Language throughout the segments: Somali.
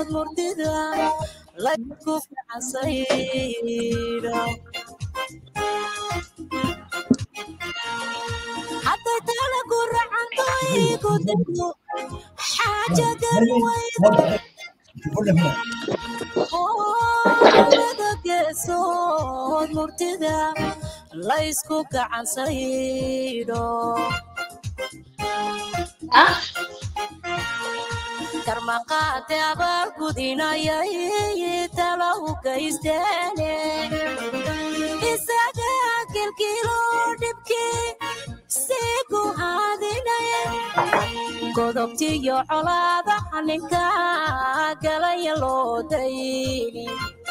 geesood murtida laysku ficansaydo hadday tala ku racanto igu dego xaaja garweyda labada geesood murtida laysku gacansaydo karmaqaate abaal gudinayay tala u gaysteene isaga kilkilo dhibkii sii ku haadinaya godobtiyo colaada ninka galaya loo dayni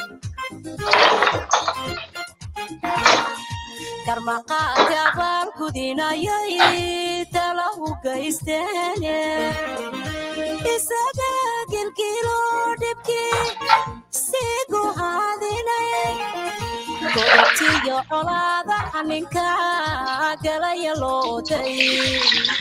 karmaqaate abaal gudinayay tala u gaysteene isaga kilkilo dhibkii sii ku haadinaya godobtiyo colaada ninka galaya loo dayni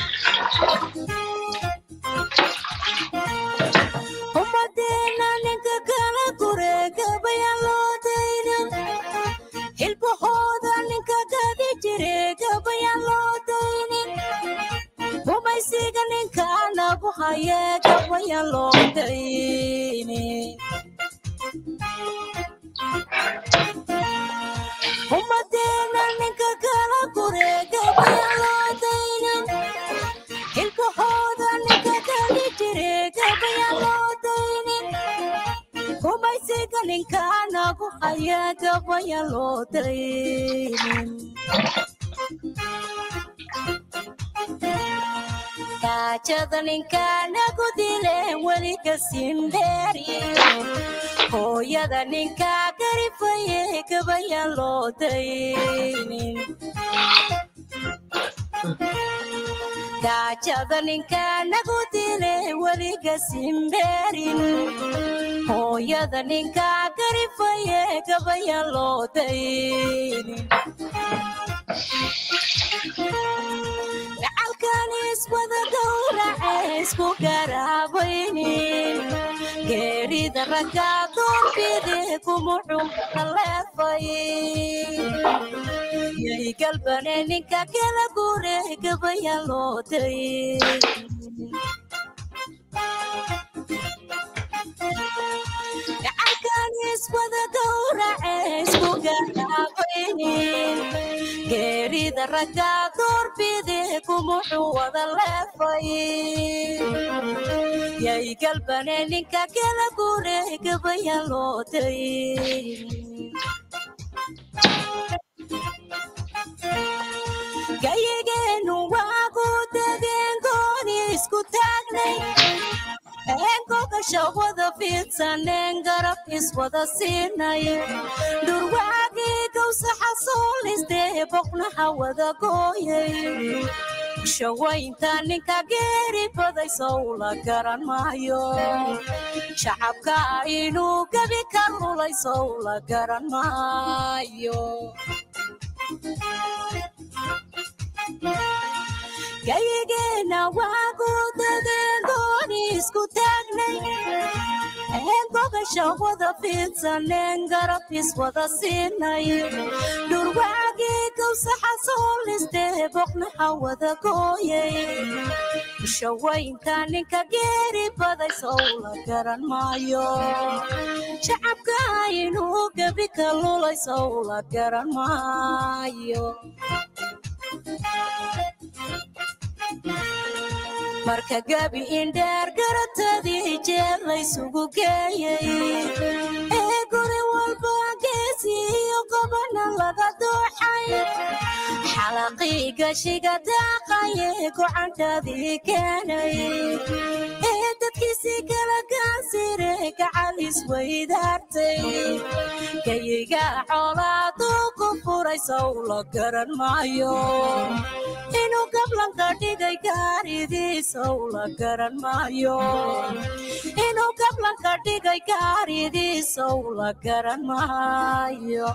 ummadeena ninka kala gureegabayaan loo daynin hilbahooda ninka gadi jire gabayaan loo daynin rumaysiga ninka nagu haye gabayaan loo daynin ummadeena ninka kala gureegabayaan loo daynin hilbahooda ninka gadi jire gabayaan loo daynin rumaysiga ninka nagu haya gabayaan loo daynin gaajada ninka nagu dile weli ka sindheeri hooyada ninka garifaye gabayaan loo daynin gaajada ninka nagu dile weliga simbeerin hooyada ninka garifaye gabayaan loo daynin gacalkan iswada gowrace isku garaabaynin geerida ragga doorbide kumuxum kaleefay yay galbane ninka kala gure gabayaan loo daynin gacalkan iswada gowrace isku garaabaynin geerida ragga doorbide kumuxuu wada leefay yay galbane ninka kala gure gabayaan loo daynin gayigeenu waagu degeen gooni isku taagnay eengogasha wada fiidsaneen garab iswada siinay dhurwaagii gawsaxa soolistee boqnaha wada gooyay shawaynta ninka geeri baday sow la garan maayo shacabka inuu gebi ka lulay sow la garan maayo gayigeena waagu dadeen gooni isku taagnay eengogasha wada fiidsaneen garab iswada siinay dhurwaagii gawsaxa soolistee boqnaha wada gooyay shawaynta ninka geeri baday sow la garan maayo shacabka inuu gebi ka lulay sow la garan maayo marka gabi indheer garatadii jeer laysugu geeyay ee guri walba geesiyo gobana laga dooxay xalaqii gashiga daaqaye gocantadii keenay ee dadkiisii kala gaasire gacal isweydaartay gayiga coolaaduu ku furay sow la garan maayo inuu gablanka dhigay gaaridiisow la garan maayo inuu gablanka dhigay gaaridiisow la garan maayo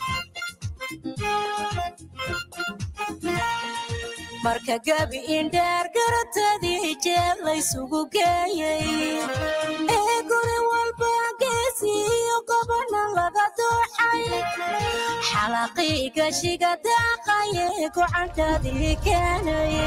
marka gabi indheer garatadii jeer laysugu geeyay ee guri walba gashiga daaqaye gocantaadii keenaye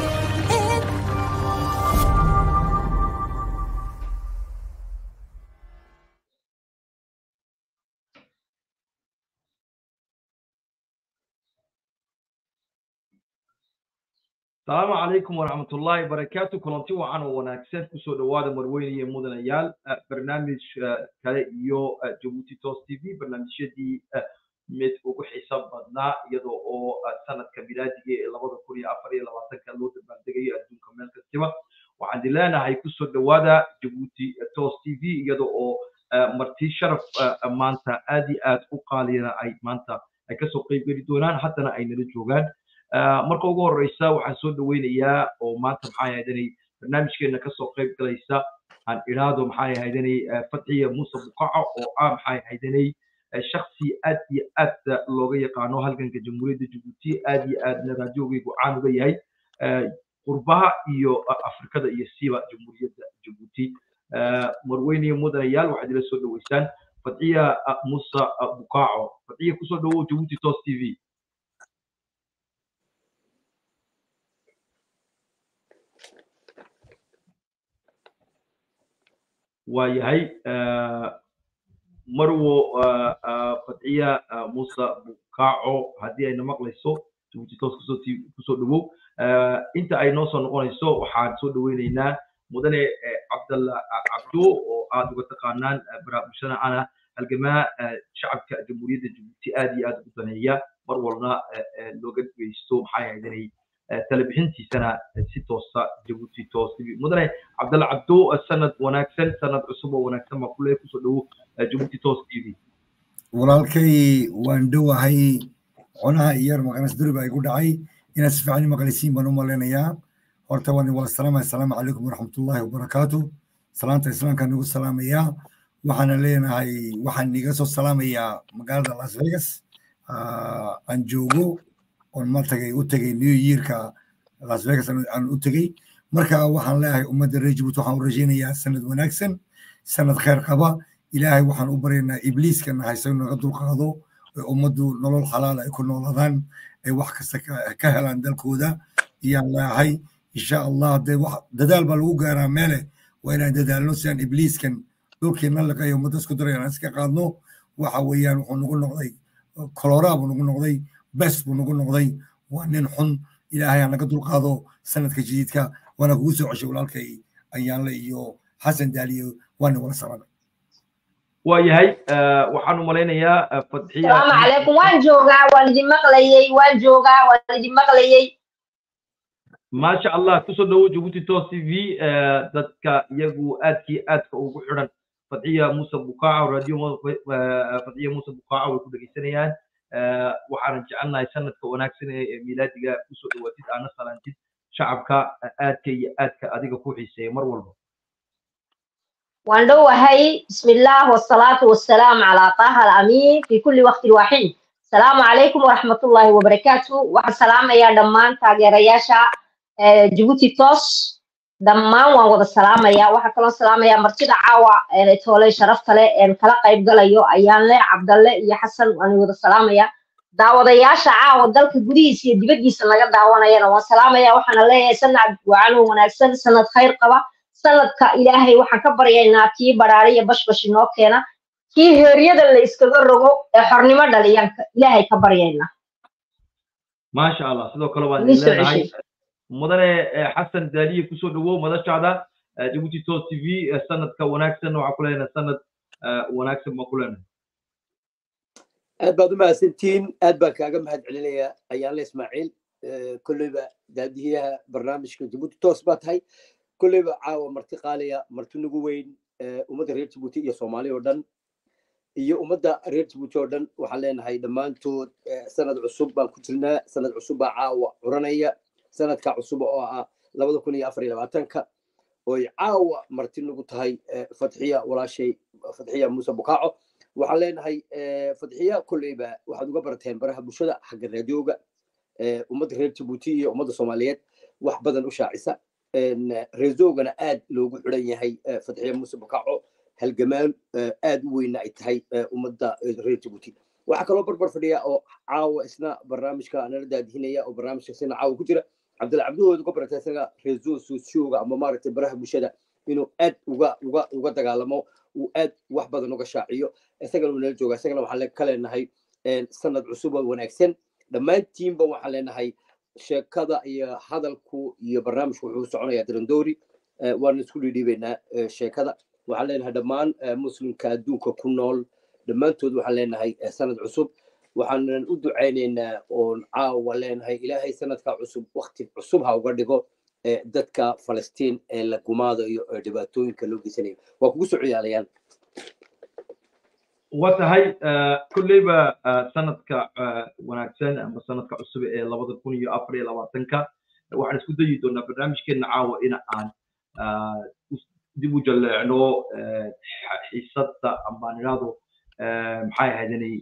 asalaamu calaykum waraxmat ullaahi barakaatu kulanti wacan oo wanaagsan kusoo dhowaada marweyne iyo mudanayaal barnaamij kale iyo jabuuti tos t v barnaamijyadii mid ugu xiisa badnaa iyadoo oo sanadka milaadiga ee labada kun iyo afar iyo labaatanka loo dabaaldegayo adduunka meel kastiba waxaan di leenahay kusoo dhowaada jabuuti tos t v iyadoo oo marti sharaf maanta aad iyo aad u qaaliyana ay maanta ay kasoo qayb geli doonaan haddana ay nala joogaan marka ugu horeysa waxaan soo dhaweynayaa oo maanta maxaa yahaydanay barnaamijkeena kasoo qayb galaysa aan idhaahdo maxaa yahaydanay fatxiya muuse buqaco oo ah maxaa yahaydanay shaksi aad iyo aad looga yaqaano halganka jamhuuriyadda jabuuti aad iyo aadna raadiogeygu caan uga yahay qurbaha iyo afrikada iyo siiba jamhuuriyadda jabuuti marweyniyo mudanayaal waxaad ila soo dhaweysaan fatxiya muuse buqaco fatxiya kusoo dhawow jabuuti tos t v waa yahay marwo fatxiya muuse bukaco haddii ayna maqlayso jabuuti toos kusoo kusoo dhawow inta ay noo soo noqonayso waxaan soo dhaweyneynaa mudane cabdalla cabdo oo aad uga taqaanaan baraabulshana ana halgamaa shacabka jamhuuriyadda jabuuti aad iyo aad ugu daneeya mar walna looga dhegeysto maxaa yahaydanay talebixintiisana si toosa jabuuti toos tv mudane cabdalla cabdo sanad wanaagsan sanad cusub oo wanaagsan baa kule kusoo dhowo jabuuti toos tv walaalkay waan dhowahay conaha iyar maqanas duriba igu dhacay inaad si fiican maqlisiin baan u malaynayaa horta waan wala salaamaya asalaamu calaykum waraxmatullaahi wabarakaatu salaanta islaamka nagu salaamayaa waxaana leenahay waxaan iga soo salaamayaa magaalada las vegas aan joogo oon ma tagay u tegay new yearka las vegas aan u tegey marka waxaan leeyahay ummadda reer jabuuti waxaan u rajaynayaa sanad wanaagsan sanad khayr qaba ilaahay waxaan u baryaynaa ibliiskana haysa naga dulqaado ee ummaddu nolol xalaal ay ku noolaadaan ay wax kasta ka helaan dalkooda iyaan leeyahay insha allah dee wax dadaal baa lagu gaaraa meele waa inaan dadaalno si aan ibliiskan dhulkiina liqayo ummadda isku daray aan iska qaadno waxa weeyaan wuxuu nagu noqday koloraa buu nagu noqday bes buu nagu noqday waa nin xun ilaahay aan naga dulqaado sanadka jadiidka waana kugu soo ceshay walaalkay ayaanle iyo xasan daaliyo waana wala salaamay waa yahay waxaan u malaynayaa fadxiya salaamu calaykum waan joogaa waan idin maqlayey waan joogaa waan idin maqlayey maasha allah kusoo dhowo jabuuti tos t v dadka iyagu aadkii aadka ugu xidhan fadxiya muuse bukaco radio fadxiya muuse bukaco way ku dhegeysanayaan waxaanan jecelnahay sanadka wanaagsan ee milaadiga kusoo dhawaatid aana salaantid shacabka aadka iyo aadka adiga ku xiiseeya mar walba waan dhowahay bismillaah wasalaatu wasalaamu calaa taaha alamiin fi kulli waqtin waaxid asalaamu calaykum waraxmatullaahi wabarakaatu waxaan salaamayaa dhammaan taageerayaasha jabuuti tos dhammaan waan wada salaamayaa waxaa kaloo salaamayaa martida caawa tooley sharafta leh een kala qayb galayo ayaanle cabdalle iyo xasan waan wada salaamayaa daawadayaasha caawa dalka gudihiisa iyo dibaddiisa laga daawanayana waan salaamayaa waxaana leeyahay sanad wacanoo wanaagsan sanad khayr qaba sanadka ilaahay waxaan ka baryaynaa kii baraariya bashbash inoo keena kii heeryada la iskaga rogo ee xornimo dhaliyanka ilaahay ka baryaynaa maasha allah sidoo kale waan idin leenahay mudane xasan daaliye kusoo dhawow madashaada jabuuti tos t v sanadka wanaagsan waxaa ku leenahay sanad wanaagsan baan ku leenahay aad baad u mahadsantihiin aad baan kaaga mahad celinayaa ayaanle ismaaciil kolleyba daadiyaha barnaamijka jabuuti tos baa tahay kolleyba caawa marti qaaliya marti nagu weyn ummadda reer jabuuti iyo soomaali oo dhan iyo ummadda reer jabuuti oo dhan waxaan leenahay dhammaantood sanad cusub baan ku jirnaa sanad cusub baa caawa curanaya sanadka cusub oo ah labada kun iyo afar iyo labaatanka oy caawa marti nagu tahay fatxiya walaashay fatxiya muuse bukaaco waxaan leenahay fatxiya kolleyba waxaad uga barateen baraha bulshada xagga raadiyooga ummadda reer jabuuti iyo ummadda soomaaliyeed wax badan u shaacisa reezoogana aad loogu xiran yahay fatxiya muuse bukaaco halgamaan aad u weyna ay tahay ummadda reer jabuuti waxaa kaloo barbar fadhiya oo caawa isna barnaamijka nala daadihinaya oo barnaamijka sina caawa ku jira cabdilla cabdihooda ku barata isaga reeso sosioga ama maaragtay baraha bulshada inuu aad uga uga uga dagaalamo uu aad wax badan uga shaaciyo isagana uu nala jooga isagana waxaan ka leenahay sanad cusub oo wanaagsan dhammaantiinba waxaan leenahay sheekada iyo hadalku iyo barnaamijku wuxuu soconayaa dirandoori waan isku dhiidhiibaynaa sheekada waxaan leenahay dhammaan muslimka adduunka ku nool dhammaantood waxaan leenahay sanad cusub waxaanan u ducaynaynaa oon caawa leenahay ilaahay sanadka cusub wakti cusub ha uga dhigo dadka falastiin ee la gumaadayo ee dhibaatooyinka loo geysanayo waa kugu soo ciyaalayaan waa tahay kolleyba sanadka wanaagsan ama sanadka cusub ee labada kun iyo afar iyo labaatanka waxaan isku dayi doonaa barnaamijkeena caawa in aan dib u jaleecno xiisadda ama nidhaahdo maxay ahaydani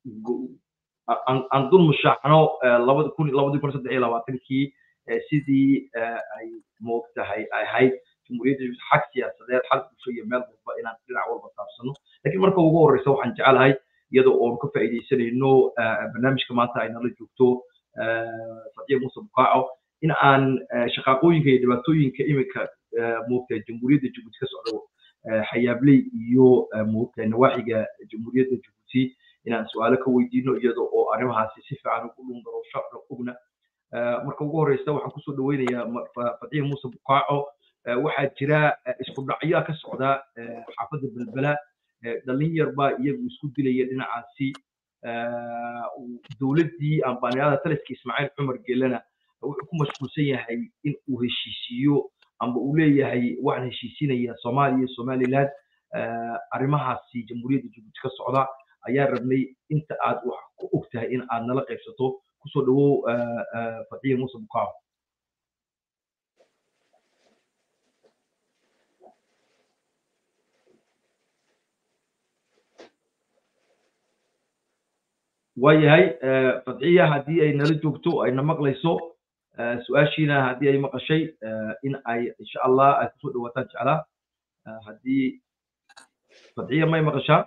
aan dul mushaacno labada kun labadii kun saddex iyo labaatankii sidii ay moogtahay ay ahayd jumhuuriyadda xag siyaasadeed xag bulsho iyo meel walba inaan dhinac walba taabsano lakiin marka ugu horreysa waxaan jecelahay iyadoo oon ka faa'iidaysanayno barnaamijka maanta ay nala joogto fadiya muuse bukaaco in aan shaqaaqooyinka iyo dhibaatooyinka iminka moogtahay jamhuuriyadda jabuuti ka socdo xayaabley iyo moogtahay nawaaxiga jamhuuriyadda jabuuti inaan su-aalo ka weydiino iyada oo arrimahaasi si fiican ugu dhungarosho ogna marka ugu horreysa waxaan kusoo dhaweynayaa fadiya muuse bukaaco waxaa jira isku dhacyaa ka socda xaafadda belbela dhallin yar baa iyagu isku dilaya dhinacaasi dowladdii ambaaniyada taliska ismaaciil cumar gelena wuxuu ku mashquulsan yahay in uu heshiisiiyo amba uu leeyahay waxaan heshiisinayaa soomaaliya iyo somaliland arrimahaasi jamhuuriyadda jabuuti ka socda ayaa rabnay inta aad wax ku og tahay in aad nala qaybsato kusoo dhawow fadiya muuse bukaaco waayahay fadciya haddii ay nala joogto ayna maqlayso su-aashiina haddii ay maqashay in ay insha allah ay kusoo dhawaataan jeclaa haddii fadciya may maqashaa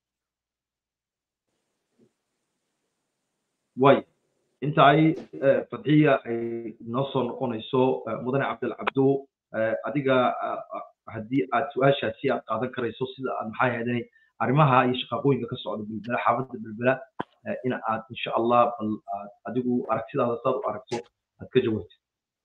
way inta ay fadciya ay noo soo noqonayso mudane cabdil cabdo adiga haddii aad su-aashaasi aad qaadan karayso sida aad maxaa yeedanay arrimaha iyo shaqaaqooyinka ka socda belbela xaafadda belbela in aad insha allah bal aad adigu aragtidaada saad u aragto aad ka jawaabto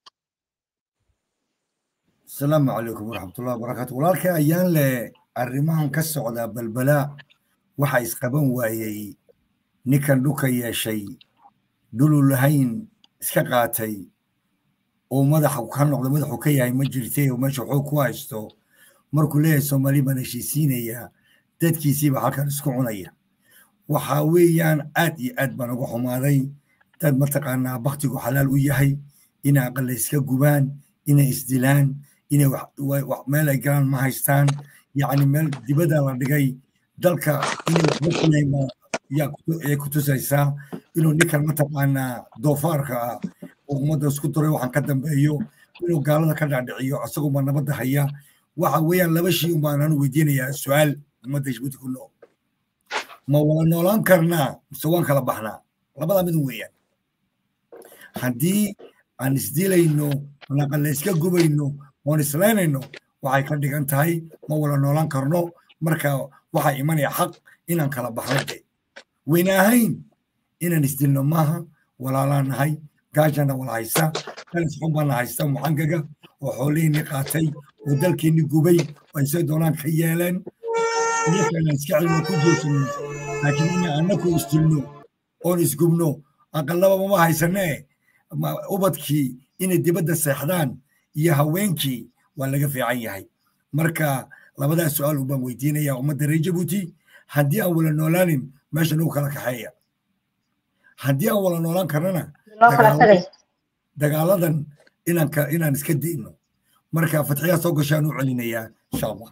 asalaamu calaykum waraxmatullahi wabarakaatu walaalkay ayaan leh arrimahan ka socda balbalaa waxa isqaban waayey ninkan dhulka yeeshay dhulu lahayn iska qaatay oo madaxa ka noqda madaxu ka yahay ma jirtay oo meesha xoog ku haysto markuu leeyahay soomaali baan heshiisiinayaa dadkiisiiba halkan isku cunaya waxa weeyaan aad iyo aad baan uga xumaaday dad mataqaanaa baktigu xalaal u yahay inay aqalla iska gubaan inay isdilaan inay meel ay galaan ma haystaan yacni meel dibadda la dhigay dalka inay waxba kulayn yay ku tusaysaa inuu ninkan mataqaanaa doofaarka ah oo ummadda isku duray waxaan ka dambeeyo inuu gaalada ka dhaadhiciyo isaguma nabadda haya waxa weeyaan laba shay un baan anu weydiinayaa su-aal ummadda jabuuti ku nool ma wada noolaan karnaa mise waan kala baxnaa labada mid weeyaan haddii aan isdilayno naqalla iska gubayno oon islaynayno waxay ka dhigan tahay ma wada noolaan karno marka waxaa imanaya xaq inaan kala baxno de wayna ahayn inaan isdilno maaha walaalaan nahay gaajana wala haysta kalis xun baana haysta mucangaga oo xoolihiinni qaatay oo dalkiinni gubay oo ay say doonaan ka yeeleen iyakana iska celino ku jeesano laakiin ina annaku isdilno oon isgubno aqallaba mama haysanee ubadkii inay dibadda seexdaan iyo haweenkii waa laga fiican yahay marka labadaas su-aal ubaan weydiinaya ummadda reer jabuuti haddii aan wala noolaanin meesha nagu kala kaxeeya haddii aan wala noolaan karnana dagaaladan inaan inaan iska dayno marka fatxiyaa soo gashaan u celinayaa insha allah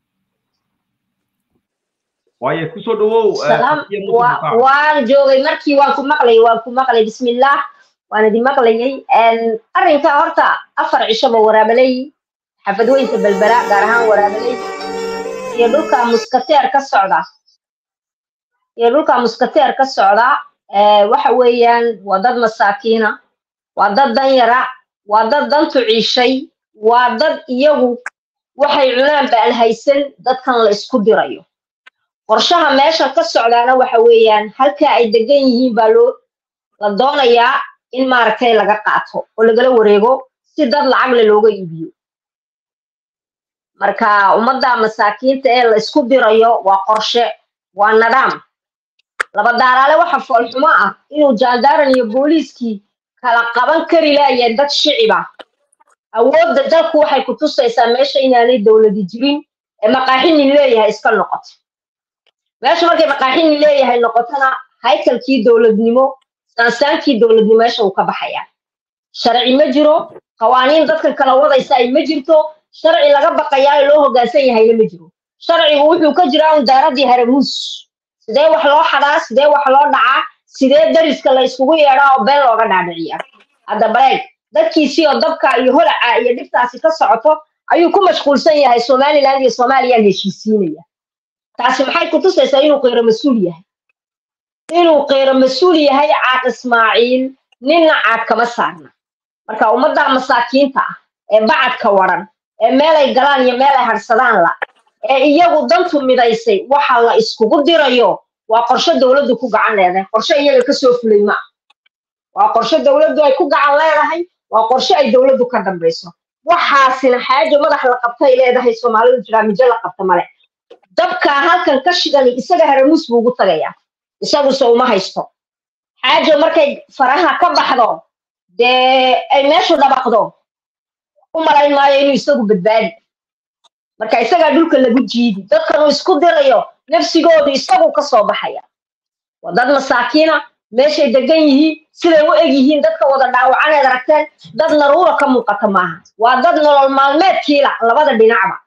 waaye kusoo dhawow waan joogay markii waan ku maqlay waan ku maqlay bismillaah waan idin maqlayay arrinka horta afar cishoba waraabaley xafadweynta belbera gaar ahaan waraabaley iyo dhulka muskateer ka socda iyo dhulka muskateer ka socda waxa weeyaan waa dad masaakiina waa dad danyara waa dad dantu ciishay waa dad iyagu waxay cunaan ba aan haysan dadkan la isku dirayo qorshaha meesha ka socdaana waxa weeyaan halka ay degan yihiin baa loo la doonayaa in maaragtay laga qaato oo lagala wareego si dad lacagle looga iibiyo marka ummadda masaakiinta ee la isku dirayo waa qorshe waa nadaam laba daaraale waxa foolxumo ah inuu jaandaaran iyo booliiskii kala qaban kari laayeen dad shiciba awoodda dalku waxay ku tusaysaa meesha inaanay dowladi jirin ee maqaaxinin leeyahay iska noqoto meesha markay maqaaxinin leeyahay noqotona haykalkii dowladnimo saansaankii dowladnimo meesha uu ka baxayaa sharci ma jiro qawaaniin dadkan kala wadaysa ay ma jirto sharci laga baqayaa loo hoggaansan yahayna ma jiro sharcigu wuxuu ka jiraa un daaradii haramuus sidee wax loo xadaa sidee wax loo dhacaa sidee dariska la iskugu yeedhaa oo been looga dhaadhiciyaa hadda bareeg dadkiisii oo dabka iyo holaca iyo dhibtaasi ka socoto ayuu ku mashquulsan yahay somaliland iyo soomaaliya heshiisiinaya taasi maxay ku tusaysaa inuu qeyro mas-uul yahay inuu qeyro mas-uul yahay caaq ismaaciil ninna caad kama saarna marka ummadda masaakiinta ah ee bacadka waran ee meelay galaan iyo meel ay hadhsadaan la ee iyagu dantu midaysay waxa la iskugu dirayo waa qorshe dowladdu ku gacan leedahay qorshe iyaga kasoo fulay ma ah waa qorshe dowladdu ay ku gacan leedahay waa qorshe ay dowladdu ka dambayso waxaasina xaajo madax la qabtay leedahay soomaalidu jiraa mijo la qabta male dabkaa halkan ka shidani isaga haramuus buu ugu tagayaa isaguse uma haysto xaajo markay faraha ka baxdo dee ay meeshu dhabaqdo u malayn maayo inuu isagu badbaadi marka isagaa dhulka lagu jiidi dadkan uu isku dirayo nafsigoodu isagu ka soo baxaya waa dad masaakiina meeshay degan yihiin siday u eg yihiin dadka wada dhaawacaneed aragteen dad naruura ka muuqata maaha waa dad nolol maalmeedkiila labada dhinacba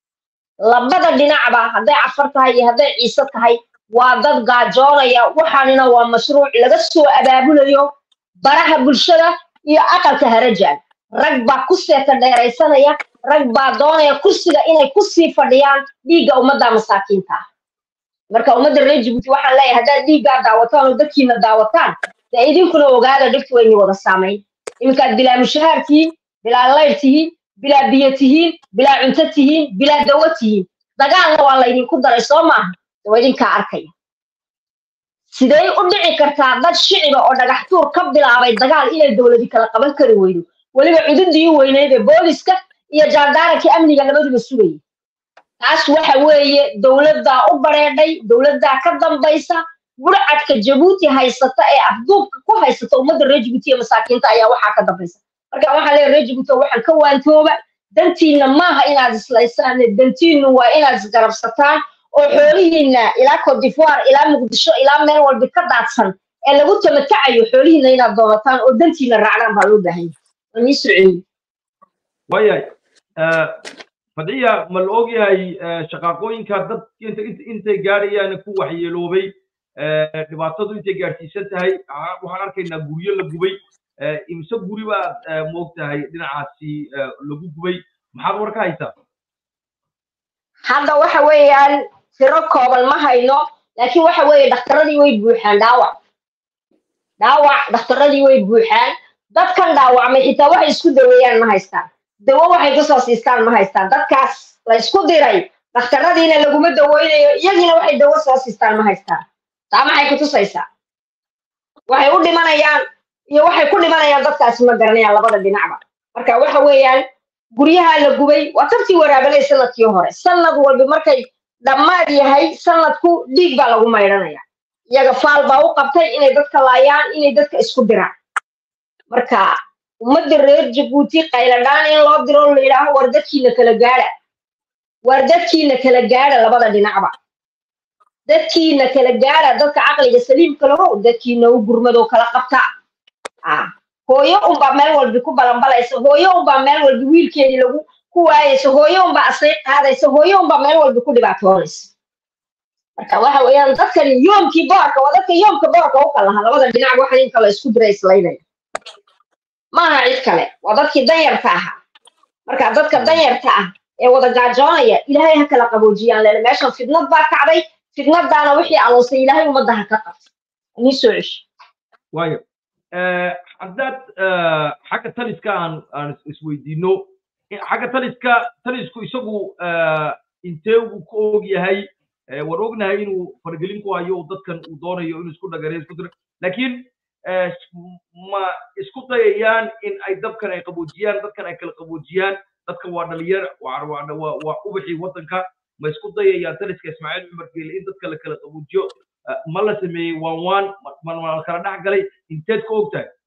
labada dhinacba hadday cafar tahay iyo hadday ciise tahay waa dad gaajoonaya waxaanina waa mashruuc laga soo abaabulayo baraha bulshada iyo aqalka harajaan rag baa ku seeta dheeraysanaya rag baa doonaya kursiga inay kusii fadhiyaan dhiigga ummadda masaakiinta ah marka ummadda reer jibuuti waxaan leeyahay haddaad dhiiggaa daawataan oo dadkiina daawataan dee idinkuna ogaada dhibtu wayni wada saamayn iminkaad bilaa mushahaar tihiin bilaa layr tihiin bilaa biyo tihiin bilaa cunto tihiin bilaa dawo tihiin dagaalna waa laydinku daray soo maaha waa idinkaa arkaya sidee u dhici kartaa dad shiciba oo dhagax tuur ka bilaabay dagaal inay dowladi kala qaban kari weydo weliba cududii u weyneyd ee booliska iyo jaandaarankii amniga labaduba sugayay taas waxa weeye dowladdaa u bareedhay dowladdaa ka dambaysa burcadka jabuuti haysata ee afduubka ku haysata ummadda reer jibuuti iyo masaakiinta ayaa waxaa ka dambaysa marka waxaan leeyahay reer jibuuti waxaan ka waantooba dantiinna maaha inaad islaysaan dantiinnu waa inaad isgarabsataan oo xoolihiinna ilaa cote d'ivoire ilaa muqdisho ilaa meel walba ka daadsan ee lagu tamatacayo xoolihiinna inaad doonataan oo dantiinna raacdaan baa loo baahan yahay nii soceeyi wayahay fadciya ma la ogyahay shaqaaqooyinka dad intay gaadhayaan ku waxyeeloobay dhibaatadu intay gaadhsiisan tahay waxaan arkaynaa guryo la gubay imise guri baad moogtahay dhinacaasi lagu gubay maxaad war ka haysaa hadda waxa weeyaan tiro kooban ma hayno laakiin waxa weeye dhakhtaradii way buuxaan dhaawac dhaawac dhakhtaradii way buuxaan dadkan dhaawacmay xitaa waxay isku daweeyaan ma haystaan dawo waxay kusoo siistaan ma haystaan dadkaas la isku diray dhakhtaradiina laguma daweynayo iyagiina waxay dawo soo siistaan ma haystaan taa maxay ku tusaysaa waxay u dhimanayaan iyo waxay ku dhimanayaan dadkaasi ma garanayaan labada dhinacba marka waxa weeyaan guryaha la gubay waa tabtii waraabanay sanadkii hore sanad walba markay dhammaad yahay sanadku dhiig baa lagu maydhanaya iyaga faal baa u qabtay inay dadka laayaan inay dadka isku diraan marka ummadda reer jabuuti qayladhaan in loo diro la yidhaaho war dadkiina kala gaadha war dadkiina kala gaadha labada dhinacba dadkiina kala gaadha dadka caqliga saliimka lahow dadkiina u gurmadoo kala qabta hooyo unbaa meel walbi ku balanbalaysa hooyo unbaa meel walbi wiilkeedii lagu ku waayaysa hooyo unbaa asay qaadaysa hooyo unbaa meel walbi ku dhibaatoonaysa marka waxa weeyaan dadkan yoomkii boorka waa dadka yoomka boorka u kalaha labada dhinac waxan in kale isku dira islaynaya maaha cid kale waa dadkii danyarta ahaa marka dadka danyarta ah ee wada gaajoonaya ilaahay ha kala qaboojiyaan leele meeshan fidnad baa kacday fitnadaana wixii aloosay ilaahay ummadda ha ka qabto nii soo cesho waayo haddaad xagga taliska aan aan isweydiino xagga taliska talisku isagu intee uu ku og yahay waan ognahay inuu faragelin ku hayo dadkan uu doonayo inuu isku dhagareyo isku diro laakiin ma isku dayayaan in ay dabkan ay qaboojiyaan dadkan ay kala qaboojiyaan dadkan waa dhalinyar waa ubaxii waddanka ma isku dayayaan taliska ismaaciil cumar geele in dadka la kala qaboojiyo ma la sameeyey waan waan ma la kala dhex galay inteed ka og tahay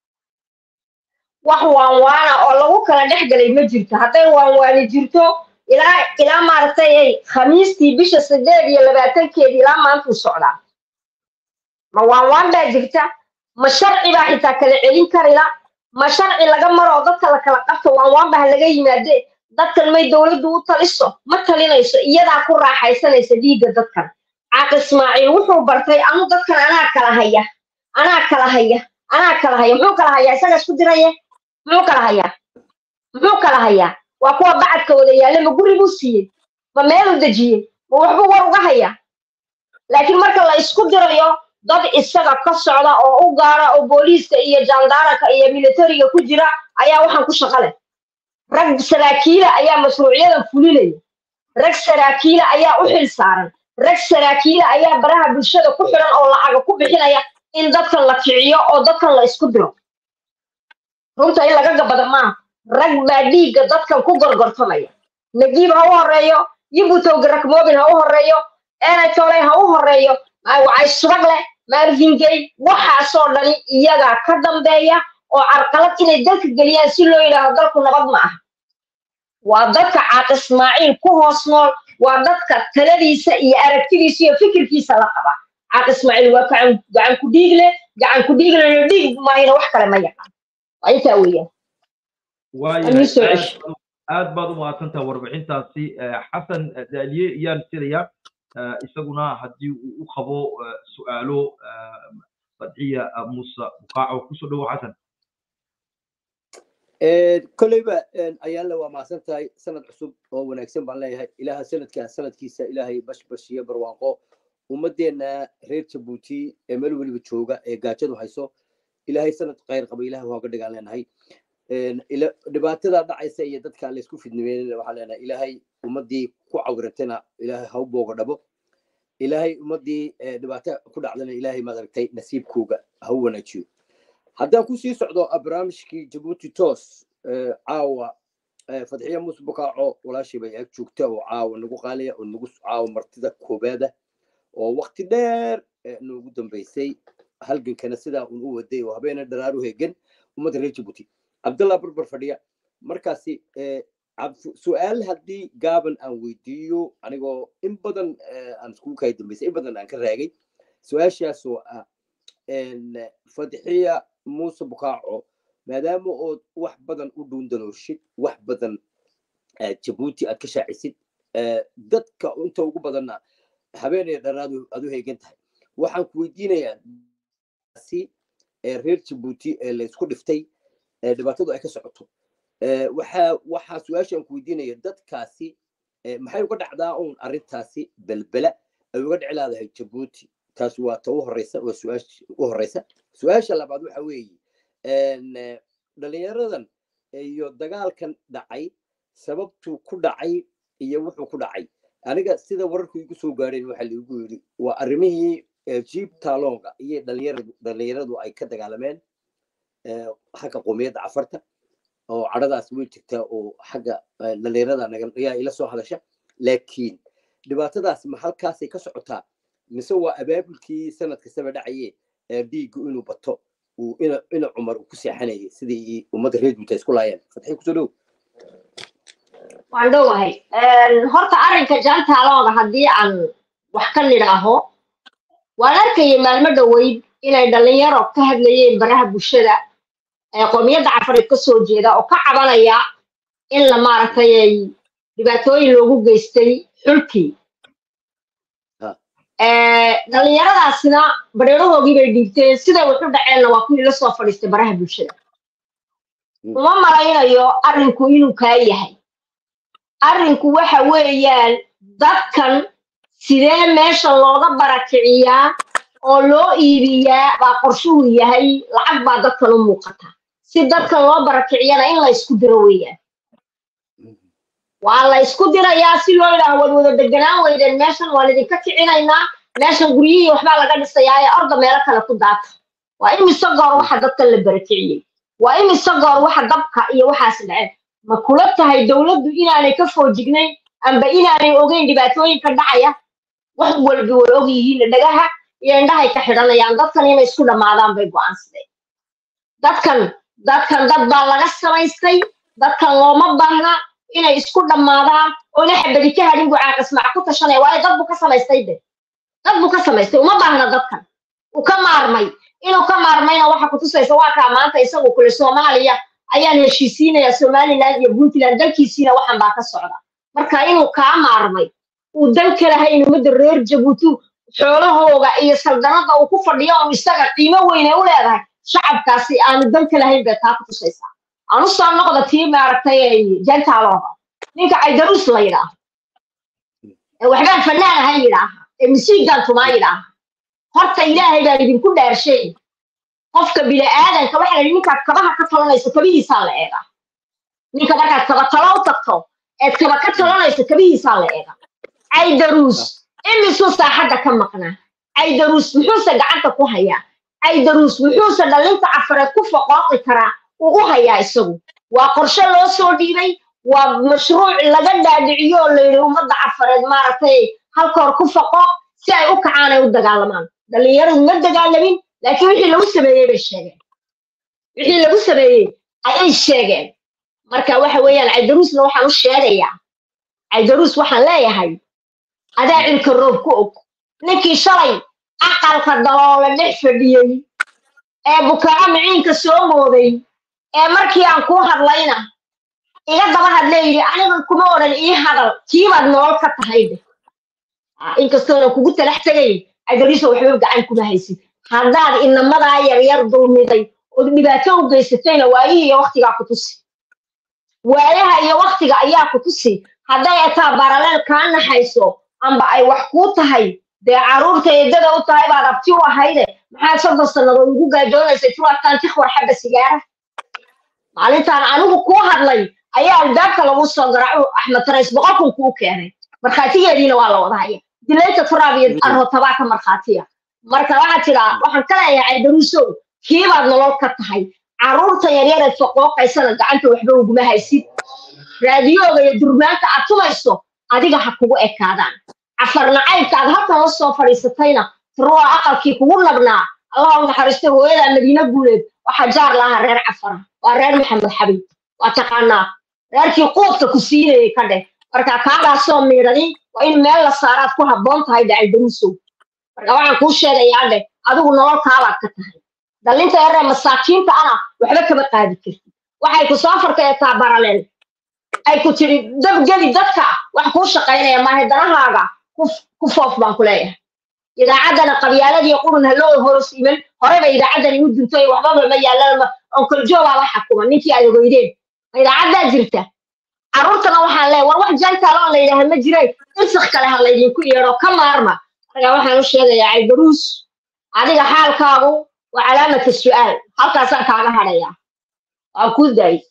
wax waanwaana oo lagu kala dhex galay ma jirto hadday waanwaani jirto ilaa ilaa maaragtay ay khamiistii bisha sideed iyo labaatankeedi ilaa maantuu socdaa ma waanwaan baa jirta ma sharci baa xitaa kala celin karila ma sharci laga maro oo dadka la kala qabto waanwaan baa laga yimaade dadkan may dowladdu u taliso ma talinayso iyadaa ku raaxaysanaysa dhiigga dadkan caaq ismaaciil wuxuu bartay anu dadkan anaa kala haya anaa kala haya anaa kala haya muxuu kala hayaa isaga isku diraye muxuu kala hayaa muxuu kala hayaa waa kuwa bacadka wada yaalla ma guri buu siiyey ma meeluu dejiyey ma waxbuu war uga hayaa laakiin marka la isku dirayo dad isaga ka socda oo u gaara oo booliiska iyo jandaaraka iyo militariga ku jira ayaa waxaan ku shaqo leh rag saraakiila ayaa mashruucyadan fulinaya rag saraakiila ayaa u xil saaran rag saraakiila ayaa baraha bulshada ku xiran oo lacaga ku bixinaya in dadkan la kiciyo oo dadkan la isku diro runta in laga gabada maaha rag baa dhiigga dadkan ku gorgortamaya nagiib ha u horeeyo yibutowgarak mobil ha u horeeyo enatoley ha u horeeyo wacay subag leh marvingay waxaasoo dhani iyagaa ka dambeeya oo carqalad inay dalka geliyaan si loo yidhaaho dalku nabad ma aha waa dadka caaq ismaaciil ku hoos nool waa dadka taladiisa iyo aragtidiisa iyo fikirkiisa la qaba caaq ismaaciil waa gacan gacan ku dhiig leh gacan ku dhiig leh dhiig maahina wax kale ma yaqaan waa intaa weeyaan waayahay aad baad u mahadsantaha warbixintaasi xasan daaliye ayaan silayaa isaguna haddii uu u qabo su'aalo fadxiya muuse bukaaco kusoo dhowo xasan kolleyba ayaanle waa mahadsan tahay sanad cusub oo wanaagsan baan leeyahay ilaaha sanadkaa sanadkiisa ilaahay bashbash iyo barwaaqo ummadeenna reer jabuuti ee meel weliba jooga ee gaajadu hayso ilaahay sanad khayr qaba ilaah waaga dhigaan leenahay dhibaatada dhacaysa iyo dadka laysku fidnimeynana waxaan leenahay ilaahay ummadii ku cawirantana ilaahay ha u booga dhabo ilaahay ummadii dhibaato ku dhacdana ilaahay maaragtay nasiibkooga ha u wanaajiyo haddaan kusii socdo barnaamijkii jabuuti toos caawa fadxiya muuse bukaaco walaashii bay ag joogta oo caawa nagu qaaliya oo nagu caawa martida koobaada oo wakti dheer noogu dambaysay halgankana sidaa un u waday oo habeena dharaaru hegan ummadda reer jabuuti cabdallah barbar fadhiya markaasi su-aal haddii gaaban aan weydiiyo anigoo in badan aan iskugu kaya dambaysay in badan aan ka raagay su-aashaasoo ah fadxiya muuse bukaaco maadaama ood wax badan u dhuundalooshid wax badan jabuuti aad ka shaacisid dadka inta ugu badanna habeenaya dharaadu aad u heegan tahay waxaan ku weydiinayaa si reer jabuuti ee la isku dhiftay dhibaatadu ay ka socoto waxaa waxaa su-aashaan ku weydiinaya dadkaasi maxay uga dhacdaa uun arrintaasi belbela ay uga dhici laadahay jabuuti taas waa ta u horeysa waa su-aasha u horeysa su-aasha labaad waxa weeye dhalinyaradan iyo dagaalkan dhacay sababtuu ku dhacay iyo wuxuu ku dhacay aniga sida wararku igu soo gaareen waxa laigu yidhi waa arrimihii jiib taalonga iyo dhalinyaradu dhalinyaradu ay ka dagaalameen xagga qowmiyadda cafarta oo cadhadaas way jirtaa oo xagga dhalinyarada ayaa ila soo hadasha laakiin dhibaatadaas ma halkaasay ka socotaa mise waa abaabulkii sanad kastaba dhacaye dhiiggu inuu bato uu ina ina cumar uu ku seexanayay sidii ummadda reer juuta isku laayeen fatxi kusoo dhow waan dhowahay horta arrinka jantaalooga haddii aan wax ka nidhaaho waan arkayay maalmo dhoweyd inay dhalinyaro ka hadlayeen baraha bulshada ee qoomiyadda cafareed ka soo jeeda oo ka cabanaya in la maaragtay ay dhibaatooyin loogu geystay xulkii dhalinyaradaasina bareerahoogii bay dhiibteen siday wax u dhaceenna waa kuwii la soo fadhiistay baraha bulshada uma malaynayo arrinku inuu kaa yahay arrinku waxa weeyaan dadkan sidee meesha looga barakiciyaa oo loo iibiyaa baa qorshuhu yahay lacag baa dadkan u muuqata si dadkan loo barakiciyana in la isku diro weeyaan waa la isku dirayaa si loo yidhaaho waad wada deganaan weydeen meeshan waan idinka kicinaynaa meeshan guryihii waxbaa laga dhisayaa ee orda meelo kale ku daata waa imise goor waxa dadkan la barakiciyey waa imise goor waxa dabka iyo waxaas dhaceen ma kula tahay dowladdu inaanay ka foojignayn amba inaanay ogeyn dhibaatooyinka dhacaya wax walba way og yihiin dhagaha iyo indhahay ka xidhanayaan dadkan inay isku dhammaadaan bay go'aansadeen dadkan dadkan dad baa laga samaystay dadkan looma baahna inay isku dhammaadaan oo ina xabadi ka hadhin buu caaqismac ku tashanaya waayo dad buu ka samaystay de dad buu ka samaystay uma baahna dadkan uu ka maarmay inuu ka maarmayna waxa kutusaysa waa kaa maanta isagu kule soomaaliya ayaan heshiisiinaya somaliland iyo puntland dalkiisiina waxan baa ka socda marka inuu kaa maarmay uu dan ka lahayn ummadda reer jabuuti xoolahooga iyo saldanada uu ku fadhiyo un isaga qiimo weyne u leedahay shacabkaasi aanu dan ka lahayn bay taa kutusaysaa aan u soo noqda tii maaragtay jentaalooda ninka caydaruus la yidhaaho ee waxbaan fanaan ahan yidhaaha ee misiigan tumaa yidhaaha horta ilaahay baan idinku dhaarshay qofka bini'aadanka waxa la yidhi ninkaad kabaha ka talanayso kabihiisaa la eegaa ninka markaad kaba talo u tagto eed kaba ka talanayso kabihiisaa la eegaa caydaruus imisuu saaxadda ka maqnaa caydaruus muxuuse gacanta ku hayaa caydaruus muxuuse dhallinta cafareed ku foqooqi karaa uu u hayaa isagu waa qorshe loo soo dhiibay waa mashruuc laga dhaadhiciyo oo la yidhi ummadda cafareed maaragtay halkoor ku foqo si ay u kacaan ay u dagaalamaan dhallinyaradu ma dagaalamin laakiin wixii lagu sameeyey bay sheegeen wixii lagu sameeyey ayay sheegeen marka waxa weeyaan caydaruusna waxaan u sheegayaa caydaruus waxaan leeyahay adaa cilka roob ku og ninkii shalay aqalka daloola dhex fadhiyey ee bukaco miciinka soo mooday ee markii aan kuu hadlayna iga daba hadlee yidhi aniga kuma odhan ii hadal kiibaad nolol ka tahay de inkastoona kugu talax tegay caydaruusa waxba gacan kuma haysid haddaad inamadaa yaryar dulmiday ood dhibaato u geysatayna waayihii iyo waktigaa ku tusi waayaha iyo waktiga ayaa ku tusi hadday ataa baraleel kaa naxayso amba ay wax kuu tahay dee carruurta eedada u tahay baad abti u ahayde maxaad soddon sannadood ugu gaajoonaysay turataan tikhwar xabba sigaara maalintaan anigu kuu hadlay ayaa albaabka lagu soo garaaco axmed tarays boqolkun kuu keenay markhaatigeediina waa la wada haya dilayta turaab iyo arrotabaa ka markhaatiya marka waxaad tidhaa waxaan ka leeyahay caydaruusow kiibaad nolol ka tahay carruurta yaryareed foqooqaysana gacanta waxba uguma haysid raadiyooga iyo durmaanta aad tumayso adiga ha kugu ekaadaan cafar nacaybka aad halkan la soo fadhiisatayna turuwa aqalkii kugu nabnaa allah u naxariistay hooyada madiine guuleed waxaa jaar lahaa reer cafara waa reer maxamed xabiib waa taqaanaa reerkii quudka ku siinayay ka dheh marka kaagaasoo miidhadi waa in meel la saaraad ku habboon tahay dhacay daruusow marka waxaan kuu sheegayaa dheh adigu nolol kaabaad ka tahay dhallinta yaree masaakiinta ana waxba kama qaadi kartid waxay ku soo farkayataa baraleel ay ku tidhi dabgeli dadka wax kuu shaqaynaya maahe danahaaga ku foof baan ku leeyahay idaacaddana qabyaaladii qurun haloo horos iman horeba idaacaddani u duntoy waxbaba ma yaallaan onkoljoobaaba xakuma ninkii aad ogeydeen idaacaddaa jirta carruurtana waxaan leeyahay war wax jantaalo la yidhaaha ma jiray irsak kale ha laydinku yeedho ka maarma marka waxaan u sheegayaa caydaruus adiga xaalkaagu waa calaamata su'aal halkaasaan kaaga hadhayaa waan kuu daayay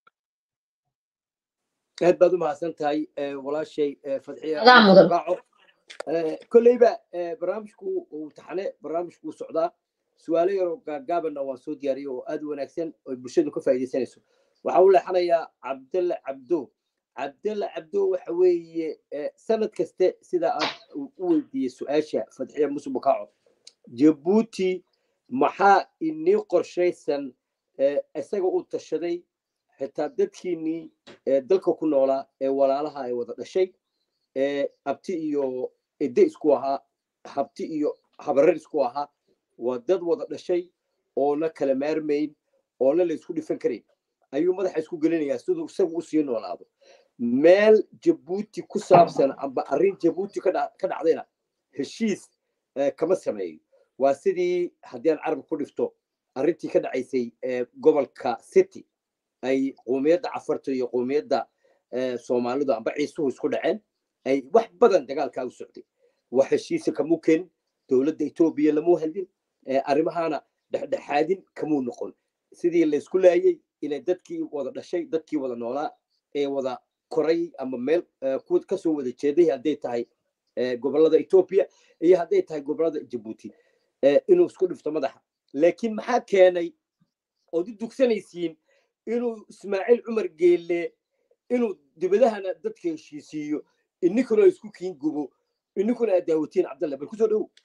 aad baad u mahadsan tahay walaashay fadxiya adaa mudan kolleyba barnaamijku uu taxane barnaamijku socdaa su-aalo yaroo gaagaabanna waan soo diyaariyay oo aad u wanaagsan oo bulshadu ka faa'iidaysanayso waxaa u leexanayaa cabdalla cabdo cabdalla cabdo waxa weeye sanad kaste sida aad u weydiiyey su-aasha fadxiya muuse bukaaco jabuuti maxaa inii qorshaysan isaga uu tashaday xitaa dadkiinnii dalka ku noolaa ee walaalaha ay wada dhashay abti iyo ede isku ahaa habti iyo habarar isku ahaa waa dad wada dhashay oona kala maarmayn oona la isku dhifan karayn ayuu madaxa isku gelinayaa siduu isagu usii noolaado meel jabuuti ku saabsan amba arrin jabuuti ka dhacdayna heshiis kama sameeyo waa sidii haddii aan carab ku dhifto arrintii ka dhacaysay gobolka city ay qoomiyadda cafarta iyo qoomiyadda soomaalidu amba ciisuhu isku dhaceen ay wax badan dagaalkaa u socday wax heshiisa kamuu keenin dowladda etoobiya lamuu hadlin arrimahaana dhexdhexaadin kamuu noqon sidii laysku laayay inay dadkii wada dhashay dadkii wada noolaa ee wada koray ama meel kasoo wada jeeday hadday tahay gobolada etoobiya iyo hadday tahay gobolada jabuuti inuu isku dhifto madaxa laakiin maxaa keenay ood u dugsanaysiin inuu ismaaciil cumar geelle inuu dibadahana dadka heshiisiiyo ininkuna isku kiin gubo ininkuna aad daawatiin cabdalle bal kusoo dhowow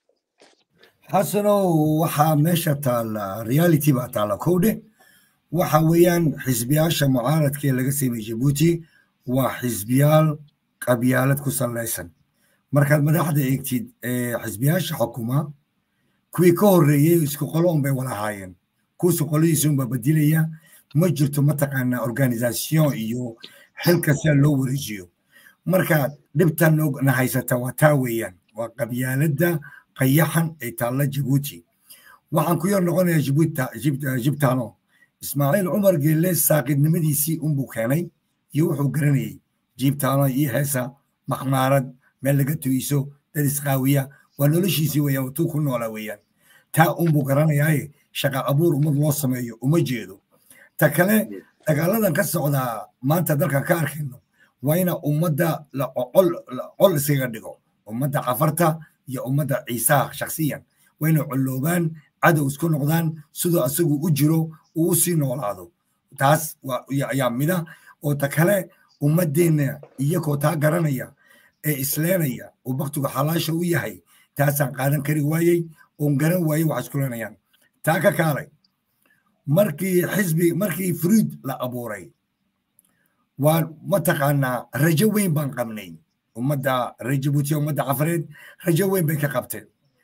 xasanow waxaa meesha taalla reality baa taalla kowdhe waxa weeyaan xisbiyaasha mucaaradka ee laga sameeyey jabuuti waa xisbiyaal qabyaalad ku sallaysan markaad madaxda eegtid xisbiyaasha xukuma kuwii ka horreeyey isku qolo unbay wala ahaayeen kuwasi qoladiisa unbaa bedilaya ma jirto mataqaanaa organisation iyo xilka sidaa loo wareejiyo marka dhibtan na haysata waa taa weeyaan waa qabyaaladda qayaxan ee taalla jabuuti waxaan ku yar noqonayaa jibtano ismaaciil cumar geelle saaqidnimadiisii unbuu keenay iyo wuxuu garanayey jibtano iyo heesa maxmaarad meel laga tugiso dad isqaawiya waa noloshiisii weeyaan watuu ku noolaa weeyaan taa unbuu garanayaaye shaqa abuur ummad loo sameeyo uma jeedo ta kale dagaaladan ka socdaa maanta dalkan ka arkayno waa ina ummadda col iskaga dhigo ummadda cafarta iyo ummadda ciisaha shaksiyan waa inay colloobaan cadow isku noqdaan siduu asagu u jiro uu u sii noolaado taas ayaa mida oo ta kale ummaddeenna iyagoo taa garanaya ee isleenaya oo baktigu xalaasha u yahay taasaan qaadan kari waayey oon garan waayey wax isku leenayaan taa ka kaalay markii xisbi markii fruid la abuuray waa mataqaanaa rajo weyn baan qabnay ummadda reer jabuuti ummadda cafareed rajo weyn bay ka qabteen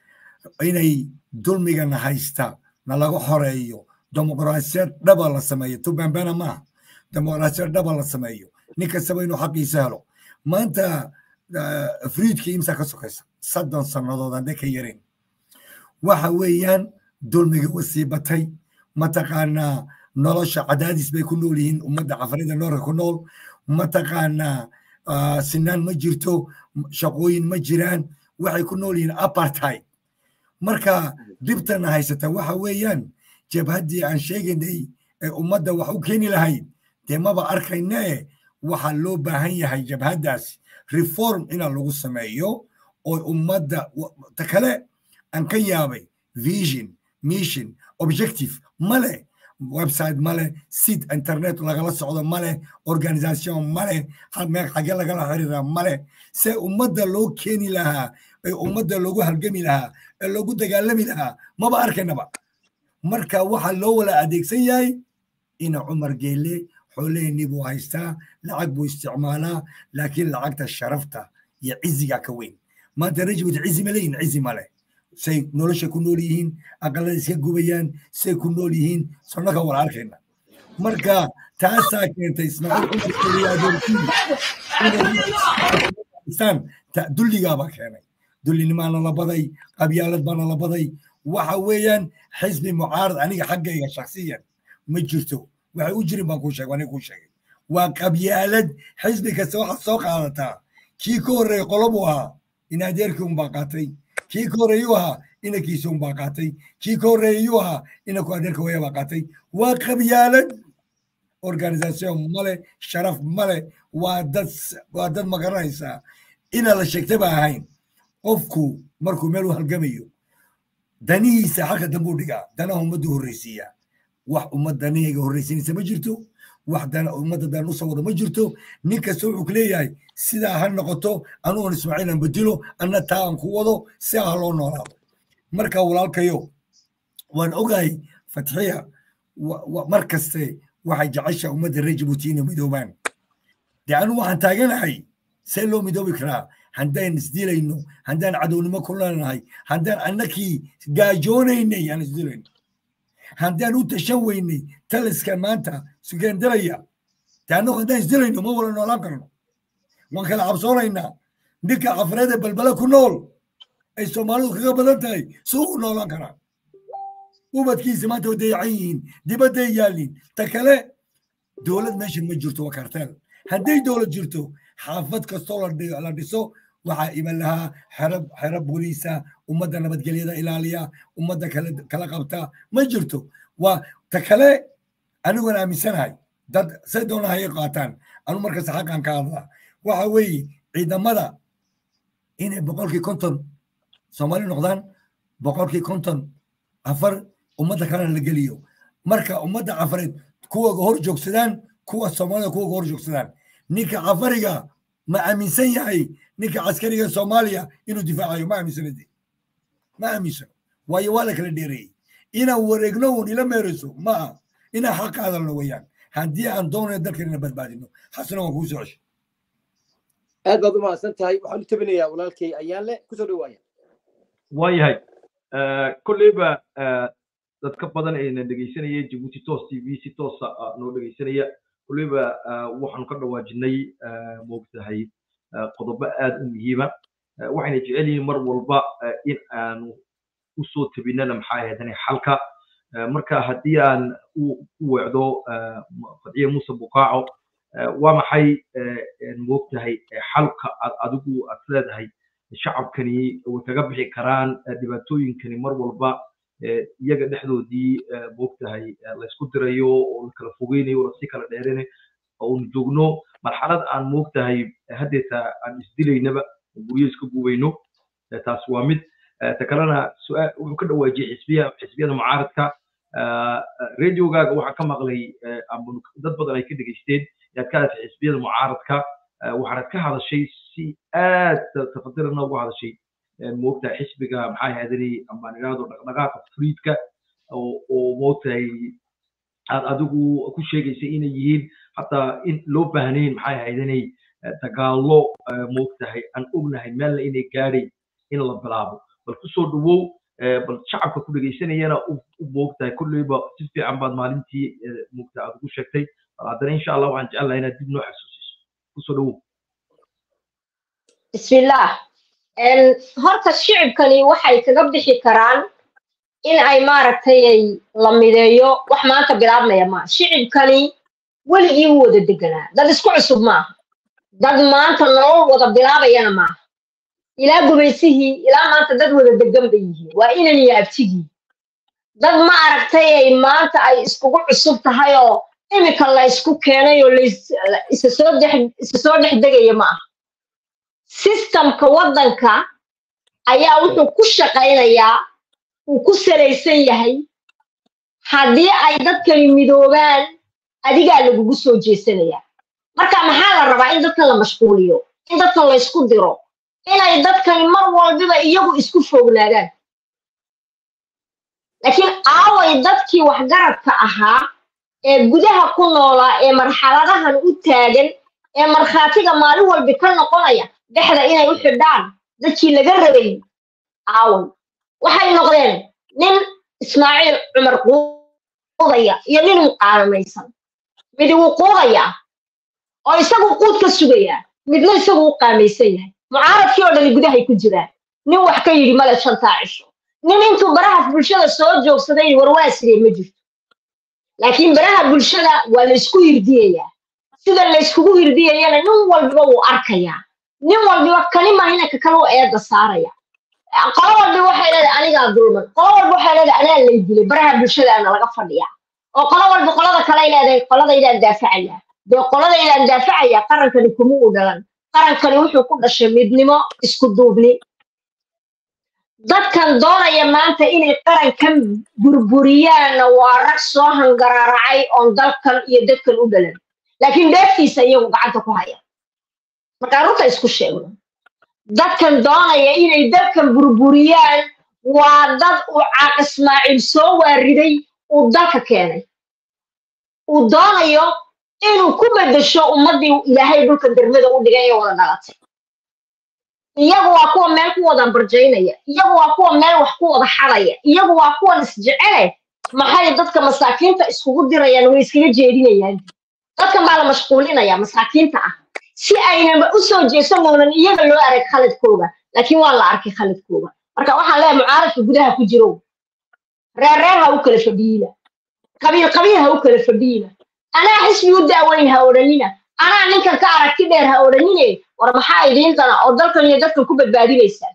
inay dulmigana haysta na laga xoreeyo dimuqraasiyad dhaba la sameeyo tubambana maaha dimuqraasiyad dhaba la sameeyo nin kastaba inuu xaqiisa helo maanta fruidkii imsa ka sokaysa soddon sannadood hadday ka yareen waxa weeyaan dulmiga wasii batay mataqaanaa nolosha cadaadis bay ku nool yihiin ummadda cafarida noorka ku nool mataqaanaa sinaan ma jirto shaqooyin ma jiraan waxay ku nool yihiin apartheid marka dhibtana haysata waxa weeyaan jabhaddii aan sheegaynay ee ummadda wax u keeni lahayd dee maba arkayne waxaa loo baahan yahay jabhaddaas reform ina lagu sameeyo oo ummadda ta kale aan ka yaabay vision mission objective male website male sid internet lagala socdo male organisation male xage lagala xiriira male se ummadda loo keeni lahaa ee ummadda loogu halgami lahaa ee loogu dagaalami lahaa maba arkaynaba marka waxaa loo wala adeegsan yahay ina cumar geelle xooleheenii buu haystaa lacag buu isticmaalaa laakiin lacagta sharafta iyo ciziga ka weyn maanta rajwid cizi ma leeyihin cizi male say nolosha ku nool yihiin aqalada iska gubayaan say ku nool yihiin sonnaka wala arkayna marka taasaa keentay ismaaciil cumar geelle dulligaabaa keenay dullinimaana la baday qabyaalad baana la baday waxa weeyaan xisbi mucaarad aniga xaggayga shaksiyan ma jirto waxay u jirin baan kuu sheegay aniga kuu sheegay waa qabyaalad xisbi kasta waxaad soo qaadataa kii ka horreeyey qolo buu ahaa in adeerkii unbaa qaatay kii ka horreeyuu ahaa inankiisi unbaa qaatay kii ka horreeyuu ahaa inanku adeerka waya baa qaatay waa qabyaalad organisation male sharaf male waa dad waa dad magaranaysaa ina la sheegtay ba ahayn qofku markuu meel u halgamayo danihiisa halka dambe u dhigaa danaha ummaddu horreysiiyaa wax ummad danihayga horreysinaysa ma jirto wax dana ummadda dan usoo wada ma jirto nin kasta wuxuu kuleeyahay sidaa ha noqoto anuun ismaaciil aan bedilo anna taa aan ku wado si ah loo noolaado marka walaalkayo waan ogahay fatxiya mar kaste waxay jecesha ummadda reer jabuuti inay midoobaan dee anu waxaan taaganahay see loo midoobi karaa haddaan isdilayno haddaan cadownimo ku leenahay haddaan annakii gaajoonaynay aan isdilayno haddaan u tashan weynay taliska maanta sugendaraya dee annagu haddaan isdilayno ma wala noolaan karno waan kala cabsoonaynaa ninka cafareeda balbala ku nool ay soomaalidu kaga badan tahay suu u noolaan karaa ubadkiisa maanta way dayacan yihiin dibadday yaalin ta kale dowlad meeshan ma jirto waa karteel hadday dowlad jirto xaafad kastoo la dhiso waxaa iman lahaa xero xero booliisa ummadda nabadgelyada ilaaliya ummadda kala kala qabta ma jirto waa ta kale aniguna aaminsanahay dad say doona hayay qaataan anu markasta xaqan ka hadlaa waxa weeye ciidamada inay boqolkii konton soomaali noqdaan boqolkii konton afar ummadda kalena la geliyo marka ummadda cafareed kuwaga hor joogsadaan kuwa soomaalida kuwaga hor joogsadaan ninka cafariga ma aaminsan yahay ninka caskariga soomaaliya inuu difaacayo ma aaminsanade ma aaminsano waayo waa la kala dheereeyey inaan wareegno uun ila meerayso ma aha inaan xaq hadalno weeyaan haddii aan doonayo dalkanina badbaadino xasna waan kuu soo ceshay aad baad u mahadsan tahay waxaan u tabinayaa walaalkay ayaan le kusoo dhawaaya waayahay kolleyba dad ka badan ayna dhegaysanaya jabuuti toos t v si toosa noo dhegaysanaya kolleyba waxaanu ka dhawaajinay moogtahay qodobo aad u muhiima waxayna jecel yihiin mar walba in aanu usoo tabinana maxaa ahaydane xalka marka haddii aan u weecdo fadciye muuse bukaaco waa maxay moogtahay xalka aad adigu aad leedahay shacabkani way kaga bixi karaan dhibaatooyinkani mar walba iyaga dhexdoodii moogtahay laysku dirayo oo la kala fogeynayo oo lasii kala dheerinayo oonu joogno marxalad aan moogtahay haddeeta aan isdilaynaba oo guryo iska gubayno taas waa mid ta kalena su-aal wuxuu ka dhawaajiyey xisbiya xisbiyada mucaaradka radiogaaga waxaa ka maqlay dad badan ay ka dhegaysteen yaad ka hadashay xisbiyada mucaaradka waxaanad ka hadashay si aad tafadirana uga hadashay moogtahay xisbiga maxaa haadani amaan idhaahdo dhaqdhaqaaqa friidka oo moogtahay aad adigu ku sheegaysay inay yihiin hataa in loo baahnayn maxay haydanay dagaallo moogtahay aan ognahay meelna inay gaadhay in la bilaabo bal kusoo dhawow bal shacabka ku dhegaysanayana u moogtahay kolleyba si fiican baad maalintii moogtahay aad ugu sheegtay bal haddana insha allah waxaan jecel lahaa inaad dib noo xasuusiso kusoo dhawow bismillaah horta shicibkani waxay kaga bixi karaan in ay maaragtay la mideeyo wax maanta bilaabmaya maaha shicibkani weligii u wada deganaa dad isku cusub maaha dad maanta nolol wada bilaabayana maaha ilaa gubaysihii ilaa maanta dad wada degan bay yihiin waa inan iyo abtigii dad ma aragtay ay maanta ay iskugu cusub tahay oo iminka la isku keenay oo isa soo dex isa soo dhex degaya ma aha sistamka waddanka ayaa wuxuu ku shaqaynayaa uu ku salaysan yahay haddii ay dadkani midoobaan adigaa lagugu soo jeesanayaa marka maxaa la rabaa in dadkan la mashquuliyo in dadkan la ysku diro inay dadkani mar walbiba iyagu isku foognaadaan laakiin aaway dadkii waxgaradka ahaa ee gudaha ku noolaa ee marxaladahan u taagan ee markhaatiga maalin walbi ka noqonaya dhexda inay u xidhaan dadkii laga rabay aaway waxay noqdeen nin ismaaciil cumar quudaya iyo nin muqaanamaysan midi wuu quudayaa oo isagu quud ka sugayaa midna isagu u qaamaysan yahay mucaaradkii oo dhani gudahay ku jiraan nin wax ka yidhi male shantaa cisho nin intuu baraha bulshada soo joogsaday warwaasiree ma jirto laakiin baraha bulshada waa laysku hirdiyayaa sida layskugu hirdiyayana nin walbiba wuu arkayaa nin walbiba kani mahina ka kale u eedda saaraya qolo walbi waxay leedahay anigaa dulman qolo walba waxay leedahay anaa lay dilay baraha bulshadaana laga fadhiyaa oo qolo walba qolada kaley leedahay qoladaydaan daafacayaa dee qoladaydaan daafacayaa qarankani kuma u dhalan qarankani wuxuu ku dhashay midnimo isku duubni dadkan doonaya maanta inay qarankan burburiyaanna waa rag soo hangaraaracay oon dalkan iyo dadkan u dhalan laakiin dheeftiisa iyagu gacanta ku haya markaa runta isku sheegno dadkan doonaya inay dalkan burburiyaan waa dad uu caaq ismaaciil soo waariday uu dalka keenay uu doonayo inuu ku beddesho ummaddii ilaahay dhulkan dermada u dhigay ee wada dhalatay iyagu waa kuwa meel ku wada barjaynaya iyagu waa kuwa meel wax ku wada xadaya iyagu waa kuwan isjecele maxay dadka masaakiinta iskugu dirayaan way iskaga jeedinayaan dadkan baa la mashquulinaya masaakiinta ah si aynaba u soo jeesan moonan iyaga loo arag khaladkooga laakiin waa la arkay khaladkooga marka waxaan leeyahay mucaaradka gudaha ku jiro reer reer ha u kala fadhiina qabiil qabiil ha u kala fadhiina anaa xisbi u daaweyn ha odhanina anaa ninkan ka aragti dheer ha odhanine war maxaa idiin dana oo dalkan iyo dadkan ku badbaadinaysaa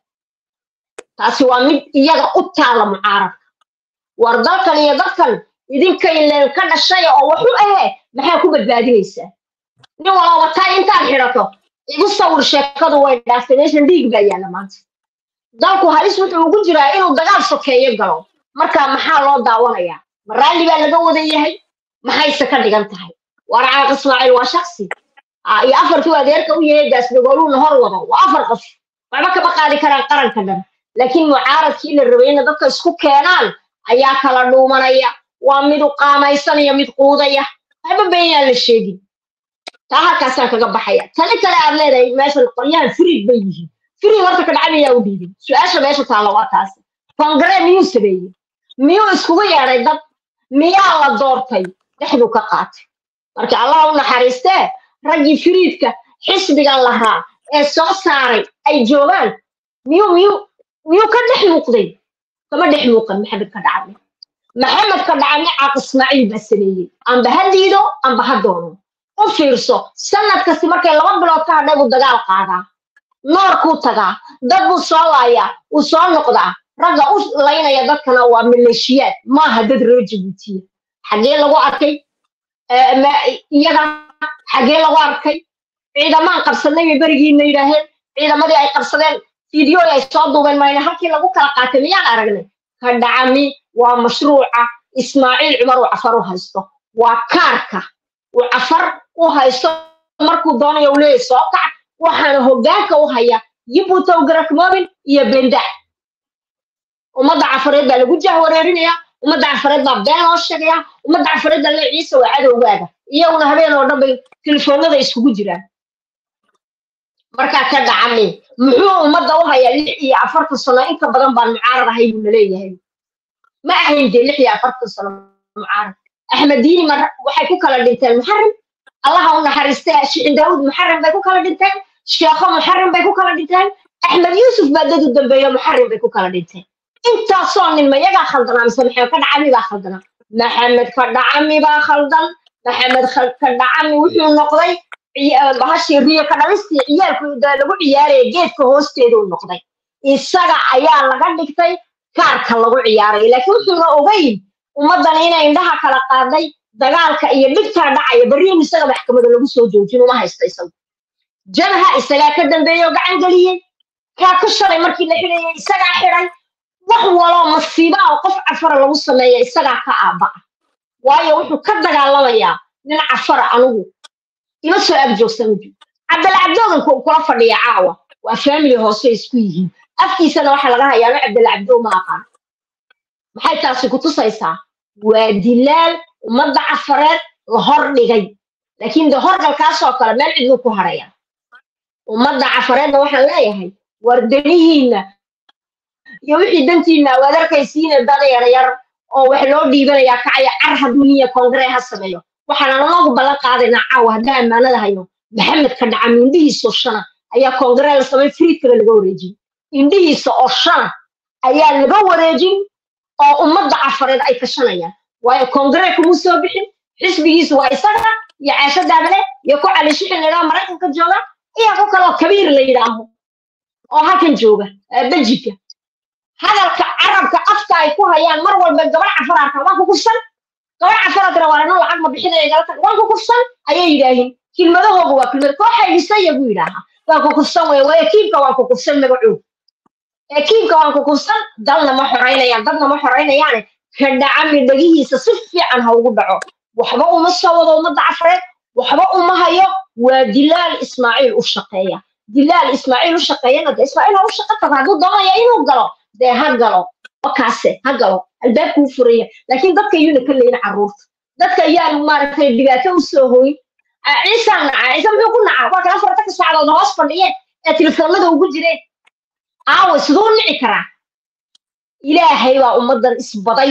taasi waa mid iyaga u taala mucaaradka war dalkan iyo dadkan idinkay leen ka dhashay oo wax u ahe maxaa ku badbaadinaysaa nin walaba taa intaad xidhato igu sawir sheekadu way dhaaftay meeshan dhiig baa yaalla maanta dalku halis wuxuu ugu jiraa inuu dagaal sokeeyo galo marka maxaa loo daawanayaa ma raalli baa laga wada yahay maxayse ka dhigan tahay war caaq ismaaciil waa shaksi Ah, iyo afartuu adeerka u yahay gaasdagooluuna hor wado waa afar qof waxba kama qaadi karaan qaranka dhan laakiin mucaaradkii la rabay inay dadka isku keenaan ayaa kala dhuumanaya waa mid u qaamaysanaya mid quudaya waxba beenyaan la sheegin taa halkaasaan kaga baxaya tani kale aad leedahay meeshan qolyahan firiid bay yihiin firiid horta ka dhacay ayaa u dhiibay su-aasha meesha taalla waa taasi kongare miyuu sameeyey miyuu iskugu yeedhay dad miyaa la doortay dhexduu ka qaatay marka allah u naxariistee raggii firiidka xisbigan lahaa ee soo saaray ay joogaan miyuu miyuu miyuu ka dhex muuqday kama dhex muuqan maxamed ka dhacame maxamed ka dhacame caaq ismaaciil baa sameeyey amba ha diido amba ha doono u fiirso sanad kasti markay laba bilood ka hadhay buu dagaal qaadaa noorkuu tagaa dad buu soo laayaa uu soo noqdaa ragga u laynaya dadkana waa maleeshiyaad maaha dad reer jabuutiya xaggee lagu arkay Eh, ma- iyaga xaggee lagu arkay ciidamaan qabsadnay bay berigiina yidhaaheen ciidamadii ay qabsadeen fiideo ay soo duubeen mayna halkii lagu kala qaatay miyaan aragnay ka dhacami waa mashruuca ismaaciil cumar uu cafar u haysto waa kaarka uu cafar u haysto markuu doonayo uu leeyahy soo kac waxaana hoggaanka u haya yibutow garakmoobin iyo bendac ummadda cafareed baa lagu jahwareerinaya ummadda cafareed baa been loo sheegaya ummadda cafareed baa le ciise waa cadowgaaga iyaguna habeen oo dhan bay telefoonada iskugu jiraan markaa ka dhacami muxuu ummadda u hayaa lix iyo afartan sano inka badan baan mucaarad ahay buu naleeyahay ma ahayn dee lix iyo afartan sano mucaarad axmed diini mar waxay ku kala dhinteen muxarim allaha u naxariistay shicin daawud muxarim bay ku kala dhinteen sheekho muxarim bay ku kala dhinteen axmed yuusuf baa dad u dambeeyo muxarim bay ku kala dhinteen intaasoo nin ma yagaa khaldanaa mise maxamed ka dhacami baa khaldanaa maxamed ka dhacami baa khaldan maxamed Khal- ka dhacami wuxuu noqday ciya- bahashii riyo ka dhalistii ciyaalku da- lagu ciyaaraya geedka hoosteeduu noqday isaga ayaa laga dhigtay kaarka lagu ciyaaray laakiin wuxuuna ogeyn ummaddan inay indhaha kala qaaday dagaalka iyo dhibtaa dhacaya berriin isaga maxkamada lagu soo joojin uma haysta isagu jabha isagaa ka dambeeyey oo gacan geliyey kaa ku shalay markii la xidhayay isagaa xidhay wax waloo masiiba oo qof cafara lagu sameeya isagaa ka aabba'a waayo wuxuu ka dagaalamayaa nin cafara anugu ima soo agjoogsan uju cabdilcabdoogan ku- kula fadhiya caawa waa family hoose isku yihiin afkiisana waxaa laga hayaa ma cabdilcabdoo ma aqaan maxay taasi ku tusaysaa waa dilaal ummadda cafareed la hor dhigay laakiin de horgalkaasoo kale meel cidlu ku haraya ummadda cafareedna waxaan leeyahay war danihiinna iyo wixii dantiina waad arkaysiine dad yaryar oo wax loo dhiibanayaa kacaya car hadduu niya kongre ha sameeyo waxaan anagu ballan qaadaynaa caawa haddaan ammaanada hayno maxamed ka dhaca indhihiisa oo shana ayaa kongre la samay friidkaba laga wareejin indhihiisa oo shana ayaa laga wareejin oo ummadda cafareed ay kashanayaan waayo kongre kumuu soo bixin xisbigiisu waa isaga iyo caasho daabale iyo ku cali shixin layidhaho maraykanka jooga iyo ku kaloo kabiir la yidhaaho oo halkan jooga eh, beljika hadalka carabka afka ay ku hayaan mar walba gabar cafaraarka waa ku kufsan gabar cafaraadkana waa ano lacag ma bixinaya galata waa ku kufsan ayay yidhaahiin kilmadahooga waa kilmad kooxa dhisaya buu yidhaahaa waa ku kufsan wey waayo kiibka waa ku kufsan magacoog ee kiibka waan ku kufsan dalna ma xoraynayaan dadna ma xoraynayaane ka dhacami dhagihiisa si fiican ha ugu dhaco waxba uma soo wado ummadda cafareed waxba uma hayo waa dilaal ismaaciil u shaqeeya dilaal ismaaciil u shaqeeyana de ismaaciil ha u shaqo tago hadduu doonaya inuu galo dee ha galo wakaase ha galo albaabkuu furaya laakiin dadka yuuna ka leyin carruurta dadka ayaan maaragtay dhibaato u soo hooyin Ah, ciisaan nacaa ciise muxuu ku nacaa waa kala fartanka saacadood hoos fadhiyeen ee telefoonada ugu jireen aawe siduu u nici karaa ilaahay baa ummaddan isbaday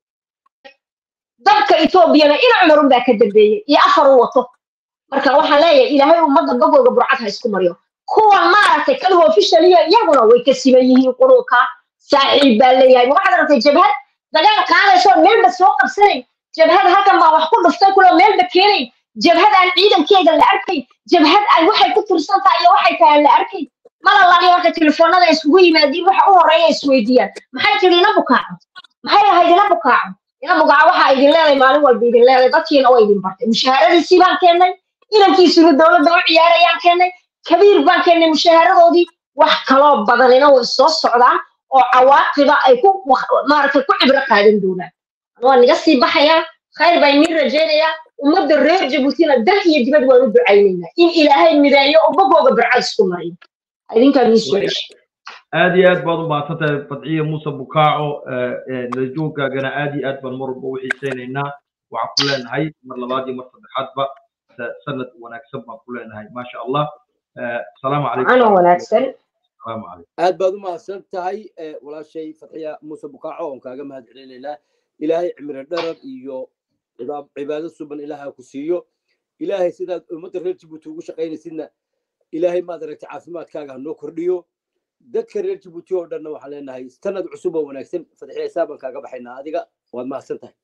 dadka etoobiyana ina cumar unbaa ka dambeeyey iyo afar u wato marka waxaan leeyahay ilaahay ummadda bagooga burcad ha isku mariyo kuwan maaragtay kalihu ofishaliyo iyaguna way ka siman yihiin qurunka saaxiib baa leeyahay waxaad aragtay jabhad dagaal qaadayso meelba soo qabsanayn jabhad halkan baa wax ku dhuftay kuloo meelba keenayn jabhad aan ciidankeeda la arkayn jabhad ay waxay ku tirsan tahay iyo waxay tahay aan la arkayn malalaqi marka telefoonada isugu yimaadiin waxa u horeeya isweydiiyaan maxay tiri ina bukaaco maxay ahayd ina bukaaco ina bukaaco waxa idin leedahay maalin walba idin leedahay dadkiina waa idin bartay mushaharadiisii baan keennay inankiisuna dowladda u ciyaarayaan keennay kabiir baan keennay mushaharadoodii wax kaloo badanina way soo socdaan oo cawaaqiba ay ku maaragtay ku cibro qaadan doonaan waa niga sii baxayaa khayr baan idiin rajaynayaa ummadda reer jabuutina dah iyo dibad waan u ducaynaynaa in ilaahay mideeyo oo bogooga barcad isku mariyo idinkaa nii soo ceshay aad iyo aad baad u mahadsantahay fadciye muuse bukaaco nalajooggaagana aad iyo aad baan mar walba u xiisaynaynaa waxaan ku leenahay mar labaad iyo mar saddexaadba sanad wanaagsan baan ku leenahay maasha allah asalaamu calaykum ano wanaagsan asalaamu calaykum aad baad u mahadsan tahay walaashay fatxiya muuse bukaaco oon kaaga mahad celinaynaa ilaahay cimri dharar iyo cibaado suban ilaaha ku siiyo ilaahay sidaad ummadda reer jabuuti ugu shaqaynaysidna ilaahay maad aragtay caafimaadkaaga ha noo kordhiyo dadka reer jabuuti oo dhanna waxaan leenahay sanad cusub oo wanaagsan fatxiya hisaabaan kaaga baxaynaa adiga waad mahadsan tahay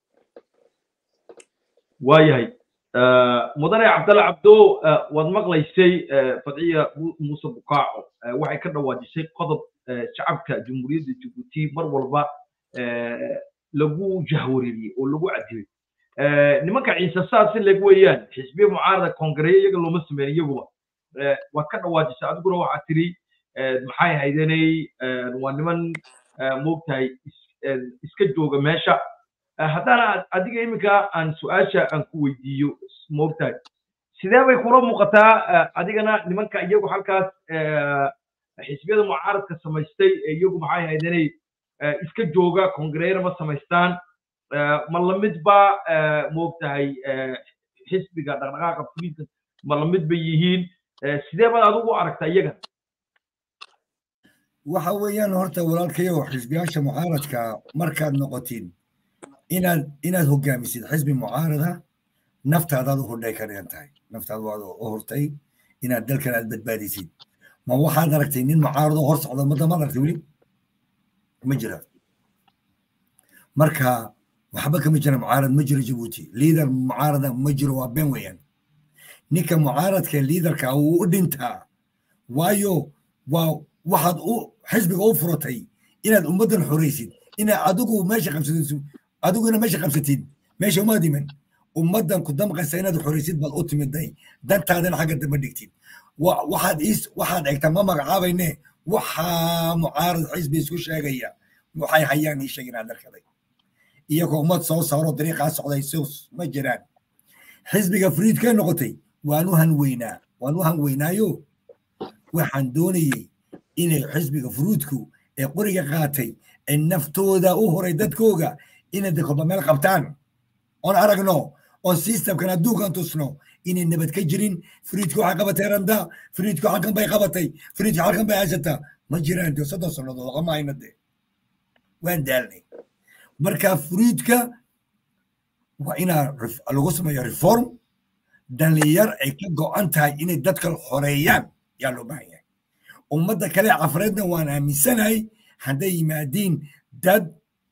waayahay mudane cabdalle cabdo waad maqlaysay fadciya muuse bukaaco waxay ka dhawaajisay qodob shacabka jamhuuriyadda jabuuti mar walba lagu jahwareeriyey oo lagu cadibay nimanka ciise saasi leg weeyaan xisbiya mucaarada koongareeya iyaga looma sameyn iyaguba waad ka dhawaajisay adiguna waxaad tiri maxay haydanay waa niman moogtahay iska jooga meesha haddana adiga iminka aan su-aasha aan ku weydiiyo moogtahay sidee bay kula muuqataa adigana nimanka iyagu halkaas xisbiyada mucaaradka samaystay iyagu maxay haydanay iska jooga koongareeyana ma samaystaan ma lamid ba moogtahay xisbiga dhaqdhaqaaqa fuliinka ma lamid bay yihiin sidee baad adigu aragtaa iyagan waxa weeyaan horta walaalkayo xisbiyaasha mucaaradka markaad noqotiin inaad inaad hogaamisid xisbi mucaarada naftaadaad u hordhay ka dhigan tahay naftaad waad u hortay inaad dalkan aad badbaadisid ma waxaad aragtay nin mucaarado hor socda ummadda maad aragtay weli ma jira marka waxba kama jira mucaarad ma jiro jabuuti liidar mucaarada ma jiro waa been weeyaan ninka mucaaradka liidarka wuu u dhintaa waayo waa waxaad u xisbiga u furatay inaad ummaddan xoraysid inaad adigu meesha qabsatid adigu inaad meesha qabsatid meesha uma diman ummaddan ku damqaysa inaad xoraysid baad u timiday dantaadana xagga dambe dhigtid waxaad is waxaad egtaa ma magacaabayne waxaa mucaarad xisbi isku sheegaya waxay hayaan ii sheeg inaad darkaday iyagoo ummad soo saaro dariiqaa socday sus ma jiraan xisbiga friidkee noqotay waan u hanweynaa waan u hanweynaayo waxaan doonayey inay xisbiga fruudku ee qoriga qaatay ee naftooda u horay dadkooga inay dakoba meel qabtaan oon aragno oon systemkan adduunkan tusno inay nabad ka jirin friidku waxay qabatay randa friidku halkan bay qabatay friidku halkan bay haysataa ma jiraan dee soddon sannadood qama hayna dee waan daalnay marka friidka waa inaa lagu sameeyo reform dhalinyar ay ka go'an tahay inay dadka xoreeyaan yaa loo baahan yahay ummadda kale cafareedna waan aaminsanahay hadday yimaadiin dad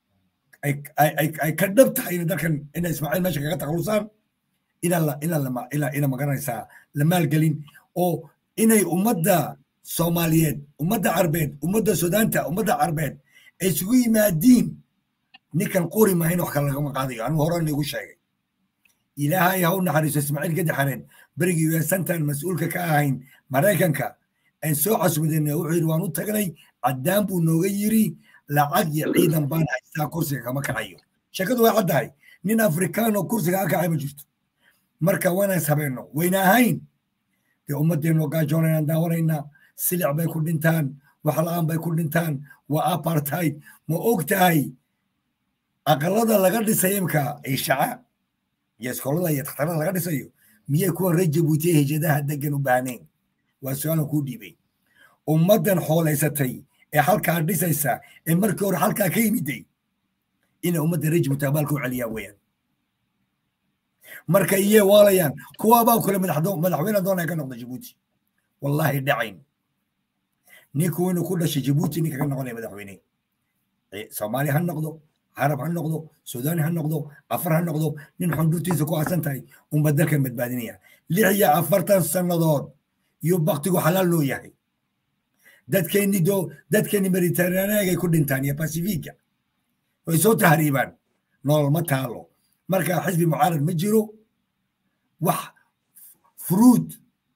ay ka dhab tahay ina dalkan ina ismaaciil meesha kaga takhalusaan ina magaranaysaa la maalgelin oo inay ummadda soomaaliyeed ummadda carbeed ummadda sudaanta ummadda carbeed ay isugu yimaadiin ninkan qori maahin wax kale lagama qaadayo anigu hore nigu sheegay ilaahay ha u naxariiso ismaaciil gadi xareen berigii weesantan mas-uulka ka ahayn maraykanka aan soo casbadayna wuxuu yidhi waan u tagnay caddaan buu nooga yiri lacag iyo ciidan baan haystaa kursiga kama kacayo sheekadu way caddahay nin afrikaan oo kursiga ka kacay ma jirto marka waana is habeenno wayna ahayn dee ummaddeenu gaajoonayaan daawanaynaa silic bay ku dhintaan waxla-aan bay ku dhintaan waa apartheid ma og tahay aqalada laga dhisay imka ishaca iyo iskoolada iyo takhtarada laga dhisayo miyay kuwa reer jabuuti ee hijadaha degan u baahneen waa su-aalan kuu dhiibay ummaddan xoolaysatay ee halkaa dhisaysa ee markii hore halkaa ka yimiday inay ummadda reer jabuuti abaalka u celiyaan weeyaan marka iyee waalayaan kuwaabaa kule madaxweyne doonaya ka noqda jabuuti wallahi dhacayn ninku inuu ku dhashay jabuuti ninka ka noqonaya madaxweyne soomaali ha noqdo carab ha noqdo sudaani ha noqdo afar ha noqdo nin xundurtiisa ku aasan tahay unba dalkan badbaadinaya lix iyo afartan sannadood iyo baktigu xalaal loo yahay dadkeenni do dadkeenni mediterraneagay ku dhintaan iyo pacifica way soo tahriibaan nolol ma taalo marka xisbi mucaarad ma jiro wax furuud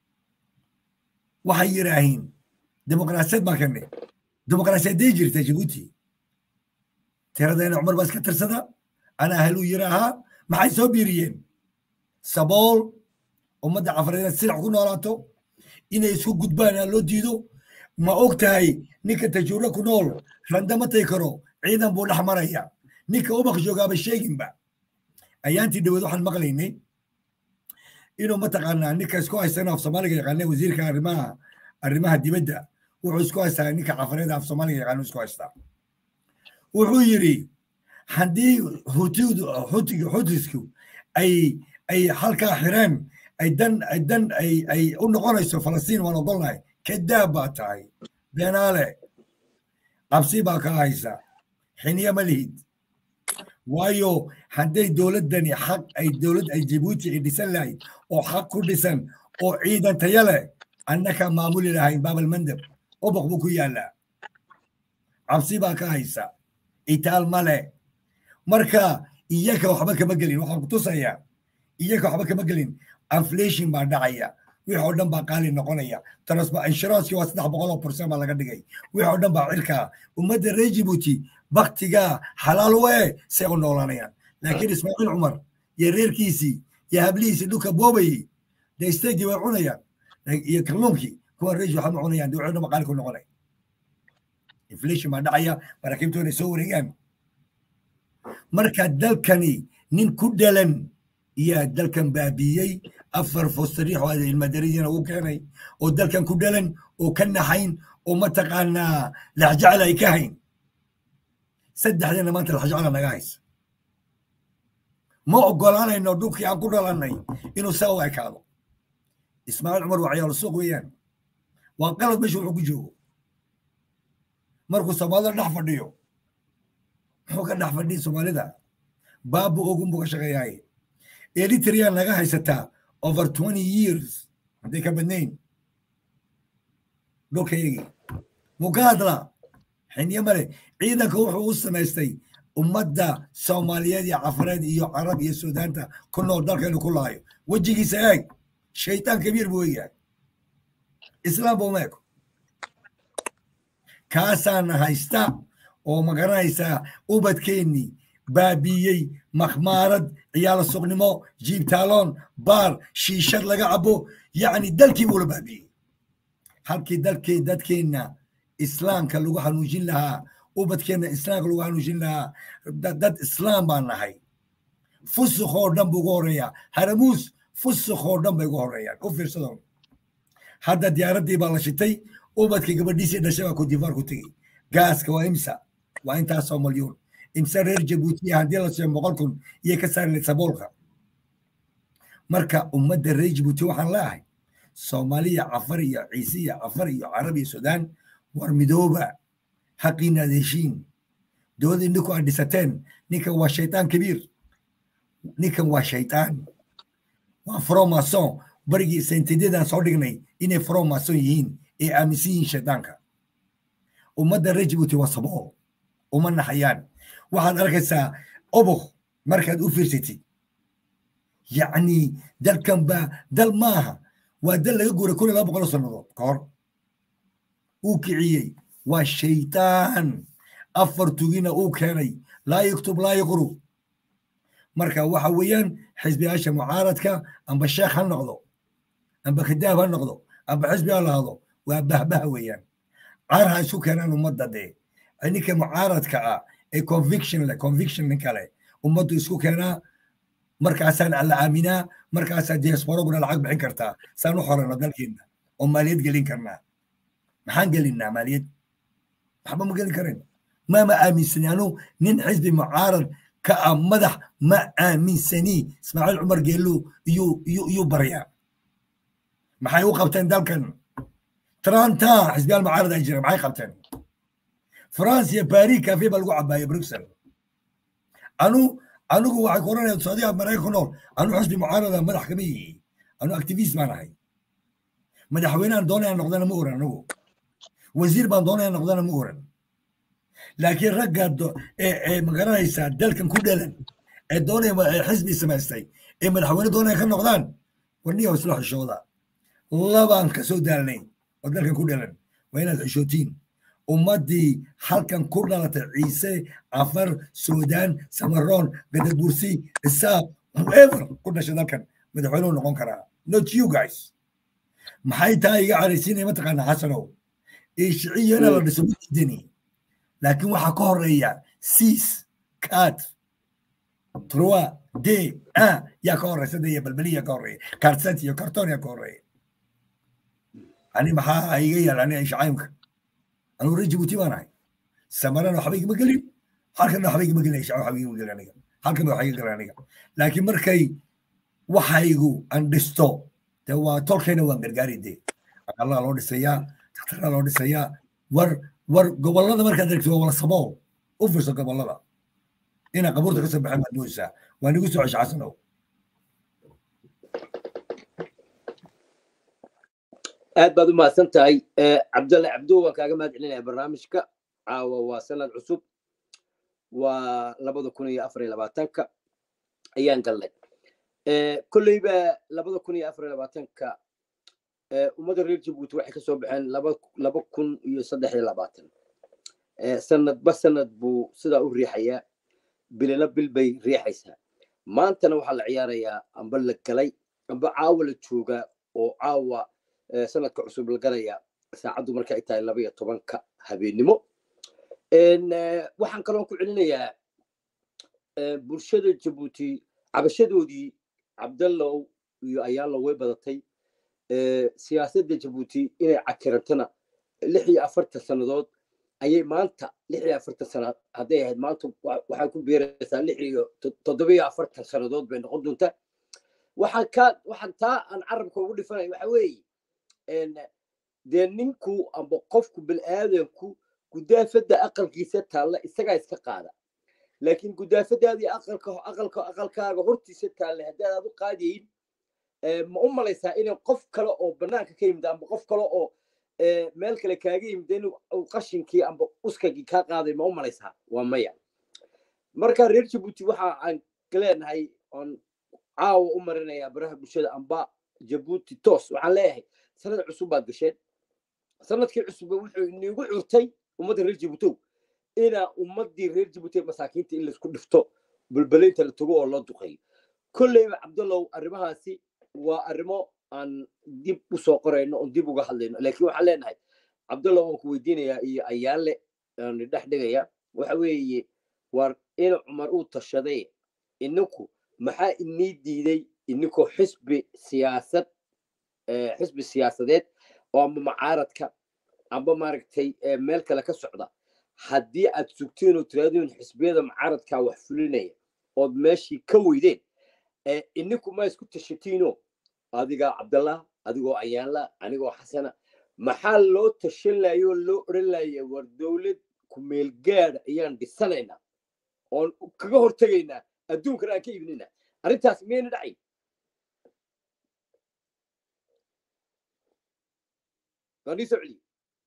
waxay yidhaahiin dimuqraasiyad baan kanne dimuqraasiyaday jirta jabuuti tiradayna cumar baa iska tirsada anaa haluu yiraahaa maxay soo biiriyeen sabool ummadda cafareed silac ku noolaato inay isku gudbaan aa loo diido ma og tahay ninka tajuuro ku nool randa ma tay karo ciidan buu dhex maraya ninka ubaq joogaaba sheeginba ayaantii dhaweed waxaan maqlaynay inuu mataqaanaa ninka isku haystana af soomaaliga yaqaana wasiirka arrimaha arrimaha dibadda wuxuu isku haystaa ninka cafareeda af soomaaliga yaqaana isku haystaa wuxuu yidhi haddii hutidu hutiga hutisku ay ay halkaa xireen ay dan ay dan ay ay u noqonayso falastiin waan ogolnahay kadaab baa tahay beenaale cabsi baa ka haysa xiniya ma lihid waayo hadday dowladdani xaq ay dowlad ay jabuuti ay dhisan lahayd oo xaq ku dhisan oo ciidan taya leh annaka maamuli lahayn baabalmandab oboq buu ku yaallaa cabsi baa ka haysa itaal male marka iyaka waxba kama gelin waxaan ku tusayaa iyaka waxba kama gelin inflation baa dhacaya wix oo dhan baa qaali noqonaya transfer insurance waa saddex boqol oo percent baa laga dhigay wix oo dhan baa cirkaa ummadda reer jibuuti baktigaa xalaal wee say u noolaanayaan laakiin ismaaciil cumar iyo reerkiisii iyo hablihiisii dhulka boobayey dee steegi way cunayaan iyo kalluunkii kuwa reeji waxba ma cunayaan dee wixii dhan baa qaali ku noqonay inflation baa dhacaya maraakiibtu inay soo wareegaan marka dalkani nin ku dhalan iyo dalkan baabiiyey afar fostariix oo ilmadariyana uu keenay oo dalkan ku dhalan oo ka naxayn oo mataqaanaa laxjacla ay ka hayn saddexdana maanta laxjacla naga haysa ma ogolaanayno dhulkii aan ku dhalannay inuu saa u ekaado ismaaciil cumar waa ciyaalo suuq weeyaan waa qalad meesha wuxuu ku joogo markuu soomaalida dhex fadhiyo muxuu ka dhex fadhiya soomaalida baabu ogun buu ka shaqeeyaaye eritrea naga haysataa over twenty years hadday ka badnayn dhulkayagii muu ka hadlaa xiniyo male ciidanka wuxuu u samaystay ummadda soomaaliyeed iyo cafareed iyo carab iyo suudaanta ku nool dalkaynu ku laayo wejigiisa eeg shaytaan kabiir buu eegyahay islaam buu meeko kaasaana haysta oo magaranaysaa ubadkeennii baabiiyey makhmaarad ciyaalo suqnimo jiibtaaloon baar shiishad laga cabo yacni dalkii buu la baabiiyey halkii dalkii dadkeenna islaamka lagu hanuujin lahaa ubadkeenna islaamka lagu hanuujin lahaa dad islaam baan nahay fusuk oo dhan buu ugu horeeyaa haramuus fusuk oo dhan bay ugu horeeyaan u fiirsado hadda diyaaraddii baa la shitay ubadkii gabadhiisii dhashay baa kudifaar ku tegey gaaska waa imsa waa intaasoo malyuun imse reer jabuutiya haddii la siiyo boqol kun iyo ka saarnay saboolka marka ummadda reer jabuuti waxaan leeahay soomaaliya cafar iyo ciise iyo cafar iyo carab iyo suudaan war midooba xaqiina adeeshiin dowladda indhinku aad dhisateen ninkan waa shaytaan kabiir ninkan waa shaytaan waa fromason barigii sentedyadan soo dhignay inay fromason yihiin ee aaminsan yihiin shaytaanka ummadda reer jabuuti waa sabool uma naxayaan waxaad arkaysaa obok markaad u fiirsatid yacni dalkan baa dal maaha waa dal laga guuray kun iyo laba boqol sannadood ka hor uu kiciyey waa shaytaan afar tugina uu keenay laa yuktub laa yuqru marka waxa weeyaan xisbiyaasha mucaaradka amba sheekh ha noqdo amba kadaab ha noqdo amba xisbi ha lahado waa bahbaha weeyaan caar ha isu keenaan ummadda dee ninka mucaaradka ah ee conviction leh conviction nin kale ummaddu isku keenaa markaasaan alla aaminaa markaasaa diasporaguna lacag bixin kartaa saan u xorano dalkeenna oo maaliyad gelin karnaa maxaan gelinnaa maaliyad waxba ma gelin karin maama aaminsani anu nin xisbi mucaarad ka ah madax ma aaminsani ismaaciil cumar geelu iyuu iyuu baryaa maxay u qabteen dalkan tranta xisbiyaal mucaarad ay jireen maxay qabteen france iyo paris cafe baa lagu cabaaya bruxelles anu anigu waxay ku oranaya saadiga maraykan ku nool anu xusbi mucaarada madax kama yihi anu activist baan ahay madaxweynehan doonaya noqdana ma oran anigu wasiir baan doonaya noqdana ma oran laakiin ragga ee magaranaysaa dalkan ku dhalan ee doonaya xisbi samaystay ee madaxweyne doonaya ka noqdaan warniya isla xishooda labaan ka soo daalnay oo dalkan ku dhalan waa inaad xishootiin ummaddii halkan ku dhalatay ciise afar suudaan samaroon gadabursi isaaq whoever ku dhashay dalkan madaxweynuhu noqon karaa not you guys maxay taa iga caraysiinaya mataqaana xasanow ishiciyana la dhiso mididani laakiin waxaa ka horeeya sis cat trois d un yaa ka horeysa de iyo balbeliya ka horeeya karsat iyo karton yaa ka horeeya ani maxaa iga yaal ani ishcaymka anugu reer jibuuti baan ahay samarana waxba igama gelin halkana waxba igama gelin ishcaa waxba igama gelin aniga halkana waxba iga gelin aniga laakiin markay waxaygu aan dhisto de waa tolkayna waan gargaari de aqalaa loo dhisayaa daktaraa loo dhisayaa war war gobollada markaad aragto waa wala sabool u furso gobollada inaa qabuurta ka soo baxan baad mooysaa waa nigu soo cesha xasanow aad baad u mahadsan tahay cabdalle cabdo waan kaaga mahad celinaya barnaamijka caawa waa sanad cusub waa labada kun iyo afar iyo labaatanka ayaan galnay kolleyba labada kun iyo afar iyo labaatanka ummadda reer jabuuti waxay ka soo baxeen laba kun iyo saddex iyo labaatan sanadba sanad buu sidaa u riixayaa bilina bil bay riixaysaa maantana waxaa la ciyaarayaa amba la galay amba caawa la joogaa oo caawa sanadka cusub la galaya saacaddu marka ay tahay laba iyo tobanka habeennimo waxaan kaloo ku celinayaa bulshada jabuuti cabashadoodii cabdallow iyo ayaalo way badatay siyaasadda jabuuti inay cakirantana lix iyo afartan sannadood ayay maanta lix iyo afartan sana hadday ahayd maanta waxay ku biiraysaa lix iyo toddoba iyo afartan sannadood bay noqon doontaa waxaan ka waxaan taa aan carabka ugu dhifanaya waxa weeye dee ninku amba qofku bilaadanku gudaafadda aqalkiisa taalla isagaa iska qaada laakiin gudaafadaadii aqalka aqalka aqalkaaga hortiisa taalla haddaad aad u qaadayin ma u malaysaa inay qof kale oo banaanka ka yimid amba qof kale oo meel kale kaaga yimid in qashinkii amba uskagii kaa qaaday ma u malaysaa waa maya marka reer jabuuti waxa aan leenahay oon caawa u marinayaa baraha bulshada amba jabuuti toos waxaan leeyahay sanad cusub baad gasheen sanadkii cusub wuxuu iniigu curtay ummadda reer jabuutow inaa ummaddii reer jabuuti masaakiinta in laisku dhifto bulbalaynta la tago oo loo duqeeyo kolleyba cabdallow arrimahaasi waa arrimo aan dib u soo qorayno oon dib uga hadlayno laakiin waxaan leenahay cabdallow waan ku weydiinayaa iyo ayaale aan dhex dhigaya waxa weeye war in cumar uu tashaday ininku maxaa inii diiday ininkoo xisbi siyaasad xisbi siyaasadeed oo amba macaaradka amba maaragtay meel kale ka socda haddii aad sugtiin oo tiraadin xisbiyada macaaradka wax fulinaya ood meeshii ka weydeen ininku ma isku tashatiino adigaa cabdallah adigoo ayaanla anigoo xasana maxaa loo tashan layo oo loo odhan laya war dowlad kumeel gaada ayaan dhisanaynaa oon kaga hortegaynaa adduunkana aan ka iibinaynaa arrintaas miyayna dhacayn waan ii soo celiye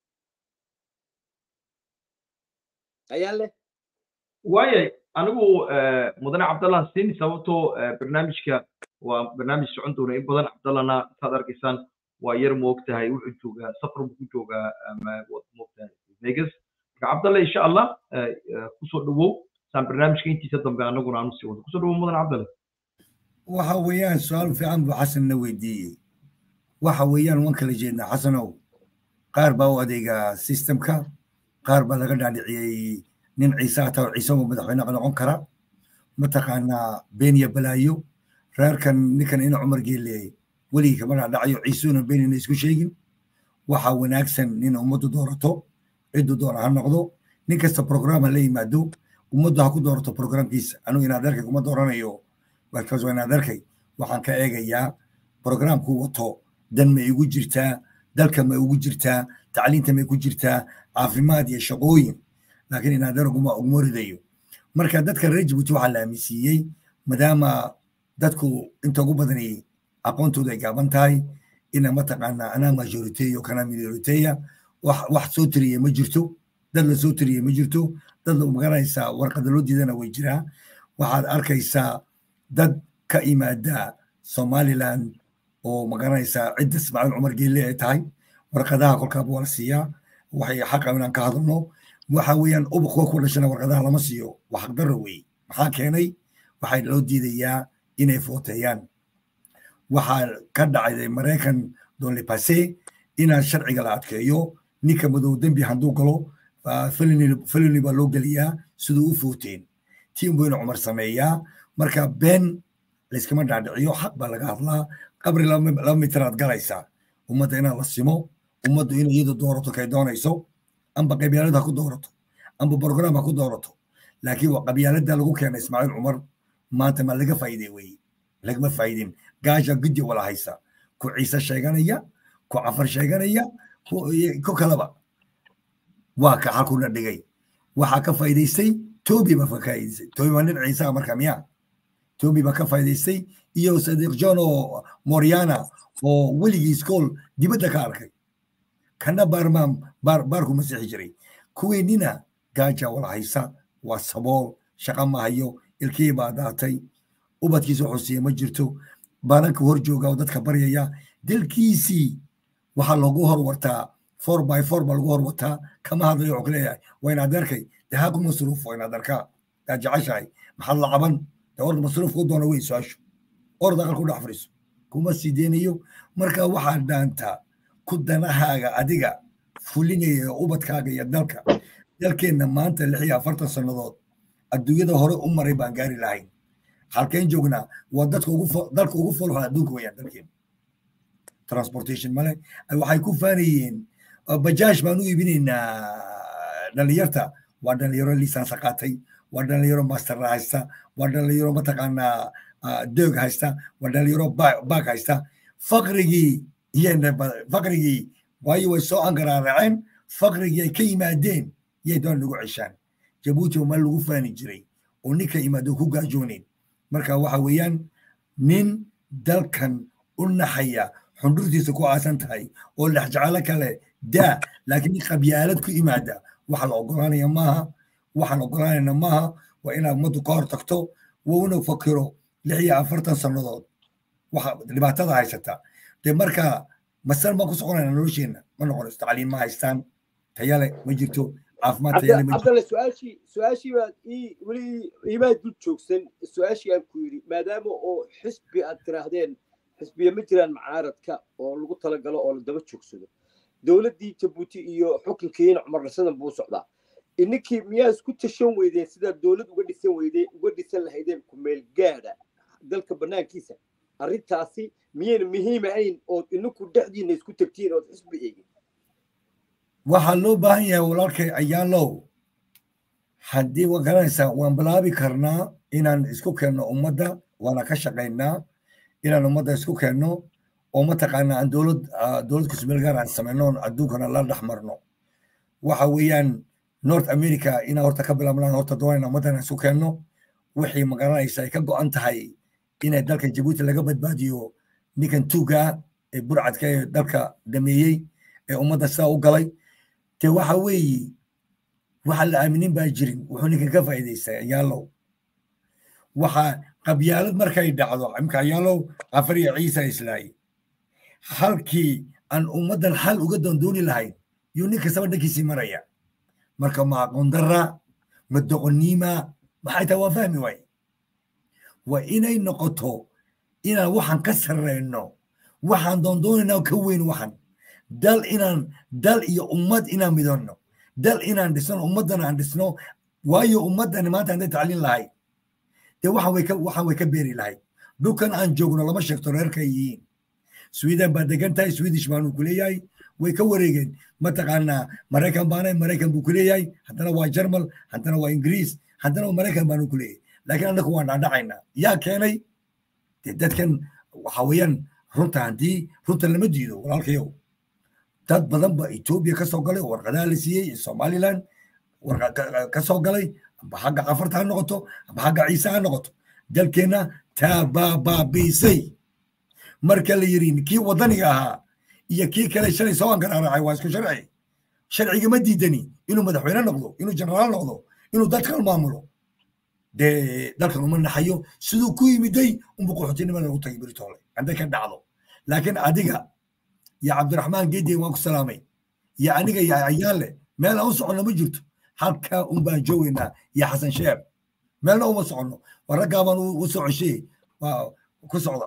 ayaan leh waayay anigu mudane cabdallah siin sababtoo barnaamijka waa barnaamij socon doona in badan cabdallahna saad arkaysaan waa yar moogtahay wuxuu joogaa safar buu ku joogaa moogtahay vegas marka cabdalla insha allah kusoo dhawow saan barnaamijka intiisa dambe anaguna aanu sii wado kusoo dhawow mudane cabdalle waxa weeyaan su-aal fiican buu xasanna weydiiyey waxa weeyaan waan kala jeednaa xasanow qaar baa u adeega systemka qaar baa laga dhaadhiciyey nin ciise hataa oo ciise oo madaxweyne noqon kara mataqaanaa beeniya balaayo reerkan ninkan ina cumar geelle weligii kama dhaadhacayo ciisuuna beenina isku sheegin waxa wanaagsan in ummaddu doorato ciddu doona ha noqdo nin kasta program ha la yimaado ummaddu ha ku doorato programkiisa anugu inaad arkay kuma dooranayo markaas waa inaad arkay waxaan ka eegayaa programku wato dan ma igu jirtaa dalka ma ugu jirtaa tacliinta may ku jirtaa caafimaad iyo shaqooyin laakiin inaad araguma uguma ridayo marka dadka reer jabuuti waxaa la aaminsiiyey maadaama dadku inta ugu badani aqoontooda ay gaaban tahay ina mataqaanaa anaa majoriteyo kana minoriteya wax wax soo tiriyey ma jirto dad la soo tiriyey ma jirto dad la magaranaysaa warqada loo diidana way jiraa waxaad arkaysaa dad ka imaada somaliland oo magaranaysaa cidda ismaaciil cumar geelle ay tahay warqadaha kolkaaba waa la siiyaa waxay xaqa inaan ka hadalno waxa weeyaan ubaqwa ku dhashana warqadaha lama siiyo waa xaqdarro weeye maxaa keenay waxaa loo diidayaa inay footeeyaan waxaa ka dhacday maraykan donle pase inaan sharciga la adkeeyo ninka madow dembi hadduu galo felini baa loo geliyaa siduu u footeen tiin buyna cumar sameeyaa marka been layskama dhaadhiciyo xaq baa laga hadlaa qabri laba mitiraad galaysaa ummadda inaan la simo ummaddu inay iyadu doorato kay doonayso amba qabyaalad ha ku doorato amba brogram ha ku doorato laakiin waa qabyaaladda lagu keenay ismaaciil cumar maanta ma laga faa'iidey weye lagama faa'iidin gaasha guddi wala haysa ku ciise sheeganaya ku cafar sheeganaya ku kalaba waa ka xalkuna dhigay waxaa ka faa'iidaystay tobi baa ka faa'iidaystay tobi waa nin ciisaha marka miya tobi baa ka faa'iidaystay iyo sadiq john oo moriana oo weligii iskool dibadda ka arkay kana baarmaan baar baarku masixi jiray kuweennina gaaja wala haysa waa sabool shaqa ma hayo ilkihii baa daatay ubadkiisa wuxuu siiya ma jirto baalanka hor jooga oo dadka baryaya dalkiisii waxaa loogu hor wartaa four by four baa lagu hor wataa kama hadlayo wuxuu leeyahay waa inaad arkay dee haa ku masruuf waa inaad arkaa yaa jeceshahay maxaad la caban dee orda masruuf ku doona wey su-aashu orda aqal ku dhex fadhiiso kuma sii deynayo marka waxaad dhaantaa ku danahaaga adiga fulinaya ubadkaaga iyo dalka dalkeenna maanta lix iyo afartan sannadood adduunyada hore u maray baan gaari lahayn halkeen joognaa waa dadka ugu dalka ugu folxun adduunka weyaan dalkeena transportation male waxay ku faanayeen bajaash baan u iibinaynaa dhalinyarta waa dhalinyaro lisansa qaatay waa dhalinyaro master haysta waa dhalinyaro mataqaanaa doog haysta waa dhalinyaro baag haysta faqrigii faqrigii waayo way soo angaraaraceen faqrigii ay ka yimaadeen yay doon lagu ceshaan jabuuti ma lagu faani jiray oo ninka yimaado ku gaajooneyn marka waxa weeyaan nin dalkan u naxaya xundurtiisa ku aasan tahay oo lexjecelo kale daa laakiin nin qabyaalad ku yimaada waxa la ogolaanaya maaha waxaan ogolaanayna maaha waa inaad ummaddu ka hor tagto wuuna fakiro lix iyo afartan sannadood waxa dhibaatada haysata dee marka masal baan ku soconayna nolosheenna ma noqonayso tacliim ma haystaan tayale ma jirto caafimaad tayale ma jirto cabdalle su-aashii su-aashii baad ii weli iimaa dul joogsan su-aashii aan ku yidhi maadaama oo xisbi aad tiraahdeen xisbiya ma jiraan macaaradka oo lagu talagalo oo la daba joogsado dowladdii jabuuti iyo xukunkiina cumar rasadan buu socdaa ininkii miyaa isku tashan weydeen sidaad dowlad uga dhisan weydeen uga dhisan lahaydeen kumeel gaadha dalka bannaankiisa arrintaasi miyayna muhiim ahayn ood ininku dhexdiina isku tagtiin ood xisbi eegin waxaa loo baahan yahay walaalkay ayaalow haddii waa garanaysaa waan bilaabi karnaa inaan isku keenno ummadda waana ka shaqaynaa inaan ummadda isku keenno oo mataqaanaa aan dowlad dowlad kusmeelgaar aan samayno adduunkana la dhex marno waxa weeyaan north america inaan horta ka bilaabnaan horta doonayna ummaddan isku keenno wixii magaranaysa ay ka go'an tahay inay dalka jabuuti laga badbaadiyo ninkan tuuga ee burcadka ee dalka dhameeyey ee ummadda sidaa u galay dee waxa weeye waxa la aaminin baa jirin wuxuu ninkan ka faa'iidaystay ayaalow waxa qabyaalad markay dhacdo imka ayaalow afar iyo ciisa islaaye halkii aan ummaddan xal uga doondooni lahayn yuu nin kastaba dhankiisii maraya marka ma aqoon darra ma doqoniima maxay tahay waan fahmi waaye waa inay noqoto inaan waxaan ka sarreyno waxaan doondoonayna ka weyn waxan dal inaan dal iyo ummad inaan midonno dal inaan dhisno ummaddana aan dhisno waayo ummaddani maanta hadday tacliin lahayd dee waxaan way ka waxaan way ka beeri lahayd dhulkan aan joogno lama sheegto reerka yihiin sweden baa degan tahay swedish baanu ku leeyahay way ka wareegeen mataqaanaa maraykan baanay maraykan buu ku leeyahay haddana waa jarmal haddana waa ingiriis haddana waa maraykan baanu ku leeyahay laakiin annagu waan dhaadhacaynaa yaa keenay dee dadkan waxa weeyaan runta haddii runta lama diido walaalkayow dad badan ba etoobiya ka soo galay warqadaha la siiyey somaliland ka soo galay amba xagga cafarta ha noqoto amba xagga ciise ha noqoto dalkeenna taabaabaabisay marka la yidhi kii waddaniga ahaa iyo kii kale shalay soo angaraaracay waa isku sharci sharciga ma diidani inuu madaxweyne noqdo inuu jenaraal noqdo inuu dadkan maamulo dee dalkan uma naxayo siduu ku yimiday unbu qaxootinimada lagu tagay beritoole hadday ka dhacdo laakiin adiga iyo cabdiraxmaan geediye waan ku salaamay iyo aniga iyo ayaale meel aan u soconno ma jirto halkaa un baan joogaynaa iyo xasan sheer meelna uma soconno waa raggaa baan u soo ceshey waa ku socda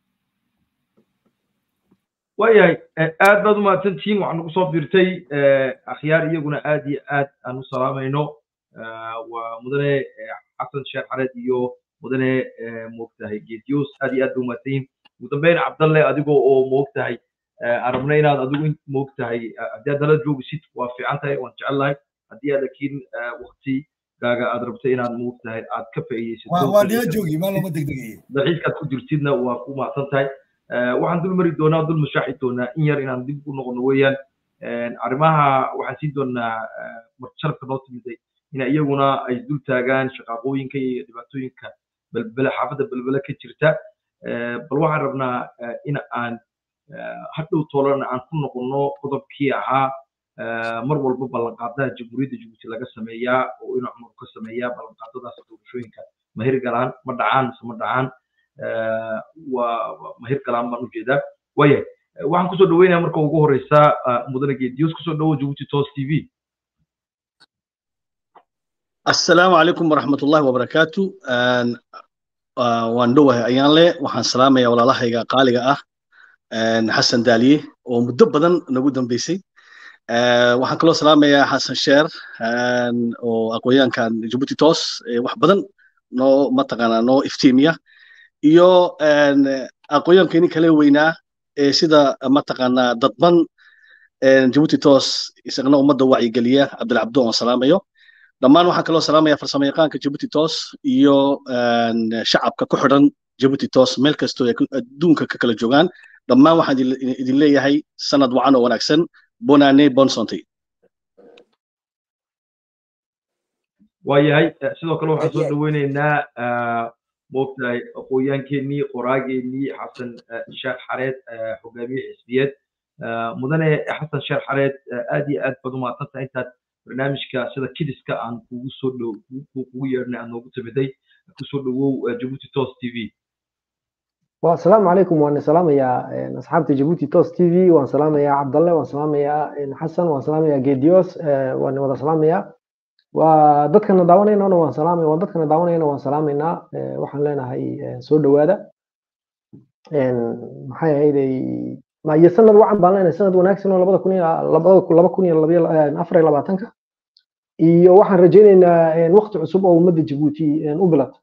waayahay aad baad umahadsantihiin waxaa nagu soo biirtay akhyaar iyaguna aad iyo aad aan u salaamayno waa mudane xasan sheekh xareed iyo mudane moogtahay geediyoos aad iyo aad ba umahadsan yihin ugu dambeyn cabdalle adigoo oo moogtahay aan rabna inaad adigu moogtahay haddii aad nala joogisid waa fiican tahay waan jecelnahay haddii aad laakiin wakti gaaga aad rabto inaad moogtahay aad ka faa'iideysato waa nila joogi maa looma degdegaya dalxiiskaad ku jirtidna waa ku mahadsan tahay waxaan dul mari doonaa dul mashaaxi doonaa in yar inaan dib u noqono weeyaan arrimaha waxaan siin doonaa marjarabka noo timiday ina iyaguna ay dul taagaan shaqaaqooyinka iyo dhibaatooyinka belbele xaafadda belbele ka jirta bal waxaan rabnaa in aan hadhow toolana aan ku noqono qodobkii ahaa mar walba ballanqaadaha jamhuuriyadda jabuuti laga sameeyaa oo ina cumar ka sameeyaa ballanqaadadaas doorashooyinka ma hirgalaan ma dhacaan mise ma dhacaan waa mahir galaan baan ujeedaa waayahay waxaan kusoo dhaweynaya marka ugu horeysa mudane geediyos kusoo dhawo jabuuti tos t v assalaamu calaykum waraxmatullahi wabarakaatu waan dhowahay ayaan le waxaan salaamaya walaalahayga qaaliga ah xasan daaliye oo muddo badan nagu dambeysay waxaan kaloo salaamayaa xasan sheer oo aqoonyahankan jabuuti tos wax badan noo mataqaanaa noo iftiimiya iyo aqoonyankeenii kale weynaa ee sida mataqaanaa dadban jabuuti tos isagna ummadda wacyigeliya cabdilcabdo aan salaamayo dhammaan waxaan kaloo salaamaya farsamo yaqaanka jabuuti tos iyo shacabka ku xidhan jabuuti tos meel kastoo ay adduunka ka kala joogaan dhammaan waxaan idin leeyahay sanad wacan oo wanaagsan bonane bonsonte waayahay sidoo kale waxaan soo dhaweyneynaa moogtahay aqoonyaankeenii qoraageenii xasan sheekh xareed hogaamiye xisbiyeed mudane xasan sheekh xareed aad iyo aad baad umahadsan tahay intaad barnaamijka sida kidiska aan kugu soo dhow kugu yeedhnay aad noogu timiday kusoo dhawow jabuuti tos t v asalaamu calaykum waan salaamayaa asxaabta jabuuti tos t v waan salaamayaa cabdalle waan salaamayaa xasan waan salaamayaa geedios waan wada salaamayaa waa dadkana daawanayna waan salaamay waa dadkana daawanayna waan salaamaynaa waxaan leenahay soo dhowaada maxay ahayday iyo sanad wacan baan leenahay sanad wanaagsan oo labada kun iyo laba kun iyo labayo afar iyo labaatanka iyo waxaan rajaynaynaa waqti cusub oo ummadda jabuuti u bilata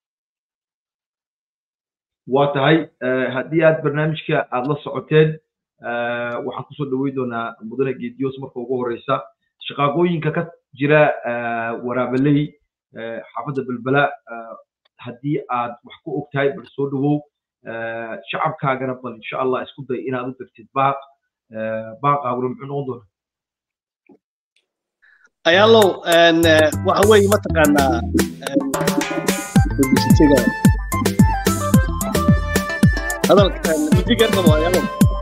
waa tahay haddii aad barnaamijka aad la socoteen waxaan kusoo dhaweyn doonaa mudane geediyoos marka ugu horeysa shaqaaqooyinka ka jira waraabaley xaafadda belbela haddii aad wax ku og tahay bal soo dhawow shacabkaagana bal insha allah isku day inaad u degtid baaq baaqaaguna muxuu noqon doonaa ayaalow waxa weeye mataqaanaa hadalka midigan qabo ayaalow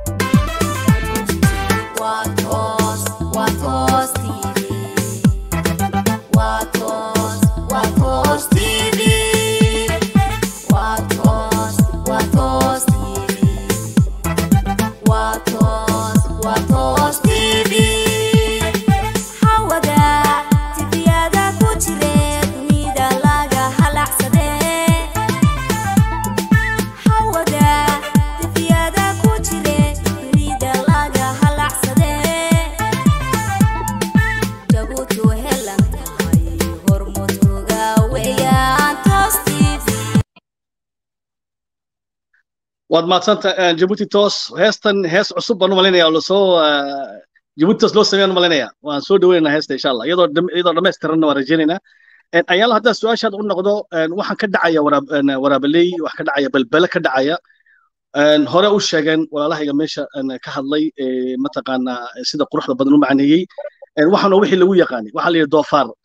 waad mahadsanta jabuuti tos heestan hees cusub baan u malinaya lasoo jabuuti tos loo sameeyaan u malinaya waan soo dhaweynaa heesta insha allah iyadoo iyadoo dhammaystiranna waan rajaynaynaa ayaala haddaa su-aashaad u noqdo waxaan ka dhacaya waraabaley wax ka dhacaya balbele ka dhacaya hore u sheegeen walaalahayga meesha ka hadlay mataqaanaa sida quruxda badan u macneeyey waxaana wixii lagu yaqaanay waxaa la yidhi doofaar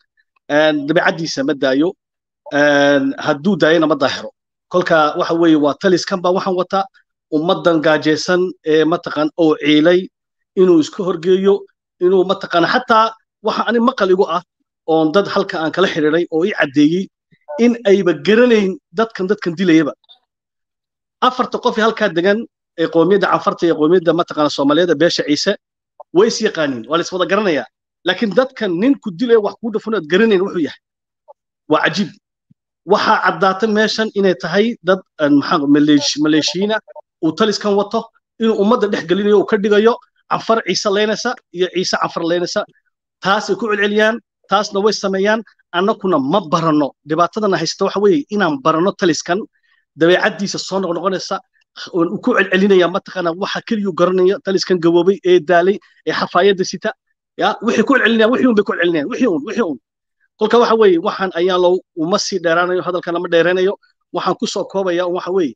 dabeecaddiisa ma daayo hadduu daayana ma daahiro kolka waxa weeye waa taliskan baa waxaan wataa ummaddan gaajaysan ee mataqaan oo ciilay inuu iska horgeeyo inuu mataqaan xataa waxa ani maqal igu ah oon dad halka aan kala xidhiiday oo ii caddeeyey in ayba garanayn dadkan dadkan dilayaba afarta qof ee halkaa degan ee qoomiyadda canfarta iyo qoomiyadda mataqaana soomaaliyeed beesha ciise way is yaqaaniin waa la is wada garanayaa laakiin dadkan ninku dilaya wax kuu dhafan aad garanayn wuxuu yahay waa cajiib waxaa caddaata meeshan inay tahay dad maxaa maleeshiina uu taliskan wato inuu ummadda dhex gelinayo uu ka dhigayo canfar ciise leynaysa iyo ciise canfar leynaysa taasay ku celceliyaan taasna way sameeyaan annakuna ma baranno dhibaatadana haysta waxa weeye inaan baranno taliskan dabeecaddiisa soo noqnoqonaysa ku celcelinaya mataqaana waxa keliyuu garanaya taliskan gaboobay ee daalay ee xafaayadda sita ya wixii ku celcelinayaan wixii un bay ku celcelinayaan wixii un wixii un kolka waxa weeye waxaan ayaan low uma sii dheeraanayo hadalkan lama dheeranayo waxaan ku soo koobaya waxa weeye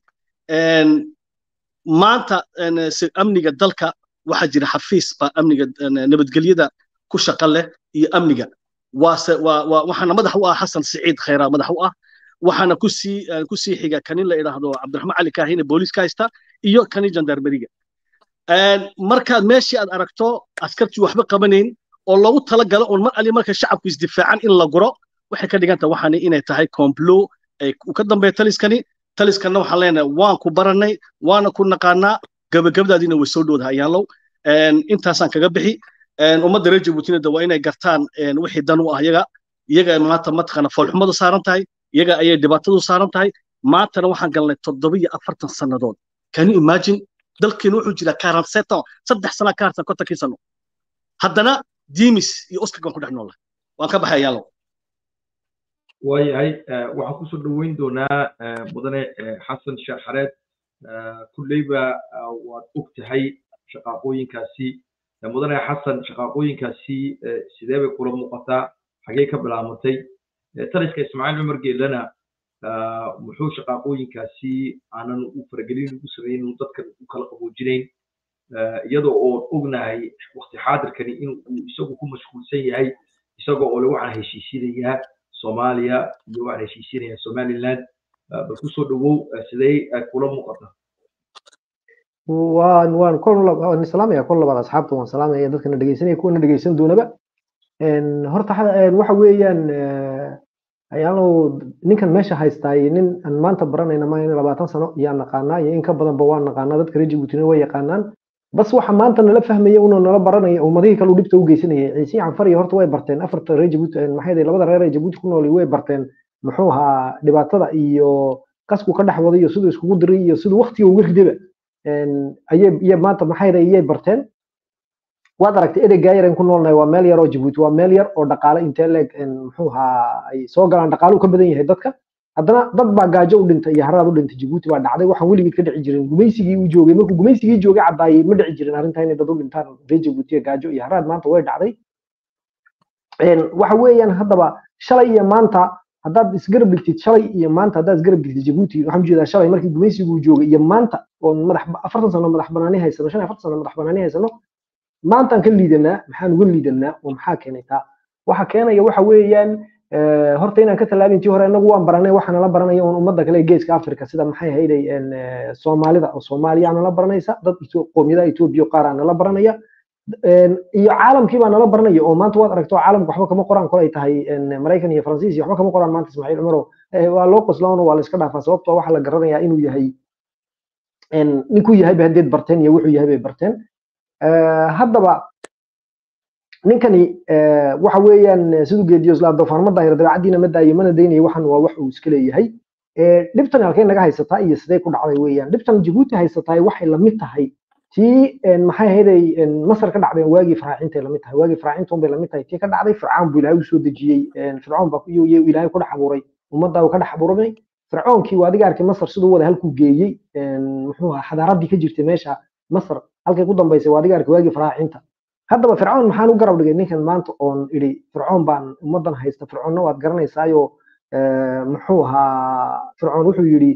maanta amniga dalka waxaa jira xafiis baa amniga nabadgelyada ku shaqo leh iyo amniga waase waa waxaana madax u ah xasan siciid khayraa madax u ah waxaana kusii kusii xiga kanin la idhaahdo cabdiraxmaan cali kaahine booliiska haysta iyo kani jandarmeriga markaad meeshii aad aragto askartii waxba qabanayn oo loogu talagalo un mar ali marka shacabku isdifaacan in la guro waxay ka dhigan tahay waxaani inay tahay complo ay ka dambeeya taliskani taliskanna waxaan leenahay waan ku baranay waana ku naqaanaa gabagabadaadiina way soo dhowdaha ayaanlow intaasaan kaga bixi ummadda reer jabuutina waa inay gartaan wixii dan u ah iyaga iyaga maanta mataqaana foolxumadu saaran tahay iyaga ayay dhibaatadu saaran tahay maantana waxaan galnay toddoba iyo afartan sannadood can you imagine dalkeenu wuxuu jiraa karan setan saddex sana ka harsan kontonkii sano haddana dimis iyo oskar baan ku dhex noolnahay waan ka baxay ayaanlow waayahay waxaan kusoo dhoweyn doonaa mudane xasan sheekh xareed kulleyba waad og tahay shaqaaqooyinkaasi mudane xasan shaqaaqooyinkaasi sidee bay kula muuqataa xagee ka bilaamatay taliska ismaaciil cumar geelana muxuu shaqaaqooyinkaasi aanan u faragelin ugu sameyn inuu dadkan u kala qaboojinayn iyadoo oon ognahay waqti xaadirkani inuu isagu ku mashquulsan yahay isagoo oo le waxaan heshiisinayaa soomaaliya iyo waxaan heshiisinayaa somaliland bal kusoo dhowow sidee kula muuqata waan waan waan islaamaya kol labaad asxaabta waan salaamaya dadkana dhegeysanaya kuwana dhegeysan doonaba horta waxa weeyaan ayaalow ninkan meesha haystaay nin aan maanta baranayna ma in labaatan sano yaa naqaanaa iyo in ka badanba waan naqaanaa dadka reer jabuutina way yaqaanaan bas waxa maanta nala fahmaya unoo nala baranaya ummadihii kale dhibta u geysanaya ciise canfar iyo horta way barteen afarta reer jabuuti maxay labada reer ee jabuuti ku nool way barteen muxuu ahaa dhibaatada iyo qasku ka dhex waday iyo siduu iskugu diray iyo siduu waqtiga uga ridaba ayay maanta maxay iyay barteen waad aragtay ereygaa yar ku noolnahay waa meel yar oo jabuuti waa meel yar oo dhaqaale intee leeg muxuu ahaa ay soo galaan dhaqaalu ka badan yahay dadka haddana dad baa gaajo u dhintay iyo haraad u dhintay jabuuti baa dhacday waxaan weligeed ka dhici jirin gumaysigii uu joogay markuu gumaysigii joogay caddaayay ma dhici jirin arrintaa inay dad u dhintaan reer jabuutiya gaajo iyo haraad maanta way dhacday waxa weeyaan haddaba shalay iyo maanta haddaad isgarab dhigtid shalay iyo maanta haddaad isgarab dhigtid jabuuti waxaan ujeedaa shalay markii gumaysigu uu joogay iyo maanta oo madax afartan sano madax banaani haysano shan iyo afartan sano madax banaani haysano maantaan ka liidanaa maxaan uga liidanaa oo maxaa keenay taa waxa keenaya waxa weeyaan horta inaan ka tallaabin tii hore inagu waan baranay waxaana la baranaya un ummadda kale geeska africa sida maxay hayday soomaalida oo soomaaliya nala baranaysa dad qoomiyadaha etoobiya qaar aa nala baranaya iyo caalamkii baa nala baranaya oo maanta waad aragto caalamka waxba kama qoraan kolay tahay maraykan iyo faransiis iyo waxba kama qoraan maanta ismaaciil cumaro waa loo qoslaano waa la iska dhaafaa sababtoo waxaa la garanayaa inuu yahay ninkuu yahay ba haddeed barteen iyo wuxuu yahay bay barteen haddaba ninkani waxa weeyaan siduu geediyo isla doofaarma daahira dabeecaddiina ma daayo mana daynayo waxan waa wax uu iska leeyahay dhibtan halkay naga haysataa iyo sidee ku dhacday weeyaan dhibtan jabuuti haysataa waxay lamid tahay tii maxay ahayday masar ka dhacday waagii faraacinta lamid tahay waagii faraacinta unbay lamid tahay tii ka dhacday fircawn buu ilaahay usoo dejiyey fircoon baa ilaahay ku dhex abuuray ummaddaa uu ka dhex abuuramay fircoonkii waa adiga arkay masar siduu wada halkuu geeyey muxuu ahaa xadaaraddii ka jirtay meesha masar halkay ku dambaysay waa adiga arkay waagii faraacinta haddaba fircoon maxaan u garab dhigay ninkan maanta oon idhi fircoon baan ummaddan haysta fircoonna waad garanaysaayo muxuu ahaa fircoon wuxuu yidhi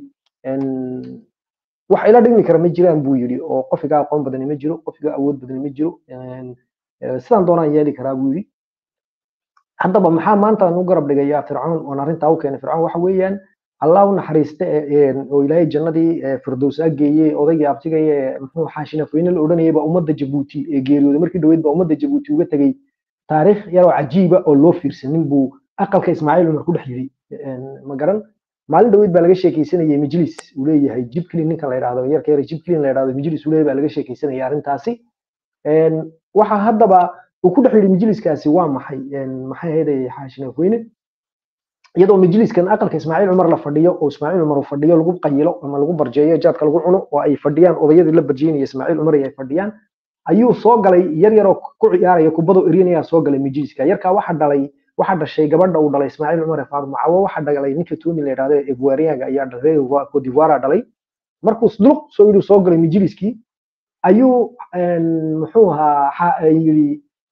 wax ila dhigmi kara ma jiraan buu yidhi oo qof iga aqoon badani ma jiro qof iga awood badani ma jiro sidaan doonaan yeeli karaa buu yidhi haddaba maxaa maanta aan u garab dhigayaa fircoon oon arrintaa u keenay fircoon waxa weeyaan allah u naxariiste oo ilaahay jannadii firdows ageeyey odaygii abtigaya ee muxuu xaashinafoyne la odhanayay baa ummadda jabuuti ee geeriyooday markii dhaweyd baa ummadda jabuuti uga tegey taariikh yaroo cajiiba oo loo fiirsanin buu aqalka ismaaciil cumar ku dhex yidhi ma garan maalin dhaweyd baa laga sheekeysanayay majlis uu leeyahay jibclin ninka la yidhahdo yarka yar jibclin la yidhahdo majlis uu leeyahay baa laga sheekeysanaya arrintaasi waxa haddaba uu ku dhex yidhi majliskaasi waa maxay maxay ahayd xaashinafoyne iyadoo majliskan aqalka ismaaciil cumar la fadhiyo oo ismaaciil cumar uu fadhiyo lagu qayilo ama lagu barjeeyo jaadka lagu cuno oo ay fadhiyaan odayadii la barjeynaya ismaaciil cumar ay fadhiyaan ayuu soo galay yar yaroo ku ciyaaraya kubadoo eryanaya soo galay majliska yarkaa waxa dhalay waxa dhashay gabadha uu dhalay ismaaciil cumar ee faaduma cawo waxa dhalay ninka toomi la yidhahdo evuariyaga ayaa dhalay codivoira dhalay markuu duluq soo yidhi soo galay majliskii ayuu muxuu ahaa yidhi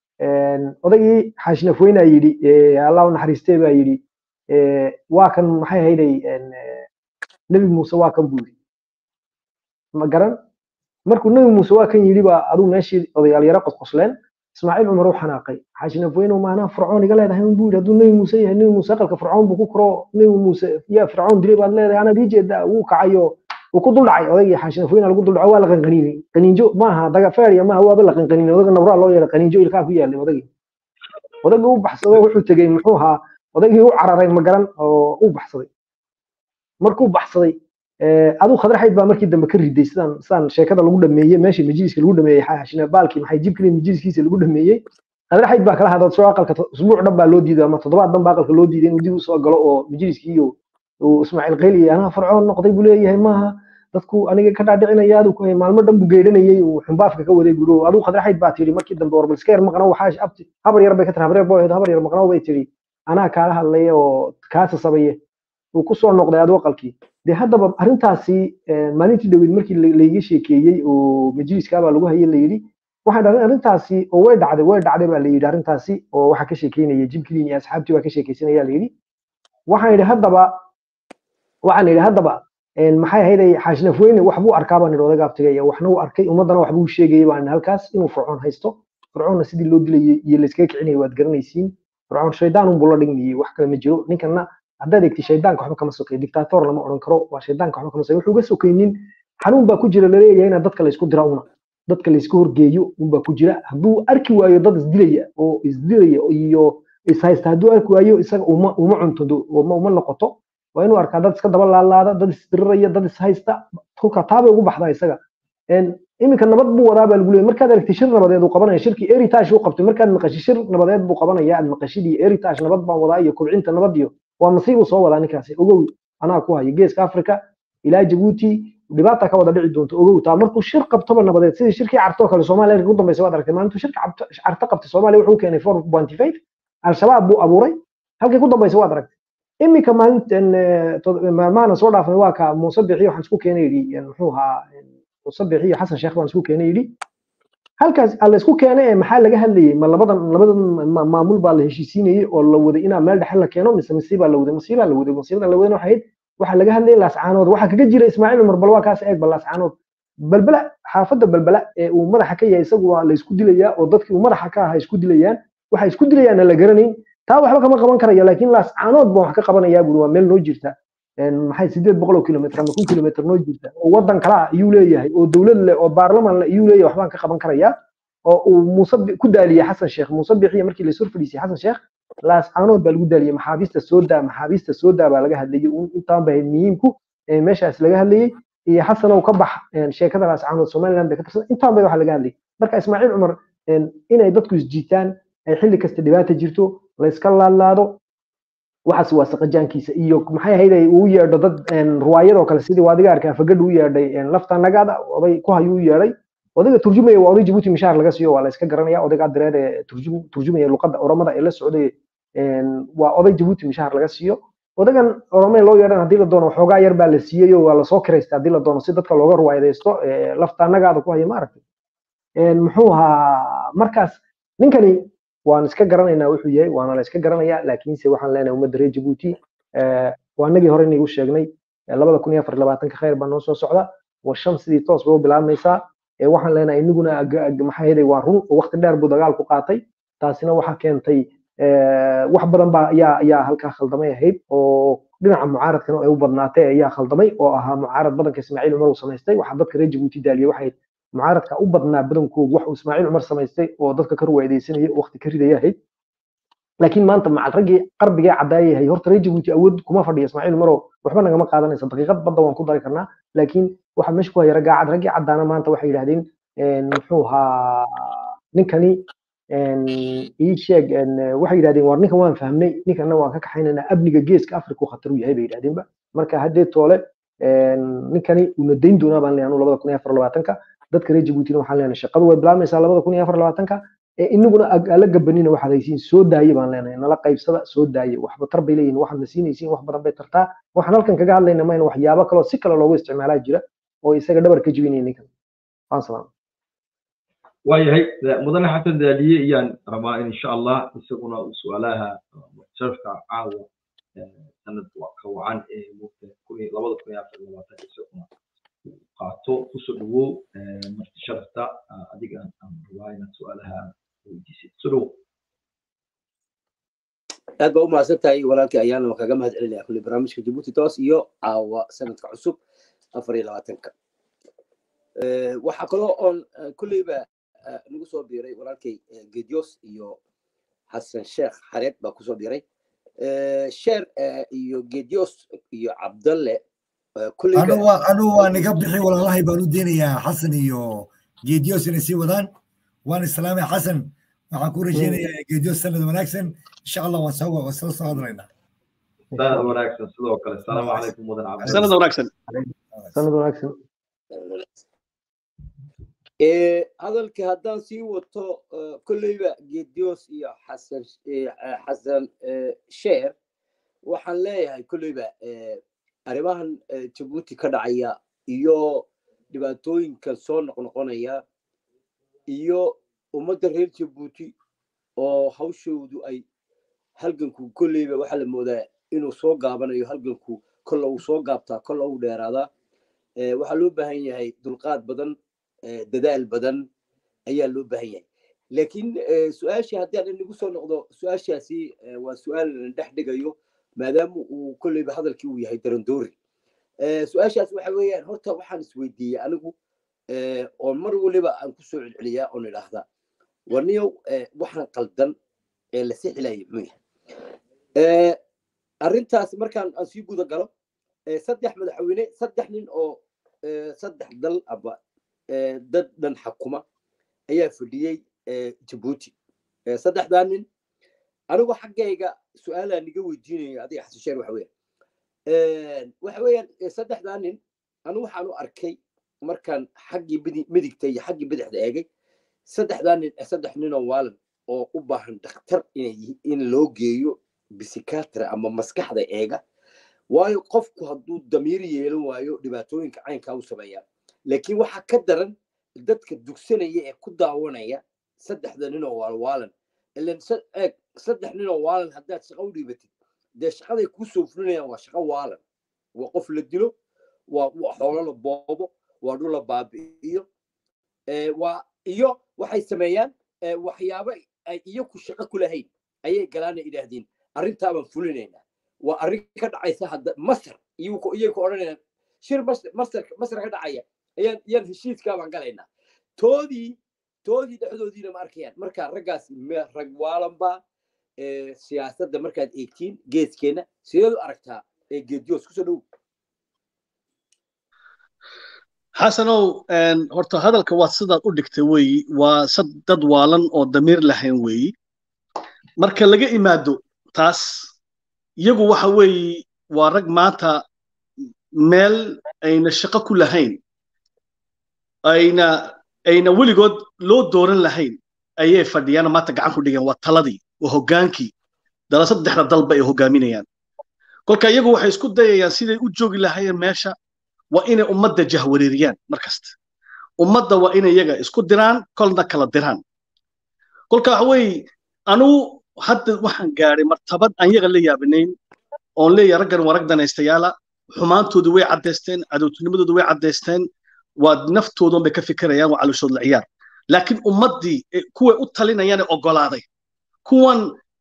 odaygii xaashinafoyna yidhi allah u naxariistee baa yidhi waa kan maxay ahayday nebi muuse waa kan buu yidhi ma garan markuu nebi muuse waa kan yidhi baa aduu meeshii odayaal yaro qosqosleen ismaaciil cumar u xanaaqay xaashinafoyno maanaa fircoon iga leedahay un buu yidhi hadduu nebi muuse yahay nebi muuse aqalka fircoon buu ku koro nebi muuse yaa fircoon dilay baad leedahay anaad ii jeedaa wuu kacayo wuu ku duldhacay odaygii xaashinafoyna lagu duldhaco waa la qanqaniinay qaniinjo maaha daga feeriya maaha waaba la qanqaniinay odaga nabraa loo yeedhay qaniinjo ilkaa ku yaalay odagii odaygii u baxsado wuxuu tegey muxuu ahaa odaygii u cararay ma garan oo u baxsaday markuu baxsaday aduu khadraxayd baa markii dambe ka riday sidaan sidaan sheekada lagu dhameeyey meeshii majliska lagu dhameeyey xaashina baalkii maxay jibkii majliskiisa lagu dhameeyey khadraxayd baa kala hadlad soo aqalka usbuuc dhan baa loo diiday ama toddobaad dhan baa aqalka loo diiday inuu dib u soo galo oo majliskii iyo uu ismaaciil qayli anaa fircoon noqday buu leeyahay maaha dadku aniga ka dhaadhicinaya aduu maalmo dhan buu geedhanayay uu xumbaafka ka waday buu aduu khadraxayd baa tihi markii dambe war balska yar maqnow waxaa abti habar yar bay ka tiri habar yar booheed habar yar maqnow bay tihi anaa kaala hadlaya oo kaa sasabaye uu ku soo noqday aduu aqalkii de haddaba arrintaasi maalintii dhaweyd markii layga sheekeeyey oo majliska baa lagu hayay layidhi waxaan dhahay arrintaasi oo way dhacday way dhacday baa layidhi arrintaasi oo waxaa ka sheekeynaya jimkiliin iyo asxaabtii baa ka sheekeysanaya layidhi waxaan yidhi haddaba waxaan yidhi haddaba maxay ahayday xaashnafweyne waxbuu arkaa baan yidhi odaga abtigaya waxna uu arkay ummaddana waxbuu sheegayay baan halkaas inuu fircoon haysto fircoonna sidii loo dilayay iyo layskaga kicinayay waad garanaysiin fircoon shaydaan unbuu la dhigmayay wax kale ma jiro ninkana haddaad egti shaydaanka waxba kama sokay dictator lama odhan karo waa shaydaanka waxba kama sokay wuxuu ga sokaynin xanuun baa ku jira laleeyahay inaad dadka laysku dira una dadka laysku horgeeyo unbaa ku jira hadduu arki waayo dad isdilaya oo isdilaya iyo ishaysta hadduu arki waayo isaga uma uma cunto uma noqoto waa inuu arkaa dad iska daba laalaada dad isdiriraya dad ishaysta kolka taabay ugu baxdaa isaga iminka nabad buu wadaa baa lagu leeyay markaad aragtay shir nabadeed uu qabanaya shirkii eritage uu qabtay markaad maqashid shir nabadeed buu qabanaya aad maqashid iyo eritage nabad baan wadaa iyo kobcinta nabad iyo waa masiib uu soo wadaa ninkaasi ogow anaa ku hayo geeska africa ilaa jabuuti dhibaata ka wada dhici doonto ogow taa markuu shir qabtoba nabadeed sidii shirkii cartoo kale soomaaliya ugu dambaysa waad aragtay maalintuu shirka carto qabtay soomaaliya wuxuu keenay four pointy five al-shabaab buu abuuray halkii ku dambaysa waad aragtay iminka maalintan maalmahana soo dhaafnay waa ka muuse bixi waxaan isku keenay yidhi muxuu ahaa muuse bixi iyo xasan sheekh baan isku keenay yidhi halkaas alla isku keenay ee maxaa laga hadlayay ma labadan labadan maamul baa la heshiisiinayay oo la waday inaa meel dhexe la keeno mise masiibaa la waday masiibaa la waday masiibada la wadayna waxay ahayd waxaa laga hadlayay laascaanood waxaa kaga jira ismaaciil cumar bal waa kaas eeg bal laascaanood balbala xaafadda balbala ee uu madaxa ka yahay isagu waa la isku dilayaa oo dadkii uu madaxa ka ahaa isku dilayaan waxay isku dilayaanna la garanayn taa waxba kama qaban karaya laakiin laascaanood baan wax ka qabanayaa buri waa meel noo jirta maxay sideed boqol oo kilomitr ama kun kilomitr noo jirta oo waddan kala ah iyuu leeyahay oo dowlad leh oo baarlaman leh iyuu leeyahay waxbaan ka qaban karayaa oo uu muuse ku daaliyey xasan sheekh muuse bixiya markii lasoo fadhiisay xasan sheekh laascaanood baa lagu daaliyey maxaabiista soo daa maxaabiista soo daa baa laga hadlayey intaan ba muhiimku meeshaas laga hadlayey iyo xasanow ka bax sheekada laascaanood somaliland bay ka tirsan intaan bay waxa laga hadlayay marka ismaaciil cumar inay dadku isjiitaan ay xilli kasta dhibaata jirto la iska laadlaado waxaas waa saqajaankiisa iyo maxay ahayd uu yeedho dad ruwaayadoo kale sidii waadiga arkaa fagadh u yeedhay lafta nagaada oday ku hayu u yeedhay odayga turjumaya waa oday jabuuti mishaar laga siiyo waa la iska garanaya odaygaa direed ee turjumaya luqadda oromada ee la socday waa oday jabuuti mishaar laga siiyo odagan oromee loo yeedhan haddii la doono waxoogaa yar baa la siiyey oo waa lasoo kiraysta haddii la doono si dadka looga ruwaayadaysto lafta nagaada ku haya maaragtay muxuu ahaa markaas ninkani waan iska garanaynaa wuxuu yahay waana la iska garanayaa laakiinse waxaan leenahay ummadda reer jabuuti waa nagii hore inagu sheegnay labada kun iyo afar labaatanka khayr baa noo soo socda war shan sidii toos bay u bilaabmaysaa waxaan leenahay inaguna maxaa yeelay waa run oo waqti dheer buu dagaalku qaatay taasina waxaa keentay wax badan baa ayaa ayaa halkaa khaldamay ahayd oo dhinaca mucaaradkana ay u badnaatay ayaa khaldamay oo ahaa mucaarad badanka ismaaciil cumar uu samaystay waxaa dadka reer jabuuti daaliyay waxay mucaaradka u badnaa badankoodu wax uu ismaaciil cumar samaystay oo dadka ka ruwaadaysanayay waqti ka ridaya ahayd laakiin maanta macal raggii qarbigee caddaayay horta reer jabuuti awood kuma fadhiya ismaaciil cumaroo waxba nagama qaadanaysa daqiiqad badda waan ku dari karnaa laakiin waxa meesha ku haya raggaa cad raggii caddaana maanta waxay yidhahdeen muxuu ahaa ninkani ii sheeg waxay yidhahdeen war ninkan waan fahmnay ninkana waan ka kaxaynaynaa amniga geeska afrika uu khatar u yahay bay yidhahdeenba marka haddee toole ninkani uuna dayn doonaa baan leeyahay labada kun iyo afar labaatanka dadka reer jabuutina waxaan leenahay shaqadu way bilaabmaysaa labada kun iyo afar labaatanka inaguna ala gabanina waxaad haysiin soo daaye baan leenahay nala qaybsada soo daaye waxba tar bay leeyihin waxaad na siinaysiin wax badan bay tartaa waxaan halkan kaga hadlayna mayna waxyaabo kaloo si kale loogu isticmaalaa jira oo isaga dhabar ka jibinaya ninkan waan salaam waayahay mudane xasan daaliye ayaan rabaa in insha allah isaguna su-aalaha muctarafka caawa sanad ka wacan ee labada kun iyo afar labaatanka isaguna qaato kusoo dhawow marti sharafta adiga aan rabaa inaad su-aalaha weydiisid soo dhawow aad baa u mahadsan tahay walaalkii ayaana waan kaga mahad celinaya kulli barnaamijka jabuuti toos iyo caawa sanadka cusub afar iyo labaatanka waxaa kaloo oon kulleyba nagu soo biiray walaalkay gedios iyo xasan sheekh xareed baa kusoo biiray sheer iyo gedios iyo cabdalle anu waa niga bixi walaalahay baan u deenayaa xasan iyo geedios inay sii wadaan waan islaamay xasan waxaan ku rajeynayaa geedios sanad wanaagsan insha allah waan soo waa soo soo hadlaynaa sanad wanaagsan sidoo kale asalaamu calaykum mudan cabdi sanad wanaagsan sanad wanaagsan hadalka haddaan sii wato kolleyba gedios iyo xasan xasan sheer waxaan leeyahay kolleyba arrimahan jabuuti ka dhacaya iyo dhibaatooyinkan soo noqnoqonaya iyo ummadda reer jabuuti oo hawshoodu ay halganku kolleyba waxaa la moodaa inuu soo gaabanayo halganku kolla uu soo gaabtaa kolla uu dheeraadaa waxaa loo baahan yahay dulqaad badan dadaal badan ayaa loo baahan yahay laakiin su-aashii haddii aan inagu soo noqdo su-aashaasi waa su-aal la dhex dhigayo maadaama uu kolleyba hadalkii uu yahay darandoori su-aashaas waxa weeyaan horta waxaan isweydiiyey anigu oon mar waliba aan kusoo celceliyaa oon idhaahdaa warniyow waxaan qaldan ee la sixilaya muxuu yahay arrintaas markaan aan sii guda galo saddex madaxweyne saddex nin oo saddex dal aba dad dhan xakuma ayaa fadhiyey jabuuti saddexdaa nin anigu xaggayga su-aalaa niga weydiinaya adiga xasisheer waxa weeyaan waxa weeyaan saddexdaa nin anigu waxaan u arkay markaan xaggii midigta iyo xaggii bidixda eegay saddexdaa nin saddex ninoo waalan oo u baahan dhakhtar in loo geeyo bisikatra ama maskaxda eega waayo qofku hadduu damiir yeelan waayo dhibaatooyinka caynkaa u sameeyaa laakiin waxaa ka daran dadka dugsanaya ee ku daawanaya saddexda ninoo waalwaalan ilan eeg saddex ninoo waalan haddaad shaqo u dhiibatid dee shaqaday kuu soo fulinayaan waa shaqo waalan waa qof la dilo waa xoolo la boobo waa dhul la baabi'iyo waa iyo waxay sameeyaan waxyaabo ay iyaku shaqo ku lahayn ayay galaana idhaahdeen arrintaabaan fulinaynaa waa arrin ka dhacaysa hadda masar iyay ku odhanayaan shir masar masar ka dhacaya ayaan yaan heshiiskaabaan galaynaa toodii toodii dhexdoodiina ma arkayaan marka raggaas rag waalanba siyaasadda markaad eegtiin geeskeenna sideed u aragtaa geediyoos kusoo dhow xasanow horta hadalka waa sidaad u dhigtay weeyi waa dad waalan oo damiir lahayn weeyi marka laga imaado taas iyagu waxa weeyi waa rag maanta meel ayna shaqo ku lahayn ayna ayna weligood loo dooran lahayn ayay fadhiyaan maanta gacan ku dhigeen waa taladii waa hoggaankii dala saddexda dalba ay hoggaaminayaan kolka iyagu waxay isku dayayaan siday u joogi lahaayeen meesha waa inay ummadda jahwareeriyaan mar kasta ummadda waa inay iyaga isku diraan kolna kala diraan kolka waxa weeye anugu hadda waxaan gaadhay martabad aan yaga la yaabanayn oon leeyahay raggan waa rag danaystayaala xumaantoodu way caddaysteen cadowtinimadoodu way caddaysteen waa naftoodan bay ka fikirayaan waa calooshood la ciyaar laakiin ummaddii kuway u talinayaan ee oggolaaday kuwan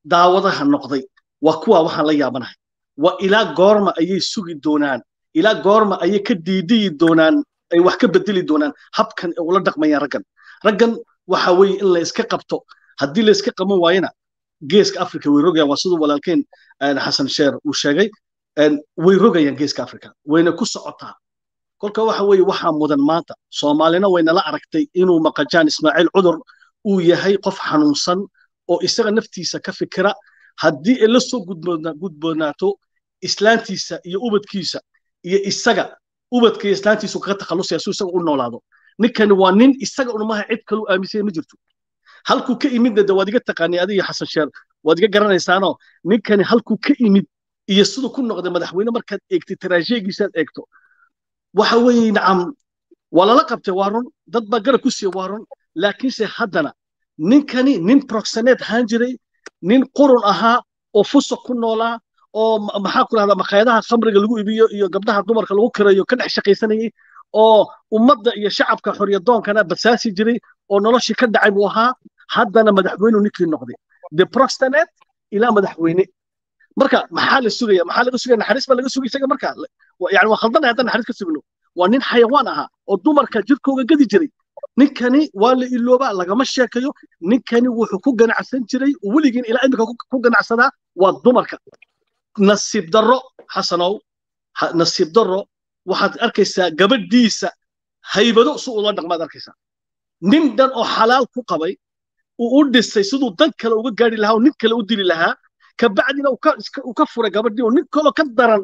daawadaha noqday waa kuwa waxaan la yaabanahay waa ilaa goorma ayay sugi doonaan ilaa goorma ayay ka diidiyi doonaan ay wax ka bedeli doonaan habkan ay ula dhaqmayaan raggan raggan waxa weeye in la iska qabto haddii la iska qaban waayana geeska africa way rogayaan waa siduu walaalkeen xasan sheer uu sheegay way rogayaan geeska africa wayna ku socotaa kolka waxa weeye waxaa mudan maanta soomaalina waynala aragtay inuu maqajaan ismaaciil cudur uu yahay qof xanuunsan oo isaga naftiisa ka fikira haddii ay la soo gudboonaato islaantiisa iyo ubadkiisa iyo isaga ubadka iyo islaantiisu kaga takhallusaya si isaga u noolaado ninkani waa nin isaga unumaha cid kalu aaminsanya ma jirto halkuu ka imidna de waad iga taqaanay adiga xasan sheer waad iga garanaysaanoo ninkani halkuu ka imid iyo siduu ku noqday madaxweyne markaad eegtay taraasheegiisaad eegto waxa weeye nacam waa lala qabtay waa run dad baa garab ku siiya waa run laakiinse haddana ninkani nin proxeneed ahaan jiray nin qurun ahaa oo fusuq ku noolaa oo maxaa ku rahdaa makhaayadaha khamriga lagu iibiyo iyo gabdhaha dumarka lagu kirayo ka dhex shaqaysanayay oo ummadda iyo shacabka xoriyadoonkana basaasi jiray oo noloshii ka dhacay buu ahaa haddana madaxweynuu ninkii noqday de proxeneed ilaa madaxweyne marka maxaa la sugaya maxaa laga sugaya naxariis baa laga sugay isaga marka yani waa khaldanaya haddaan naxariis ka sugno waa nin xayawaan ahaa oo dumarka jirkooga gadi jiray ninkani waa la iloobaa lagama sheekayo ninkani wuxuu ku ganacsan jiray weligiin ilaa imika ku ganacsadaa waa dumarka nasiib darro xasanow nasiib darro waxaad arkaysaa gabadhiisa haybado si ula dhaqmaad arkaysaa nin dhan oo xalaal ku qabay uu u dhisay siduu dan kale uga gaari lahaa oo nin kale u dili lahaa kabacdina uu ka furay gabadhii oo nin kaloo ka daran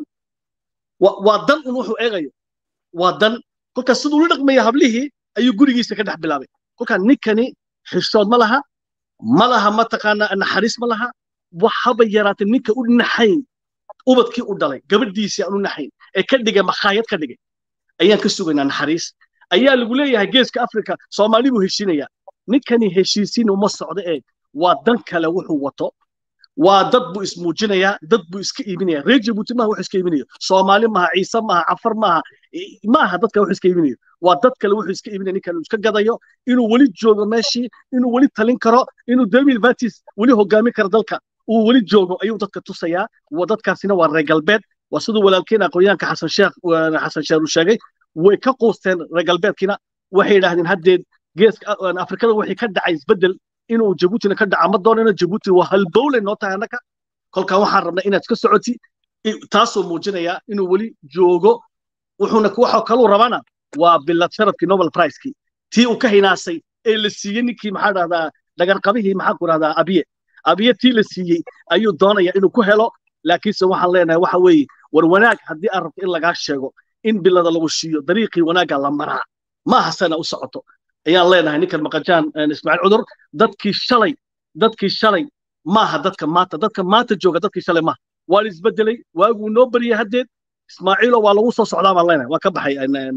waa dan un wuxuu eegayo waa dan kolkaas siduu ula dhaqmaya hablihii ayuu gurigiisa ka dhex bilaabay kolkaa ninkani xishood ma laha ma laha mataqaanaa naxariis ma laha waxaba yaraatay ninka u naxayn ubadkii u dhalay gabadhiisii aan u naxayn ee ka dhigay makhaayad ka dhigay ayaan ka sugaynaa naxariis ayaa lagu leeyahay geeska afrika soomaali buu heshiinaya ninkani heshiisiin uma socdo eeg waa dan kale wuxuu wato waa dad buu ismuujinayaa dad buu iska iibinaya reer jabuuti maaha wuxuu iska iibinayo soomaali maaha ciise maaha cafar maaha maaha dadka wuxuu iska iibinayo waa dad kale wuxuu iska iibinaya ninkan uu iska gadayo inuu weli joogo meeshii inuu weli talin karo inuu demil vatis weli hogaamin karo dalka uu weli joogo ayuu dadka tusayaa dadkaasina waa reer galbeed waa siduu walaalkeen aqoonyahanka xasan sheekh xasan sheer uu sheegay way ka quusteen reer galbeedkiina waxay yidhaahdeen haddeed geeska afrikada wixii ka dhacay isbeddel inuu jabuutina ka dhaca ma doonayno jabuuti waa halbowle noo tahay annaka kolkaa waxaan rabnaa inaad ka socoti taasoo muujinaya inuu weli joogo wuxuuna waxa kaluu rabana waa bilad sharafkii nobel pricekii tii uu ka hinaasay ee la siiyey ninkii maxaa dhahdaa dhagarqabihii maxaa ku dhahdaa abiye abiye tii la siiyey ayuu doonaya inuu ku helo laakiinse waxaan leenahay waxa weeye war wanaag haddii aad rabto in lagaa sheego in bilada lagu siiyo dariiqii wanaagga la maraa ma aha sana u socoto ayaan leenahay ninkan maqajaan ismaaciil cudur dadkii shalay dadkii shalay maaha dadka maanta dadka maanta jooga dadkii shalay maaha waa la isbedelay waaguu noo baryay haddeed ismaaciilo waa lagu soo socdaa baan leenahay waa ka baxay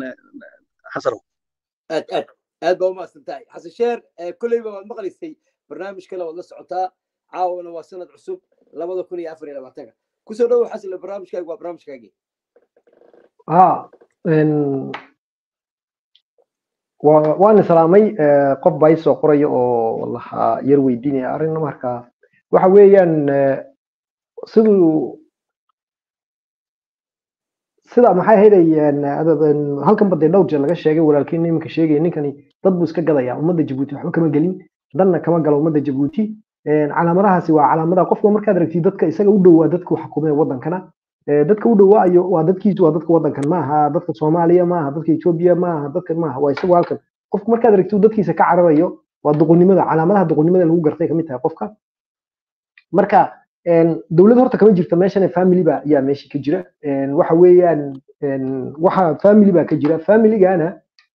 xasanow aad aad aad baa umahadsan tahay xasan sheer kolleyba waad maqlaysay barnaamij kale waad la socotaa caawana waa sanad cusub labada kun iyo afar iyo labaatanka kusoo dhowow xasan barnaamijkaagu waa barnaamijkaagii ha waan islaamay qof baa isoo qoraya oo lahaa yar weydiinaya arrin marka waxa weeyaan siduu sida maxay ahaydayaan halkan badee dhowr jeer laga sheegay walaalkiin iminka sheegaya ninkani dad buu iska gadaya ummadda jabuuti waxba kama gelin danna kama galo ummadda jabuuti calaamadahaasi waa calaamadaha qofka markaad aragtid dadka isaga u dhowaa dadku xukumee wadankana dadka u dhowaayo waa dadkiisu waa dadka wadankan maaha dadka soomaaliya maaha dadka etoobiya maaha dadka maaha waa isagu halkan qofka markaad aragtid dadkiisa ka cararayo waa duqunimada calaamadaha duqunimada lagu gartay kamid tahay qofka marka dowlad horta kama jirta meeshan family ba ayaa meesha ka jira waxa weeyaan waxa family ba ka jira familygana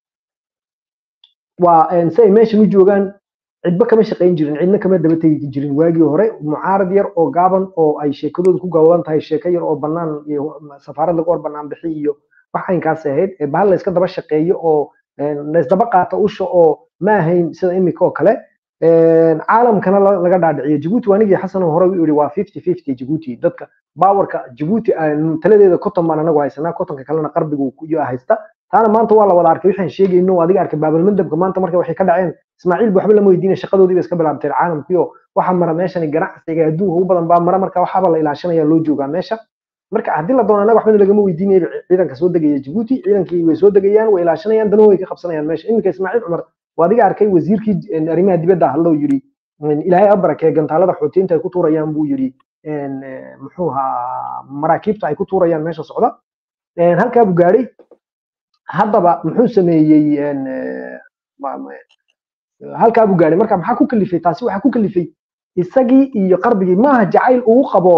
waa si ay meeshan u joogaan cidba kama shaqayn jirin cidna kama daba tegi jirin waagii hore mucaarad yar oo gaaban oo ay sheekadooda ku gaaban tahay sheeko yar oo banaan iyo safaarad lagu hor banaan bixi iyo wax aynkaas ahayd bahal la iska daba shaqeeyo oo la isdaba qaato usha oo ma ahayn sida imika oo kale caalamkana laga dhaadhiciyo jabuuti anigii xasan hore u yidhi waa fifty fifty jabuuti dadka baawarka jabuuti taladeeda koton baan anagu haysanaa kotonka kalena qarbigu haysta taana maanta waa la wada arkay waxaan sheegayno adiga arkay baabalmandabka maanta marka waxay ka dhaceen ismaaciil waxba lama weydiina shaqadoodii bay iska bilaabteen caalamkiyo waxa mara meeshani ganacsiga adduunka ugu badan baa mara marka waxaaba la ilaashanaya loo joogaa meesha marka haddii la doono anaga waxbana lagama weydiinaya ciidanka soo degaya jabuuti ciidankii way soo degayaan way ilaashanayaan dana way ka qabsanayaan meesha iminka ismaaciil cumar waa adiga arkay wasiirkii arrimaha dibadda hadloo yidhi ilaahay abarakee gantaalada xoutiyiinta ay ku tuurayaan buu yidhi muxuu ahaa maraakiibta ay ku tuurayaan meesha socda halkaa buu gaadhay haddaba muxuu sameeyey halkaa buu gaadhay marka maxaa ku kalifay taasi waxaa ku kalifay isagii iyo qarbigii maaha jacayl uu qabo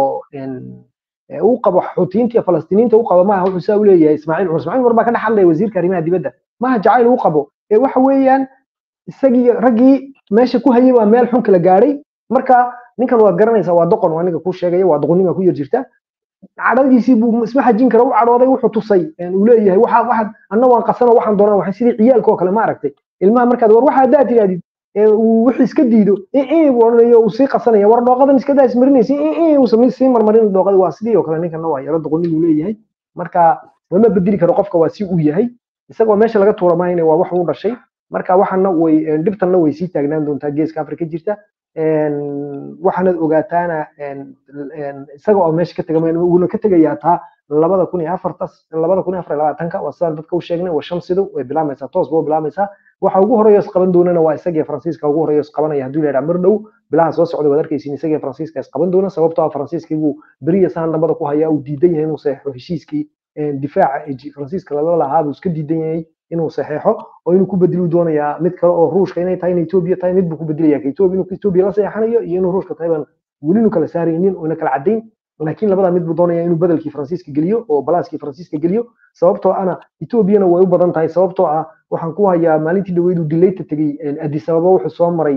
uu qabo xuutiyiinta iyo falastiiniinta uu qabo maaha wuxuu saa u leeyahay ismaaciil cumar ismaaciil cumar baa ka dhex hadlaya wasiirka arrimaha dibadda maaha jacayl uu qabo ee waxa weeyaan isagii raggii meesha ku hayay waa meel xun kala gaadhay marka ninkan waad garanaysaa waa doqon waa ninka kuu sheegaya waa doqonnima ku yar jirta cadhadiisii buu isma xajin kara u cadhooday wuxuu tusay uu leeyahay waxa waxaad anna waan qasano waxaan doonaa waxay sidii ciyaalka oo kale ma aragtay ilmaha markaad war waxa haddaad tidhahdid uu wixii iska diido buu odhanayo uu sii qasanaya war dhooqadan iska daa ismarinaysa uusan sii marmarin dhooqada waa sidii oo kale ninkana waa yaro doqonnimuu leeyahay marka lama bedeli karo qofka waa si uu yahay isagoo meesha laga tuura maayna waa wax uu dhashay marka waxana way dhibtanna way sii taagnaan doontaa geeska afrika jirta waxaanad ogaataana isaga oo meesha ka tegama uuna ka tegayaa taa labada kun iyo afartas labada kun iyo afar iyo labaatanka waa sidaan dadka u sheegnay waa shamsidu way bilaamaysaa toos ba u bilaamaysaa waxa ugu horeeya isqaban doonana waa isagii faransiiska ugu horeeya isqabanaya hadduu yidhaha mar dhow bilaha soo socda waad arkaysiin isagii faransiiska isqaban doona sababtoo ah faransiiskii buu beriya saan dambada ku hayaa uu diidan yahay inuu saxeixo heshiiskii difaaca faransiiska lala lahaa buu iska diidan yahay inuu saxeexo oo inuu ku bedelu doonayaa mid kale oo ruushka inay tahay in etoobiya tahay mid buu ku bedelaya ka etoobiya inuu etoobiya la saxeexanayo iyo inuu ruushka tahay baan weli inu kala saaraynin oo ina kala caddayn laakiin labadaa mid buu doonaya inuu bedelkii faransiiska geliyo oo balaaskii faransiiska geliyo sababtoo ana etoobiyana way u badan tahay sababtoo ah waxaan ku hayaa maalintii dhaweyd uu dilayta tegey addis ababa wuxuu soo maray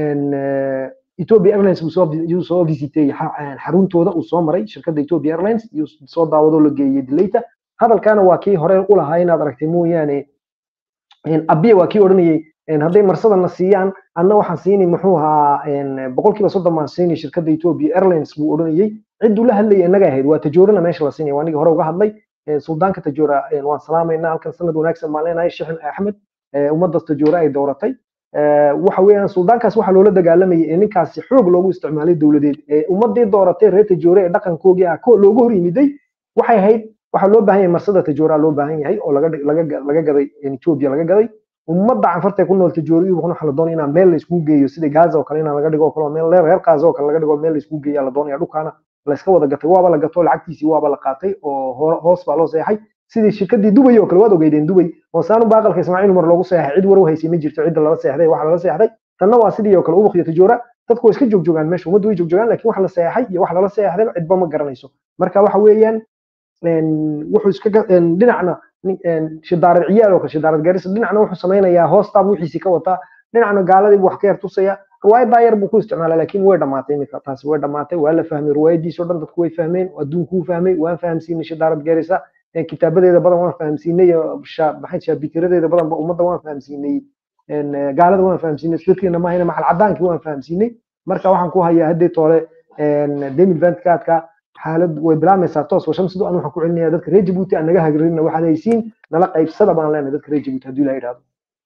ethiopia airlines uu soo visitay xaruntooda uu soo maray shirkadda ethiopia airlines iyo soo daawadoo la geeyey dilayta hadalkaana waa kii hore u lahaa inaad aragtay mooyaane abiya waa kii odhanayey hadday marsadana siiyaan anna waxaan siinay muxuu ahaa boqolkiiba soddon baan siinay shirkadda ethiopia airlines buu odhanayey cidduu la hadlayay innaga ahayd waa tajoorana meesha la siinaya waa niga hore uga hadlay suldaanka tajoora waan salaamaynaa halkan sanad wanaagsan baan leenahay sheekh axmed ummaddas tajoora ay dooratay waxa weeyaan suldaankaas waxaa loola dagaalamayay ee ninkaasi xoog loogu isticmaalay dowladeed ee ummadii dooratay reer tajoore ee dhaqankoogii ah ko loogu hor yimiday waxay ahayd waxaa loo baahan yahay marsada tajoora loo baahan yahay oo laga laga laga gaday ethiopia laga gaday ummadda canfarta ku nool tajooriyu waxaa la doonaya inaan meel la iskugu geeyo sida gaza oo kale inaan laga dhigo oo kale meel reer gaza oo kale laga dhigo meel la iskugu geeya la doonaya dhulkaana la iska wada gatay waaba la gato lacagtiisii waaba la qaatay oo hoos baa loo seexay sidii shirkadii dubay oo kale waad ogeydeen dubay oo saanu baaqalka ismaaciil umar loogu seexay cid war u haysay ma jirto cidda lala seexday waxa lala seexday tanna waa sidii oo kale ubuk iyo tajoora dadku way iska joogjoogaan meesha ummaddu way joogjoogaan laakiin wax la seexay iyo wax lala seexday cidba ma garanayso marka waxa weeyaan wuxuu iska dhinacna shidaarad ciyaal oo kale shidaarad garis dhinacna wuxuu samaynayaa hoostaab wixiisii ka wataa dhinacna gaaladii buu wax ka yar tusaya riwaayadaa yar buu ku isticmaalaa laakiin way dhammaatay iminka taasi way dhammaatay waa la fahmay riwaayadiisoo dhan dadku way fahmeen adduunku wuu fahmay waan fahamsiinay shidaarad garisa kitaabadeeda badan waan fahamsiinay maxay shaabikiradeeda badan ummadda waan fahamsiinay gaalada waan fahamsiinay dadkeena maahayna macal cadaankii waan fahamsiinay marka waxaan ku hayaa haddii toole demil ventkaadka xaalad way bilaamaysaa toos wa shamsidu an waxaan ku celinayaa dadka reer jabuuti aan naga hagrinna waxaad haysiin nala qaybsada baan leenahay dadka reer jabuuti hadduu ilaa idhaahdo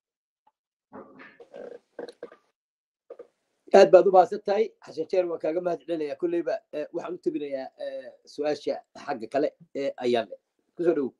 aad baad u mahadsan tahay xasan jeer waan kaaga mahad celinayaa kolleyba waxaan u tebinayaa su-aasha xagga kale ee ayaan leh kusoo dhowow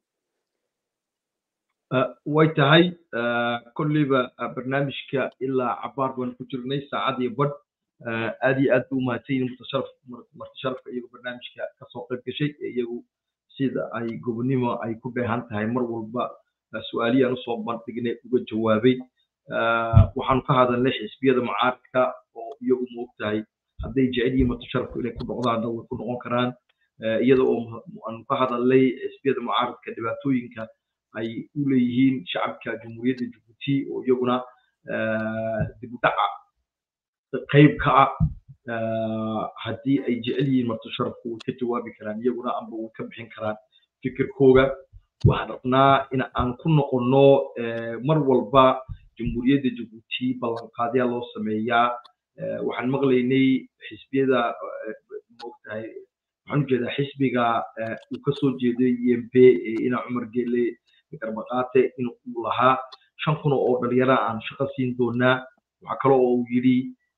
way tahay kolleyba barnaamijka ilaa cabaar baan ku jirnay saacad iyo badh aad iyo aad buu umahadsan yihin marti sharafka iyagu barnaamijka kasoo qayb gashay ee iyagu sida ay gobonimo ay ku dheehan tahay mar walba su-aalihii aan usoo bandhignay uga jawaabay waxaanu ka hadalnay xisbiyada mucaaradka oo iyagu moogtahay hadday jecel yihiin marti sharafku inay ku noqdaanna way ku noqon karaan iyada oo aanu ka hadalnay xisbiyada mucaaradka dhibaatooyinka ay u leeyihiin shacabka jamhuuriyadda jabuuti oo iyaguna dib u dhaca qayb ka ah haddii ay jecel yihiin marti sharafku way ka jawaabi karaan iyaguna amba way ka bixin karaan fikirkooga waxaan rabnaa in aan ku noqonno mar walba jamhuuriyadda jabuuti ballanqaadyaa loo sameeyaa waxaan maqlaynay xisbiyada moogtahay waxaan ujeedaa xisbiga uu kasoo jeeday emp ina cumar gele garbaqaate in uu lahaa shan kun oo dhalinyara aan shaqo siin doonaa waxaa kale oo uu yidhi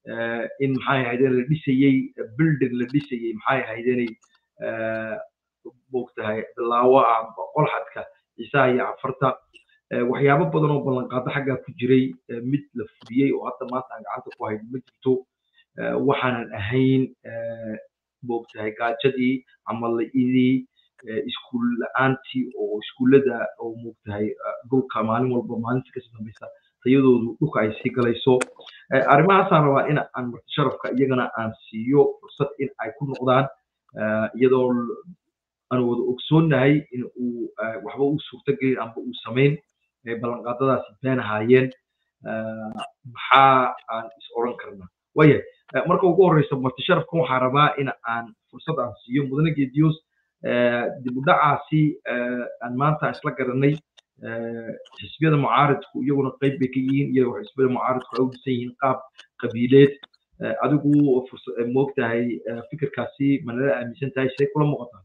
in maxay ahaydeen la dhisayey building la dhisayey maxay ahaydeenay moogtahay bilaawo ah qolxadka ciisaha iyo cafarta waxyaabo badan oo ballanqaado xaggaa ku jiray mid la fuliyey oo hadda maanta aan gacanta ku hayn ma jirto waxaanan ahayn moogtahay gaajadii ama la-idii iskuul la-aantii oo iskuullada oo moogtahay dhulka maalin walba maalinta kasii dambaysa tayadoodu dhulka ay sii galayso arrimahaasaan rabaa in aan marti sharafka iyagana aan siiyo fursad in ay ku noqdaan iyadoo aan wada ogsoonnahay in uu waxba u suurtagelin amba uu samayn ballanqaadadaasi been ahaayeen maxaa aan is odhan karnaa waayahay marka ugu horreysa marti sharafkan waxaan rabaa in aan fursad aan siiyo mudane geediyoos dib u dhacaasi aan maanta isla garanay xisbiyada mucaaridku iyaguna qayb bay ka yihiin iyagoo xisbiyada mucaaridku ay u dhisan yihiin qaab qabiileed adigu moogtahay fikirkaasi manala aaminsan tahay siday kula muuqataa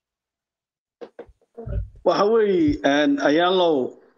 waxa weeye ayaalow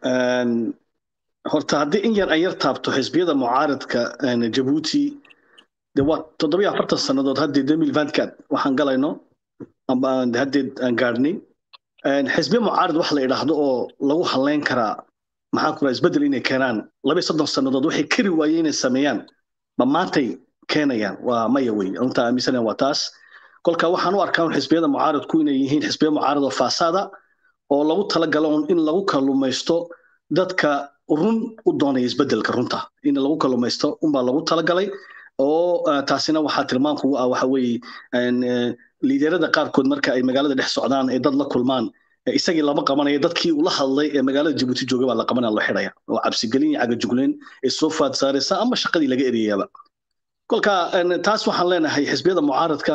horta haddii in yar an yar taabto xisbiyada mucaaridka jabuuti de waa toddobiyo afartan sannadood haddii demil vancat waxaan galayno amba haddeed aan gaadhnay xisbiya mucaarid wax la idhaahdo oo lagu halayn karaa maxaa kula isbeddel inay keenaan labayo soddon sannadood waxay kari waayeen inay sameeyaan ma maantay keenayaan waa maya wey runtaa aaminsanaya waa taas kolka waxaan u arkaa xisbiyada mucaaridku inay yihiin xisbiya mucaarid oo faasaada oo lagu talagalo in lagu kalumaysto dadka run u doonaya isbeddelka runta in lagu kalumaysto unbaa lagu talagalay oo taasina waxaa tilmaan kugu ah waxa weeye liiderada qaarkood marka ay magaalada dhex socdaan ee dad la kulmaan isagii lama qabanayo dadkii ula hadlay ee magaalada jabuuti jooga baa la qabanaya loo xidhaya oo cabsigelin iyo cagajugleen ee soo faad saaraysa ama shaqadii laga eriyayaba kolka taas waxaan leenahay xisbiyada mucaaradka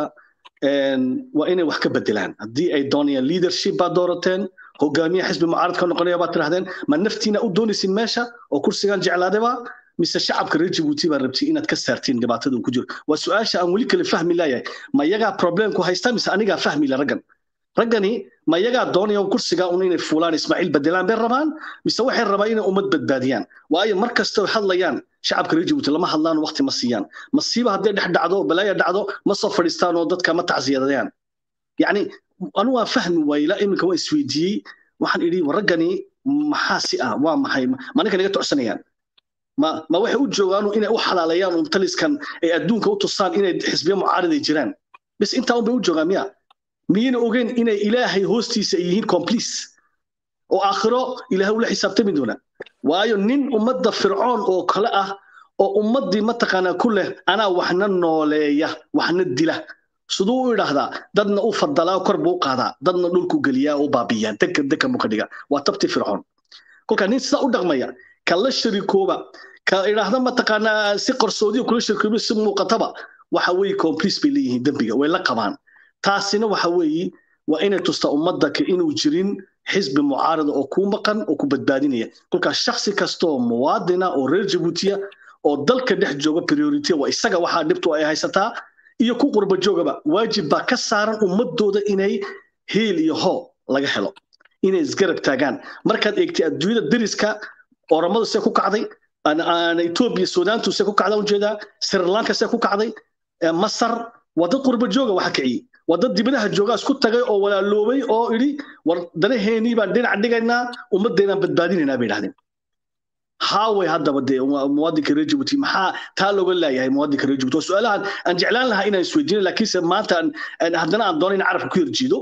waa inay wax ka bedelaan haddii ay doonayaan leadership baa doorateen hogaamiye xisbi mucaaradka noqonaya baad tirahdeen ma naftiina u doonaysin meesha oo kursigan jeclaadaba mise shacabka reer jabuuti baa rabtay inaad ka saartiin dhibaatada uu ku jiro waa su-aasha aan weli kale fahmi laayahay ma yagaa problemku haysta mise anigaa fahmi la raggan raggani ma yagaa doonaya kursiga un inay fuulaan ismaaciil bedelaan bay rabaan mise waxay rabaan inay ummad badbaadiyaan waayo mar kasta ay hadlayaan shacabka reer jabuuti lama hadlaan waqti ma siiyaan masiiba hadday dhex dhacdo balaaya dhacdo ma soo fadhiistaan oo dadka ma tacsiyadayaan yacni anu waan fahmi waaye ilaa iminka waa isweydiiyey waxaan idhi raggani maxaa si ah waa maxay ma ninkan iga tocsanayaan ma ma waxay u joogaan inay u xalaaleeyaan un taliskan ay adduunka u tusaan inay xisbiya mucaariday jiraan bis intaa unbay u joogaan miya miyayna ogeyn inay ilaahay hoostiisa ay yihiin complice oo aakhiro ilaahay ula xisaabtami doona waayo nin ummadda fircoon oo kale ah oo ummaddii mataqaanaa ku leh anaa waxna nooleeya waxna dila siduu u idhaahdaa dadna u fadalaa kor buu u qaadaa dadna dhulku geliyaa u baabiyaa deka deka buu ka dhigaa waa tabti fircoon kolka nin sidaa u dhaqmaya ka la sharikooba ka idhaahda mataqaanaa si qarsoodiya kula sharikooba si muuqataba waxa weeye complice bay leeyihiin dembiga way la qabaan taasina waxa weeye waa inay tustaa ummadda inuu jirin xisbi mucaarada oo ku maqan oo ku badbaadinaya kolkaas shaksi kasta oo muwaadina oo reer jabuutiya oo dalka dhex jooga priority waa isaga waxaa dhibtu ay haysataa iyo ku qurba joogaba waajib baa ka saaran ummadooda inay hiil iyo hoo laga helo inay isgarab taagaan markaad eegtay adduunyada deriska oramadu see ku kacday etoobiya suudaantu see ku kacdaa ujeedaa sri lanka see ku kacday masar waa dad qurba jooga waxa kiciyey waa dad dibadaha joogaa isku tagay oo walaaloobay oo idhi war danaheenii baan dhinac dhigaynaa ummaddeedaan badbaadinaynaa bay idhahdeen haaway haddaba dee muwaadinka reer jabuuti maxaa taa looga leeyahay muwaadinka reer jabuuti waa su-aalahan aan jeclaan lahaa inaan isweydiino laakiinse maanta haddana aan doono in carabka ku yarjiido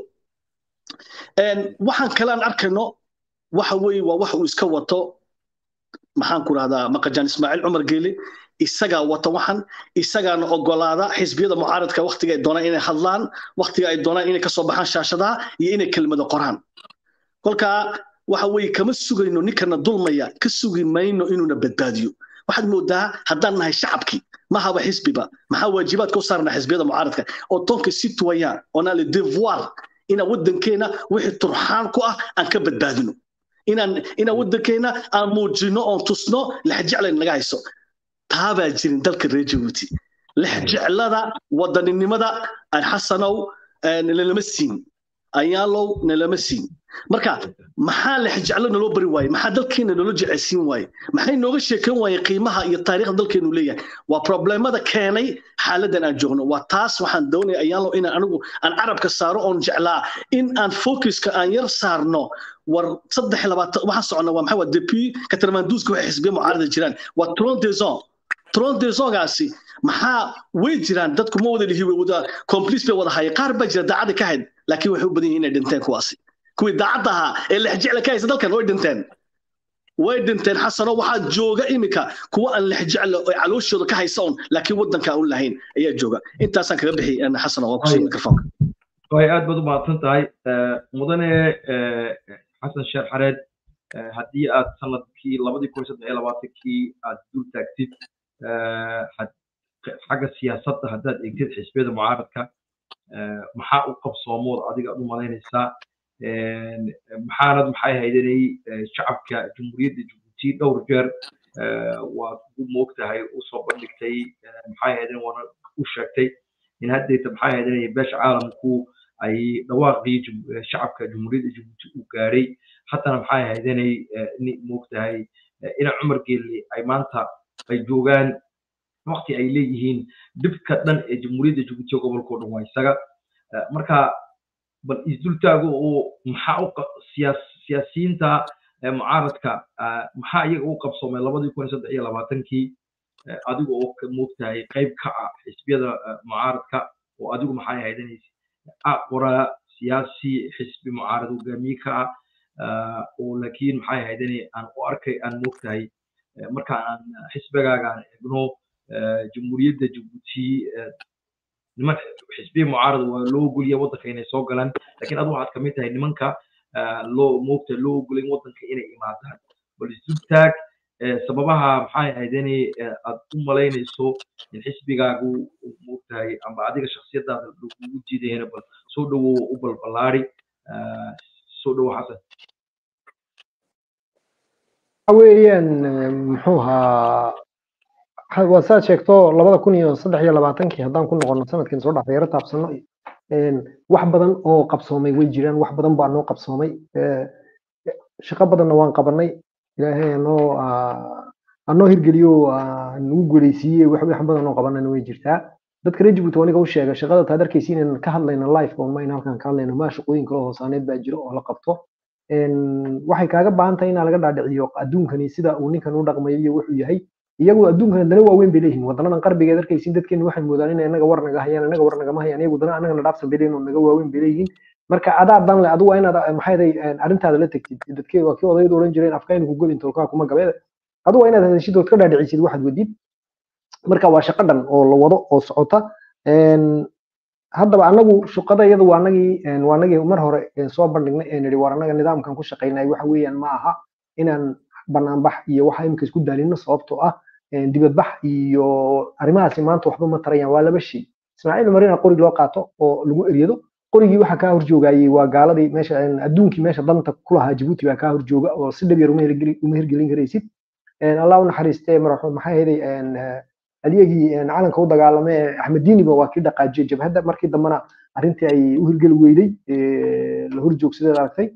waxaan kale aan arkayno waxa weeye waa wax uu iska wato maxaan ku rahdaa maqajaan ismaaciil cumar geele isagaa wata waxan isagaana ogolaada xisbiyada mucaaradka waktiga ay doonaan inay hadlaan waktiga ay doonaan inay kasoo baxaan shaashadaha iyo inay kelmado qoraan kolkaa waxa weeye kama sugayno ninkana dulmaya ka sugi mayno inuuna badbaadiyo waxaad moodaa haddaan nahay shacabkii mahaba xisbiba maxaa waajibaadka u saarna xisbiyada mucaaradka oo tonka si tuwayaan oonaa le devoir inaan waddankeena wixii turxaan ku ah aan ka badbaadino inaan inaan waddankeena aan muujino oon tusno lexjeclayn naga hayso taabaa jirin dalka reer jabuuti lexjeclada wadaninimada aan xasanow nalama siin ayaalow nalama siin marka maxaa la xijeclo naloo bari waaye maxaa dalkeena naloo jeceysiin waaye maxay nooga sheekan waaye qiimaha iyo taariikhda dalkeenu leeyahay waa problemada keenay xaaladan aan joogno waa taas waxaan doonaya ayaanlo inaan anigu aan carabka saaro oon jeclaa in aan focuska aan yar saarno war saddex iyo labaatan waxaan socona waa maxaa waa depuis katarmanduuska waxay xisbiya mucaarada jiraan waa tron deson tron desongaasi maxaa way jiraan dadku ma wada lihi way wada complice bay wada haya qaar baa jira daacada ka hayd laakiin waxay u badan yihiin inay dhinteen kuwaasi kuwii daacadda ahaa ee lexjecla ka haysa dalkan way dhinteen way dhinteen xasano waxaa jooga iminka kuwa aan lexjecla oo calooshooda ka haysa un laakiin waddanka aan u lahayn ayaa jooga intaasaan kaga bixi xasano waan kusii mikrofoonka way aad baad u mahadsan tahay mudane xasan sheer xareed haddii aad sanadkii labadii kun saddex iyo labaatankii aad dul taagtid xagga siyaasadda haddaad eegtid xisbiyada mucaaradka maxaa u qabsoomood adiga aad u malaynaysaa maxaanad maxay haydanay shacabka jamhuuriyadda jabuuti dhowr jeer waad u moogtahay usoo bandhigtay maxay haydan waana u sheegtay in haddayta maxay haydanay beesha caalamku ay dhawaaqii shacabka jamhuuriyadda jabuuti u gaadhay haddana maxay haydanay moogtahay ina cumar geelle ay maanta ay joogaan waqti ay leeyihiin dhibka dhan ee jamhuuriyadda jabuuti gobolkao dhan waa isaga marka bal isdultaago oo maxaa u siyaasiyiinta mucaaradka maxaa iyaga u qabsoomay labadii kun saddex iyo labaatankii adiga oo moogtahay qayb ka ah xisbiyada mucaaradka oo adigu maxay haydanaysa qoraa siyaasi xisbi mucaarad hogaamiye ka ah oo laakiin maxay haydanay aan u arkay aan moogtahay marka aan xisbigaaga aan eegno jamhuuriyadda jabuuti niman xisbiya mucaarada waa loo ogolya waddanka inay soo galaan laakiin adu waxaad kamid tahay nimanka loo moogta loo ogolayn waddanka inay imaadaan bal isdultaag sababaha maxay ahaydeni aad u malaynayso in xisbigaagu moogtahay amba adiga shaksiyadaada lagugu jiidayana bal soo dhowow u balbalaari soo dhowo xasan weeyaan muxuu ahaa waa saad sheegto labada kun iyo saddex iyo labaatankii haddaan ku noqono sanadkan soo dhaafay yaro taabsano wax badan oo qabsoomay way jiraan wax badan baa noo qabsoomay shaqo badanna waan qabanay ilaahay anoo anoo hirgeliyo nagu guuleysiiyey wax wax badan oo qabanana way jirtaa dadka reer Djibouti aniga u sheegay shaqada taad arkaysiin inaan ka hadlayno live oo ma inaan halkan ka hadlayno ma shaqooyin kale oo hoosaaneed baa jiro oo la qabto waxay kaaga baahan tahay in laga dhaadhiciyo adduunkani sida uu ninkan u dhaqmayo iyo wuxuu yahay iyagu adduunkan dana waaweyn bay leeyihiin wadanadan qarbigeed arkaysiin dadkeenu waxay moodaan in inaga war naga hayaan inaga war nagama hayaan iyagu dana anagana dhaafsan bay leeyihin oo naga waaweyn bay leeyihiin marka adaa dan le adigu waa inaad maxay arrintaada la tegtid dadkee waa kii odayadu odhan jireen afkaynu ku godin tolkaa kuma gabeeda adigu waa inaad hadashid ood ka dhaadhicisid waxaad wadid marka waa shaqo dhan oo la wado oo socota haddaba anagu shaqada iyadu waa anagii waa anagii mar hore soo bandhignay ee nidhi war anaga nidaamkan ku shaqaynay waxa weeyaan ma aha inaan banaanbax iyo waxa imika isku daalino sababtoo ah dibadbax iyo arrimahaasi maanta waxba ma tarayaan waa laba shay ismaaciil umar ina qori loo qaato oo lagu eryado qorigii waxa kaa horjoogayey waa gaaladii meesha adduunkii meesha danta ku lahaa jabuuti baa kaa horjooga oo si dhab yar uma hirgelin karaysid allah u naxariistee maxay hayday alyagii calanka u dagaalamay axmediiniba waa kii dhaqaajiyey jabhadda markii dambena arrintii ay u hirgeli weyday la horjoogsadeed aragtay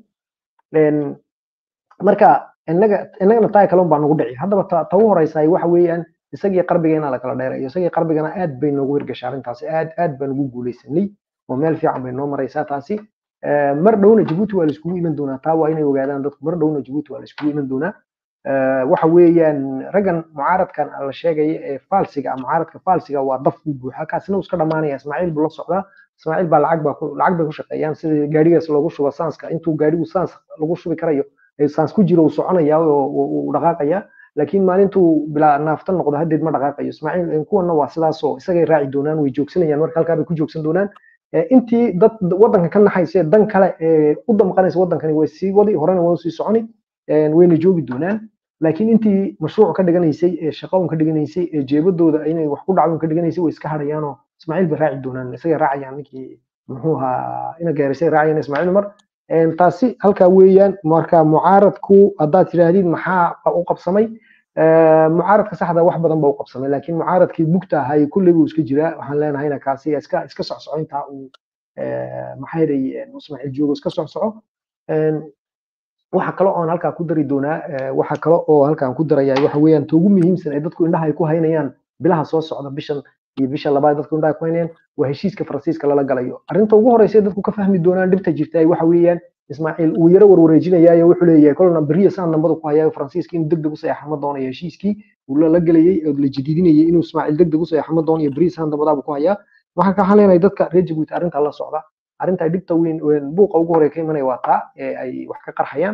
marka innaga innagana taa kale baa nagu dhici haddaba ta u horeysa waxa weeyaan isagii qarbigeena la kala dheerayo isagii qarbigana aad bay noogu hirgashay arrintaasi aad aad baan ugu guuleysanay oo meel fiican bay noo maraysaa taasi mar dhowna jabuuti waa la iskugu iman doonaa taa waa inay ogaadaan dadku mar dhowna jabuuti waa la iskugu iman doonaa waxa weeyaan raggan mucaaradkan la sheegaya ee faalsiga mucaaradka faalsiga waa daf u buuxa kaasina uu iska dhamaanaya ismaaciil buu la socdaa ismaaciil baa lacag baa lacag bay ku shaqeeyaan sida gaarigaas loogu shubo saanska intuu gaarigu saans lagu shubi karayo saans ku jiro uu soconaya oo uu dhaqaaqaya laakiin maalintuu bilaa naafta noqdo haddeed ma dhaqaaqayo ismaaciil kuwana waa sidaasoo isagay raaci doonaan way joogsanayaan marka halkaa bay ku joogsan doonaan intii dad waddanka ka naxaysa dan kale u damqanaysa waddankani way sii wadi horena waa sii soconi wayna joogi doonaan laakiin intii mashruuc ka dhiganaysay ee shaqo ka dhiganaysay ee jeebadooda inay wax ku dhacdo ka dhiganaysay way iska hadhayaanoo ismaaciil bay raaci doonaan isagay raacayaan ninkii muxuu ahaa ina gaarisay raacayaan ismaaciil umar taasi halkaa weeyaan marka mucaaradku haddaad tidhaahdid maxaa u qabsamay mucaaradka saxda wax badan baa u qabsamay laakiin mucaaradkii mugta ahay kulley buu iska jiraa waxaan leenahayna kaasi iska iska socsoco intaa uu maxay ismaaciil joogo iska socsoco waxa kale oo aan halkaa ku dari doonaa waxa kale oo halkaan ku darayaa waxa weeyaan ta ugu muhiimsan ee dadku indhaha ay ku haynayaan bilaha soo socda bishan iyo bisha labaad dadku indhaha ku haynayaan waa heshiiska faransiiska lala galayo arrinta ugu horeysa dadku ka fahmi doonaan dhibta jirta waxa weeyaan ismaaciil uu yaro warwareejinayaayo wuxuu leeyahay kolna beriya saan dambada ku hayaa faransiiska inuu degdeg u saxeexama doonayo heshiiskii uu la gelayay oo la jadiidinayay inuu ismaaciil degdeg u saxeexama doonayo beriya saan dambadaaba ku hayaa waxaan ka hadlaynaya dadka reer jabuuti arrinta la socda arrinta ay dhibta weyn buuqa ugu horey ka imanaya waa taa ee ay wax ka qarxayaan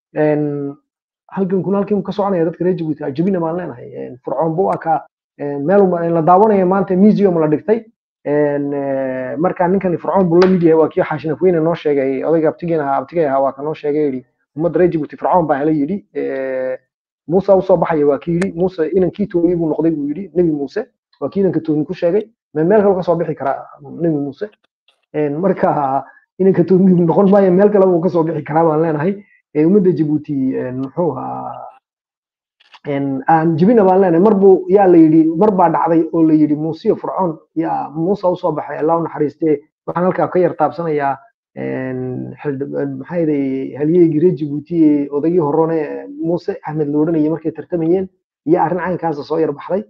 halkan kuna halkan ka soconaya dadka reer jabuuti ajabina baan leenahay fircoon buu akaa meel la daawanaya maanta museum la dhigtay marka ninkan fircoon buu la mid yahay waa kii xaashinafweyne noo sheegay odayga abtigeen ahaa abtigay ahaa waa ka noo sheegay yidhi ummadda reer jabuuti fircoon baa hala yidhi muuse usoo baxaya waa kii yidhi muuse inankii tooyey buu noqday buu yidhi nebi muuse waa kii inanka tooyin ku sheegay meel kale kasoo bixi karaa nebi muuse marka inanka tooyin noqon maayo meel kale buu kasoo bixi karaa baan leenahay ummadda jabuuti muxuu ahaa aan jibina baan leenahay mar buu yaa la yidhi mar baa dhacday oo la yidhi muusiyo fircoon yaa muusa usoo baxay allah u naxariistee waxaan halkaa ka yar taabsanayaa maxaa yeelay halyeygii reer jabuuti ee odaygii horone muuse axmed la odhanayay markay tartamayeen iyo arrin caynkaasa soo yar baxday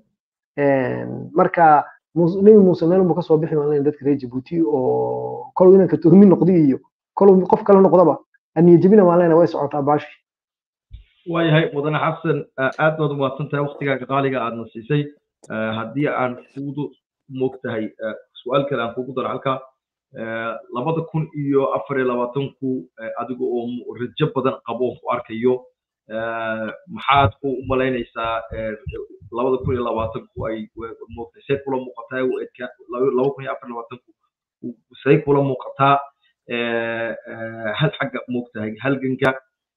marka nebi muuse meel unbu kasoo bixi baan leenahay dadka reer jabuuti oo kolow inanka tuhmi noqdi iyo kolow qof kale noqdaba aniya jebina baan leenahay way socotaa baashi waayahay mudane xasan aad baad umahadsan tahay waktigaaga qaaliga aadna siisay haddii aan kugu moogtahay su-aal kale aan kugu daro halka labada kun iyo afar iyo labaatanku adiga oo rajo badan qabo ku arkayo maxaad ku umalaynaysaa labada kun iyo labaatanku ay moogtay say kula muuqataa laba kun iyo afar labaatanku say kula muuqataa hal xagga moogtahay halganka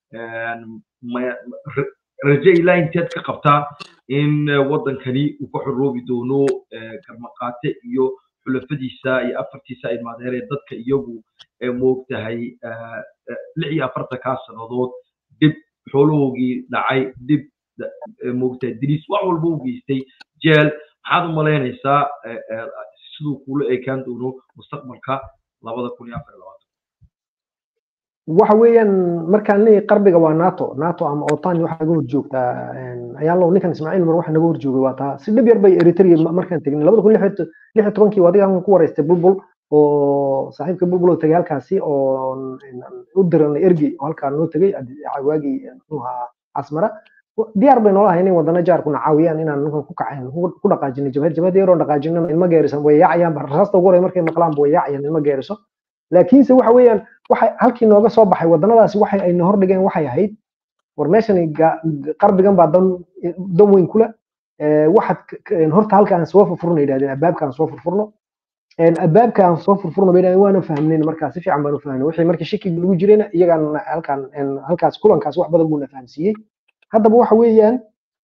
raje ilaa inteed ka qabtaa in waddankani uu ka xoroobi doono garmaqaate iyo xulafadiisa iyo afartiisa ay maadeereen dadka iyagu moogtahay lix iyo afartankaa sannadood dib xoolahoogii dhacay dib moogtahay diliis wax walba u geystay jeel maxaad u malaynaysaa siduu kula ekaan doono mustaqbalka labada kun iyo afar iyo labaatan waxa weeyaan markaan leeyahay qarbiga waa nato nato ama otan waxa naga horjoogtaa ayaan low ninkan ismaaciil mar waxa naga horjoogay waa taa si dhib yar bay eritrea markaan tegnay labada kun lix iyo tobankii adiga aan ku wareystay bulbul oo saaxiibka bulbul oo tegay halkaasi oo u diranay ergey oo halkaa noo tegay waagii muxuu ahaa asmara diyaar bay noola ahayn in wadana jaarkuna caawiyaan inaan ninkan ku kacayn ku dhaqaajinay jabhad jabhad yaroo dhaqaajinana ilma geerisan way yaacayaan rasaasta ugu horey markay maqlaan way yaacayaan ilma geeriso laakiinse waxa weeyaan waxay halkii nooga soo baxay wadannadaasi waxay ayna hordhigeen waxay ahayd war meeshani qarbigan baa dan dan weyn kula waxaad horta halkaan soo furfurna yidhahdeen albaabkaan soo furfurno albaabkaan soo furfurno bay yidhahdeen waana fahmnayn markaa si fiican baanu fahmnay wixii markii shakiga lagu jirayna iyagaan halkaan halkaas kulankaas wax badan buuna fahamsiiyey haddaba waxa weeyaan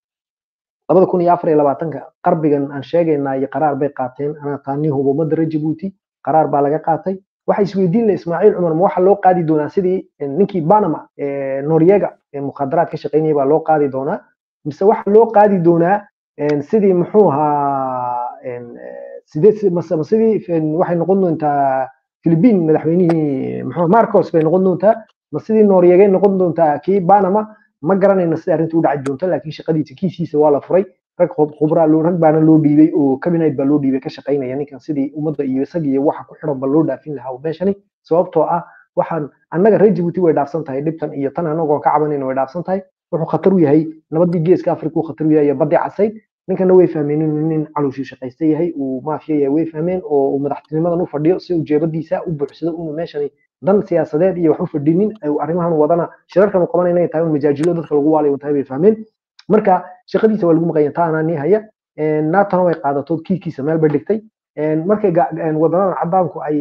labada kun iyo afar iyo labaatanka qarbigan aan sheegaynaa iyo qaraar bay qaateen anaa taanii hubo ummadda reer jabuuti qaraar baa laga qaatay waxa isweydiin la ismaaciil cumar ma waxa loo qaadi doonaa sidii ninkii banama noryega ee mukhaadaraad ka shaqaynaya baa loo qaadi doonaa mise waxa loo qaadi doonaa sidii muxuu ahaa sidee sidii waxay noqon doontaa philippine madaxweynihii muxuu marcos bay noqon doontaa ma sidii noryegay noqon doontaa kii banama ma garanayna sida arrinta u dhaci doonta laakiin shaqadiisa kiisiisa waa la furay rag khubraa loo rag baana loo dhiibay oo cabinet baa loo dhiibay ka shaqaynaya ninkan sidii ummadda iyo isaga iyo waxa ku xiran ba loo dhaafin lahaa meeshani sababtoo ah waxaan annaga reer jabuuti way dhaafsan tahay dhibtan iyo tan anagoo ka cabanayna way dhaafsan tahay wuxuu khatar u yahay nabadii geeska afrika uu khatar u yahay iyo badii casayd ninkana way fahmeen inuu nin calooshii shaqaysta yahay uu maafiya yahay way fahmeen oo uu madaxtinimadan u fadhiyo si uu jeebadiisa u buuxsado inuu meeshani dan siyaasadeed iyo wax u fadhinin arrimahan wadana shirarkan uu qabanay inay tahay un majaajilo dadka lagu waalayo tahay bay fahmeen marka shaqadiisa waa lagu maqanya taa anaa nii haya naatona way qaadatood kiikiisa meel bay dhigtay markay wadanadan cadaanku ay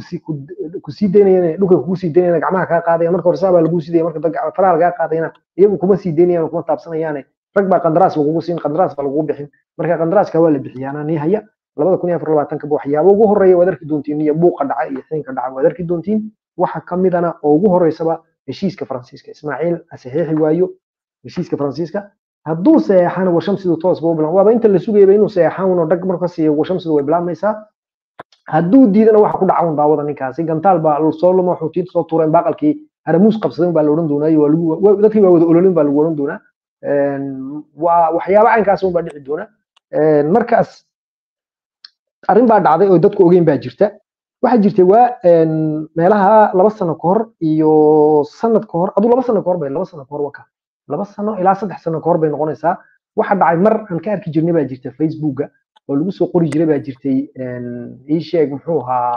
kusii daynayeen dhulka kugu sii daynayaan gacmaha kaa qaadayaan marka hore saabaa lagu sidaya marka dad faraha lagaa qaadayana iyagu kuma sii daynayaan kuma taabsanayaane rag baa qandaraas lagugu siin qandaraas baa lagugu bixin marka qandaraaska waa la bixiya anaa nii haya labada kun iyo afar labaatanka waxyaabo ugu horeeya waad arki doontiin iyo buuqa dhaca iyo xiinka dhaca waad arki doontiin waxa kamidana oo ugu horeysaba heshiiska faransiiska ismaaciil saxiixi waayo heshiiska faransiiska hadduu saxeexana washamsidu toos buu bilan waaba inta la sugayaba inuu saxeexan uno dhag marka siiyo washamsidu way bilaabmaysaa hadduu diidana waxa ku dhaca un daawada ninkaasi gantaal baa soo lumo xuutiinta soo tuureen baaqalkii haramuus qabsadan baa la odhan doonaa iyo waa lagu wa- dadkii baa wada ololin baa lagu odhan doonaa Een, waa waxyaabo caynkaas un baa dhici doona Een, markaas arrin baa dhacday oo dadku ogeyn baa jirta waxaa jirtay waa een, meelaha laba sano ka hor iyo sanad ka hor aduu laba sano ka hor bay laba sano ka hor waka laba sano ilaa saddex sano ka hor bay noqonaysaa waxa dhacay mar aan ka arki jirnay baa jirta facebooka oo lagu soo qori jiray baa jirtay een, ii sheeg muxuu ahaa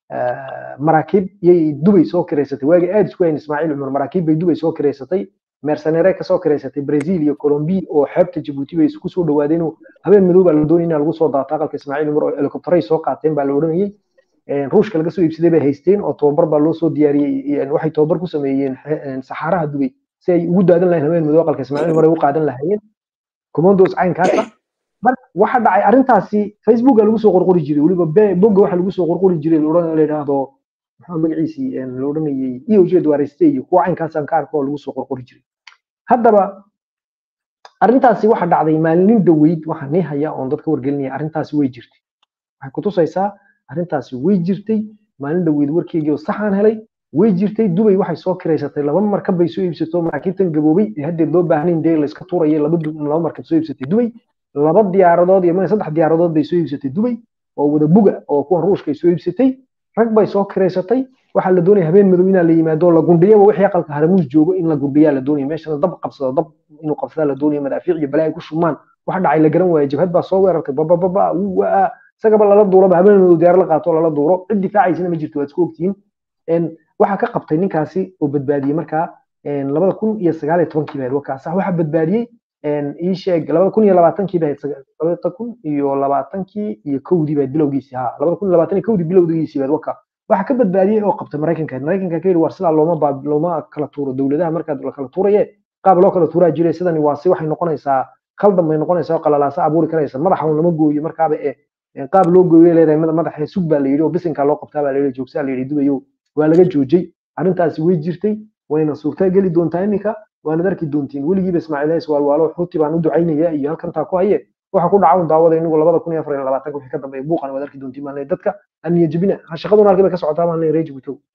eh, maraakiib yay dubay soo kireysatay waagii aad isku hayn ismaaciil cumar maraakiib bay dubay soo kireysatay mercenere kasoo kireysatay brazil iyo colombia oo xeebta jabuuti bay isku soo dhawaadeen oo habeen madow baa la doonayay in lagu soo daato aqalka ismaaciil cumar oo helikobtaray soo qaateen baa la odhanayay Een, ruushka laga soo iibsaday bay haysteen oo tababar baa loo soo diyaariyey een, waxay tababar ku sameeyeen xe- een, saxaaraha dubay si ay ugu daadan lahayn habeen madow aqalka ismaaciil cumar ay u qaadan lahaayeen commandos caynkaasa marka waxa dhacay arrintaasi facebook lagu soo qorqori jiray weliba be- bogga waxa lagu soo qorqori jiray la odhan- la yidhaahdo maxaa magaciisii een, la odhanayay eoj duareste iyo kuwa caynkaasaan ka arko oo lagu soo qorqori jiray haddaba arrintaasi waxa dhacday maalin dhaweyd waxaa nii haya oon dadka wargelinaya arrintaasi way jirtay waxay kutusaysaa arrintaasi way jirtay maalin dhaweyd warkeygii oo saxaan helay way jirtay dubay waxay soo kireysatay laba markab bay soo iibsato maraakiibtan gaboobay ee haddeed loo baahnayn dee la iska tuuraya laba du- laba markab soo iibsatay dubay laba diyaaradood iyo ma saddex diyaaradood bay soo iibsatay dubay oo wada buga oo kuwan ruushka ay soo iibsatay rag bay soo kireysatay waxaa la doonaya habeen madow inaa la yimaado la gundhiyaba wixii aqalka haramuus joogo in la gundhiyaa la doonaya meeshana dab qabsado dab inuu qabsadaa la doonaya madaafiic iyo balaa ay ku shumaan waxa dhacay la garan waaya jabhad baa soo weerartay babababa waa isagaba lala duulaba habeen madow diyaar la qaato lala duuro cid difaacaysana ma jirto waad isku ogtihiin Een, waxaa ka qabtay ninkaasi oo badbaadiyey markaa een, labada kun iyo sagaal iyo tobankii baa wakaas waxaa badbaadiyey een, ii sheeg labada kun iyo labaatankii baa labada kun iyo labaatankii iyo kowdii baa bilowgiisii haa labada kun iyo labaatan iyo kowdii bilowgiisii baa waka waxaa ka badbaadiyey oo qabtay maraykanka maraykanka ka yidhi war sidaa looma baab- looma kala tuuro dowladaha markaad la kala tuuraye qaab loo kala tuuraa jiray sidani waa si waxay noqonaysaa khaldan bay noqonaysaa oo qalalaasa abuuri karaysa madaxa un lama gooyo markaaba ee ee qaab loo gooyo leedahay mada- madaxa sug baa la yidhi oo bisinka loo qabtaa baa la yidhi joogsaa la yidhi dubayo waa laga joojay arrintaasi way jirtay wayna suurta geli doontaa iminka waanad arki doontiin weligiiba ismaaciil hays waalwaalo xuuti baan u ducaynaya iyo halkantaa ku haye waxa ku dhaca un daawada inagu labada kun iyo afar iyo labaatanka wixii ka dambeeya buuqan waad arki doontiin baan leeyahay dadka aniya jebina ha shaqaduna halkii bay ka socotaa baan leeyahay reji butow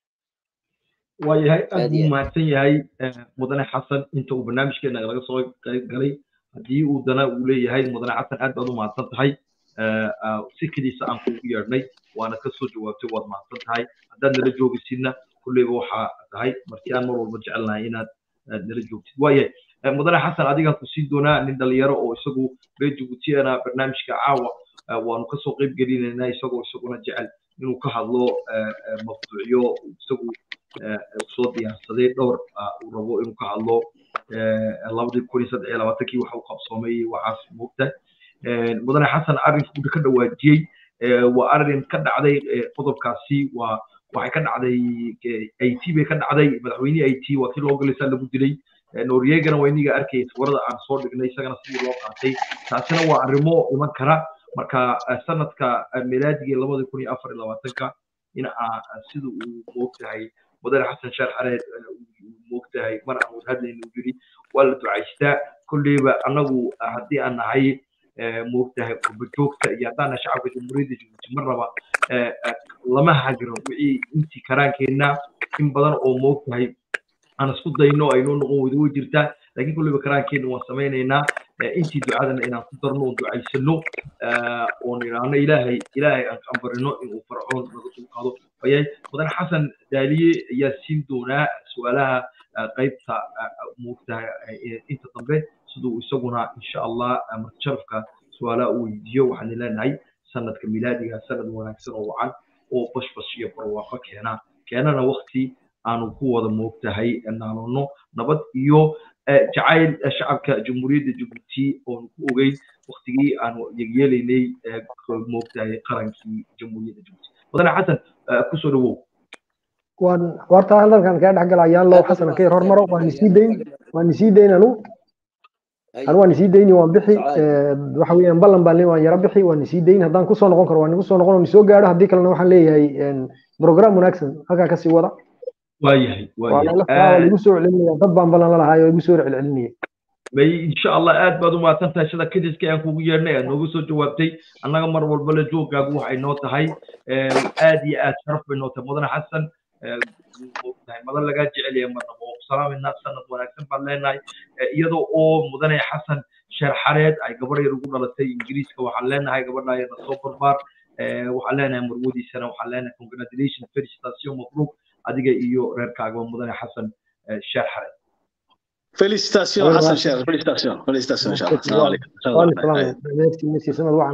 waayahay aad Aad buu iyo aad. mahadsan yahay eh, mudane xasan inta uu barnaamijkeena laga soo qayb galay haddii uu dana uu leeyahay mudane xasan aad baad u mahadsan tahay Eh, ah, si keliisa aan kuugu yeedhnay waana ka soo jawaabtay waad mahadsan tahay haddaad nala joogaysidna kulleyba waxaa tahay markii aan mar walba jecelnahay inaad aad nala joogtid waayahay Eh, mudane xasan adigaan ku siin doonaa nin dhalinyaro oo isagu reer jabuutiyana barnaamijka caawa eh, waanu kasoo qayb gelinaynaa isagoo isaguna jecel inuu ka hadlo eh, eh, mawduucyo isagu eh, soo diyaarsaday dhowr ah, uu rabo inuu ka hadlo eh, labadii kun iyo saddex iyo labaatankii waxa uu qabsoomay waxaas moogta mudane xasan arrinka ka dhawaajiyey eh, waa arrin ka dhacday eh, qodobkaasi waa waxay ka dhacday eh, it bay ka dhacday madaxweynihii it waa kii loo galaysaa lagu dilay Eh, norwegana waa iniga arkay sawirada aan soo dhignay isagana sidii loo qaatay taasina waa arrimo iman kara marka eh, sanadka eh, milaadigii labada kun iyo afar iyo labaatanka in aa sida uu moogtahay mudane xasan sheekh xareed eh, uu moogtahay mar aan wada hadlayna uu yidhi waa la ducaystaa kolleyba annagu ah, haddii aan nahay eh, moogtahay qurbajoogta iyo haddaan nahay shacabka jamhuuriyadda jabuuti mar raba eh, eh, lama hagiro wixii intii karaankeenna in badan oo moogtahay aan isku dayno aynoo noqon weydo way jirtaa laakiin kolleyba karaankeenna waan samaynaynaa eh, intii ducadana inaan ku darno oon ducaysano eh, oon idhaahno ilaahay ilaahay aan ka barino inuu farcoon naga soo qaado wayahay mudane xasan daaliye ayaa siin doonaa su-aalaha eh, qaybta eh, moogtahay eh, inta dambe siduu isaguna insha allah eh, marti sharafka su-aalaha u weydiiyo waxaan leenahay sanadka milaadiga sanad wanaagsan oo wacan oo bashbash iyo barwaaqo keena keenana wakti aanu ku wada moogtahay naanono nabad iyo eh, jacayl eh, shacabka jamhuuriyadda jabuuti oonu ku ogeyn waktigii aanu yegyeelaynay eh, moogtahay qarankii jamhuuriyadda jabuuti mudane xasan eh, kusoo dhawow waan horta halkan kaa dhex galayaan loo xasan ka yar hormaro waan isii dayn waan isii dayn anu anu waan isii dayni waan bixi eh, waxa weeyaan ballan baan leeyahay waan yara bixi waan isii dayn haddaan kusoo noqon karo waan igu soo noqon oo soo gaadho haddii kalena waxaan leeyahay een, program wanaagsan halkaa kasii wada waayahay waa waayahay lala waa Eh, lagu soo celinaya dad baan ballan la lahaay oo igu soo celcelinaya may insha allah aad baad u mahadsan tahay sida kadiska aan kugu yeernay aad nooga soo jawaabtay annaga mar walba la joogaagu waxay noo tahay eh, aad iyo aad sharaf bay noo tahay mudane xasan moogtahay madan lagaa jecel yahay marnaba oo ku salaamayna sanad wanaagsan baan leenahay iyadoo oo mudane xasan sheer xareed ay gabar yar ugu dhalatay ingiriiska waxaan leenahay gabadha yarna soo barbaar waxaan leenahay marwadiisana waxaan leenahay congratulation felicitation mabruuk adiga iyo reerkaaga mudane xasan sheer xareed Félicitations, Hassan Cher. Félicitations. Félicitations, Inch'Allah. Salam alaikum. sanad wacan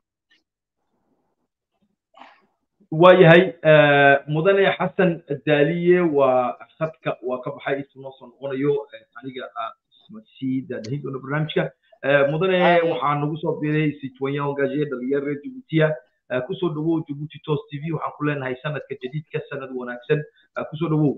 waayahay mudane xasan daaliye waa khadka waa ka baxay intuu noo soo noqonayo aniga sii daadahin doona barnaamijka mudane waxaa nagu soo biiray citoyen engagé dhalinyaro reer jabuutiya kusoo dhawow jabuuti tos t v waxaan ku leenahay sanadka jadiidka sanad wanaagsan kusoo dhawow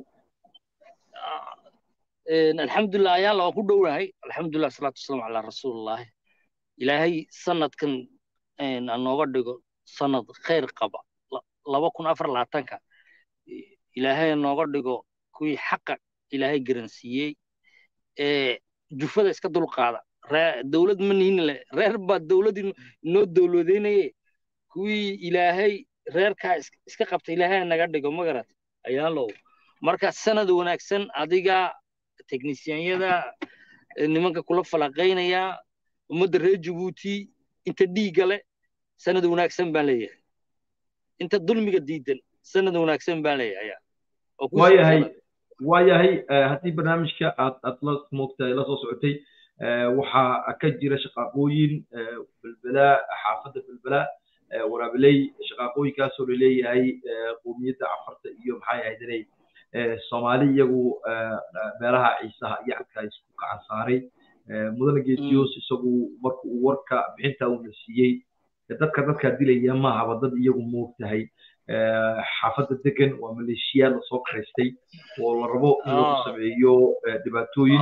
alxamdulilah ayaala waan ku dhownahay alxamdulilah salaatu wasalaamu calaa rasuulillahi ilaahay sanadkan anooga dhigo sanad khayr qaba laba kun afar labaatanka ilaahay nooga dhigo kuwii xaqa ilaahay garansiiyey ee jufada iska dulqaada dowlad ma nihin le reer baa dowladdii noo dowladeynaye kuwii ilaahay reerkaa iska qabta ilaahay naga dhigo magarat ayaalow marka sanad wanaagsan adiga teknisiyanyada nimanka kula falaqaynaya ummadda reer jabuuti inta dhiigga leh sanad wanaagsan baan leeyahay inta dulmiga diidan sanad wanaagsan baan leeyahay waayahay waayahay haddii barnaamijka aad aad la moogtahay la soo socotay waxaa ka jira shaqaaqooyin belbela xaafadda belbela waraabiley shaqaaqooyinkaasoo laleeyahay qowmiyadda cafarta iyo maxay ahayd inay soomaali iyagu meelaha ciisaha iyo cadka isku gacan saaray mudane geediyoos isagu marka uu warka bixinta uuna siiyey dadka dadkaa dilaya mahaba dad iyagu moogtahay xaafadda degan waa maleeshiyaad lasoo karaystay oo la rabo in lagu sameeyo dhibaatooyin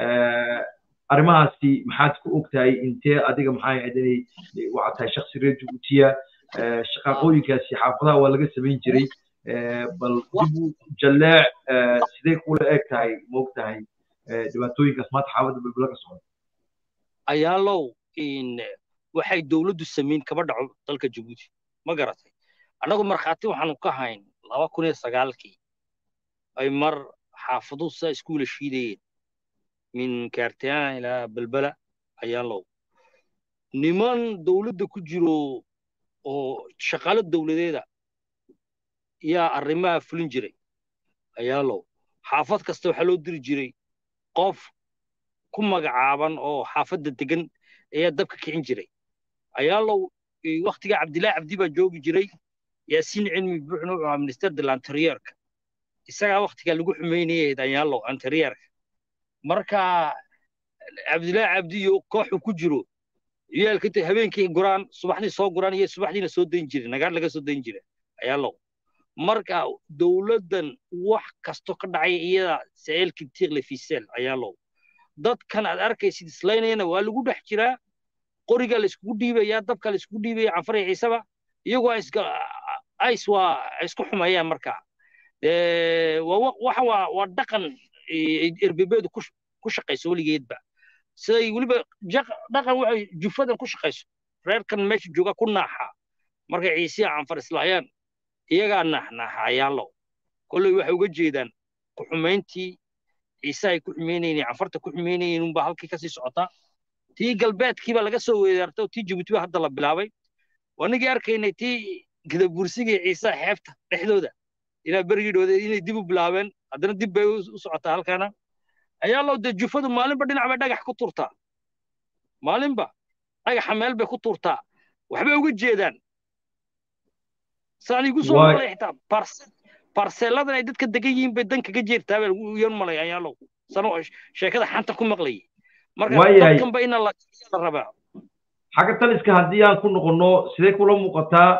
arrimahaasi maxaad ku ogtahay intee adiga maxay ahayd inay waxaad tahay shaksi reer jabuutiya shaqaaqooyinkaasi xaafadaha waa laga samayn jiray bal dibu jalleec sidee kula eg tahay moogtahay dhibaatooyinkaas maanta xaafadda belbela ka socda ayaalow waxay dowladdu samayn kaba dhaco dalka jabuuti ma garatay annagu markhaati waxaanu ka hayn laba kun iyo sagaalkii ay mar xaafaduhu saa iskuula shiidayeen min kaartiyaan ilaa belbela ayaalow niman dowladda ku jiro oo shaqaalo dowladeeda yaa arrimaha fulin jiray ayaalow xaafad kasta waxaa loo diri jiray qof ku magacaaban oo xaafadda degan ayaa dabka kicin jiray ayaalow waktiga cabdilaahi cabdi baa joogi jiray yaasiin cilmi buuxna wuxuu ahaa minister de lanterierka isagaa waktigaa lagu xumaynayay ayaalow anterierka marka cabdilaahi cabdi iyo kooxu ku jiro ciyaalka habeenkii guraan subaxdii soo guraan iyo subaxdiina soo dayn jiray nagaar laga soo dayn jiray ayaalow marka dowladdan wax kasto ka dhacay iyada saceelkii tiiqle fisel ayaalow dadkan aad arkaysid islaynayana waa lagu dhex jiraa qoriga la iskugu dhiibaya dabka la iskugu dhiibaya canfariya ciisaba iyagoo ays waa isku xumayaan marka waxa waa waa dhaqan erbebeedu ku shaqayso weligeedba siday weliba dhaqan waxay jufadan ku shaqayso reerkan meesha jooga ku naaxa markay ciisiya canfar islaayaan iyagaa naaxnaaxa ayaalow kolley waxay uga jeedaan ku xumayntii ciise ay ku xumaynayeen canfarta ku xumaynayeen unbaa halkii kasii socotaa tii galbeedkiiba laga soo weeraartay oo tii jabuuti ba hadda la bilaabay wanigii arkaynay tii gadabursigii ciise xeebta dhexdooda ilaa berigidhooda inay dib u bilaabeen haddana dib bay u socotaa halkaana ayaa loo dee jufadu maalinba dhinac bay dhagax ku turtaa maalinba dhagaxa meel bay ku turtaa waxbay uga jeedaan saan igu soo malay xitaa barseeladan ay dadka degan yihiin bay dan kaga jeertaa baa lagu yan malay ayaalow sano sheekada xanta ku maqlayay marka dadkanba ina la rabaa xagga taliska haddii aan ku noqonno sidee kula muuqataa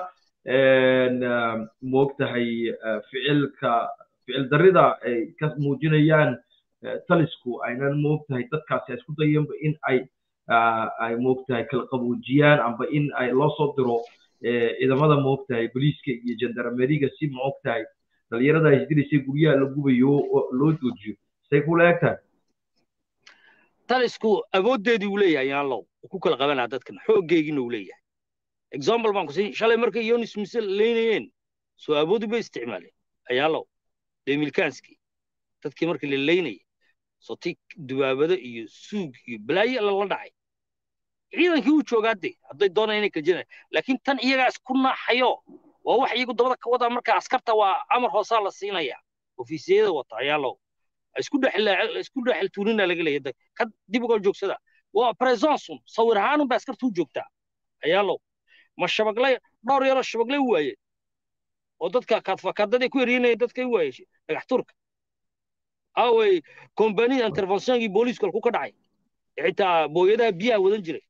moogtahay ficilka ficil darrida ay ka muujinayaan talisku aynan moogtahay dadkaasi ay isku dayeenba in ay ay moogtahay kala qaboojiyaan amba in ay loo soo diro ciidamada moogtahay booliiska iyo jandarmeriga si moogtahay dhalinyarada ay isdilaysay guryaha la gubayo loo joojiyo say kula eg tahay talisku awooddeedii uu leeyahay yaalow ku kala qabanaa dadkan xooggeegiina uu leeyahay example baan ku siin shalay markay yonis mise leynayeen soo awoodi bay isticmaaleen ayaalow demilkaanskii dadkii markii la leynayay soti dubaabado iyo suug iyo balaayo lala dhacay ciidankii uu joogaa de hadday doonaan inay kajinay laakiin tan iyagaa isku naaxayo waa wax iyagu dabada ka wadaa marka askarta waa amar hoosaa la siinaya ofiisiyada wata ayaalow isku isku dhexel tuunina laga leeyahay ka dib uga joogsada waa presonsun sawir ahaanun ba askarta u joogtaa ayaalow ma shabaglay dhowr yaroo shabaglay waaye oo dadka kaadfakaadaday ku eryanaya dadka waaye dhagax turka awey kombanida interventionkii booliisku halku ka dhacay xitaa booyadaha biyaha wadan jiray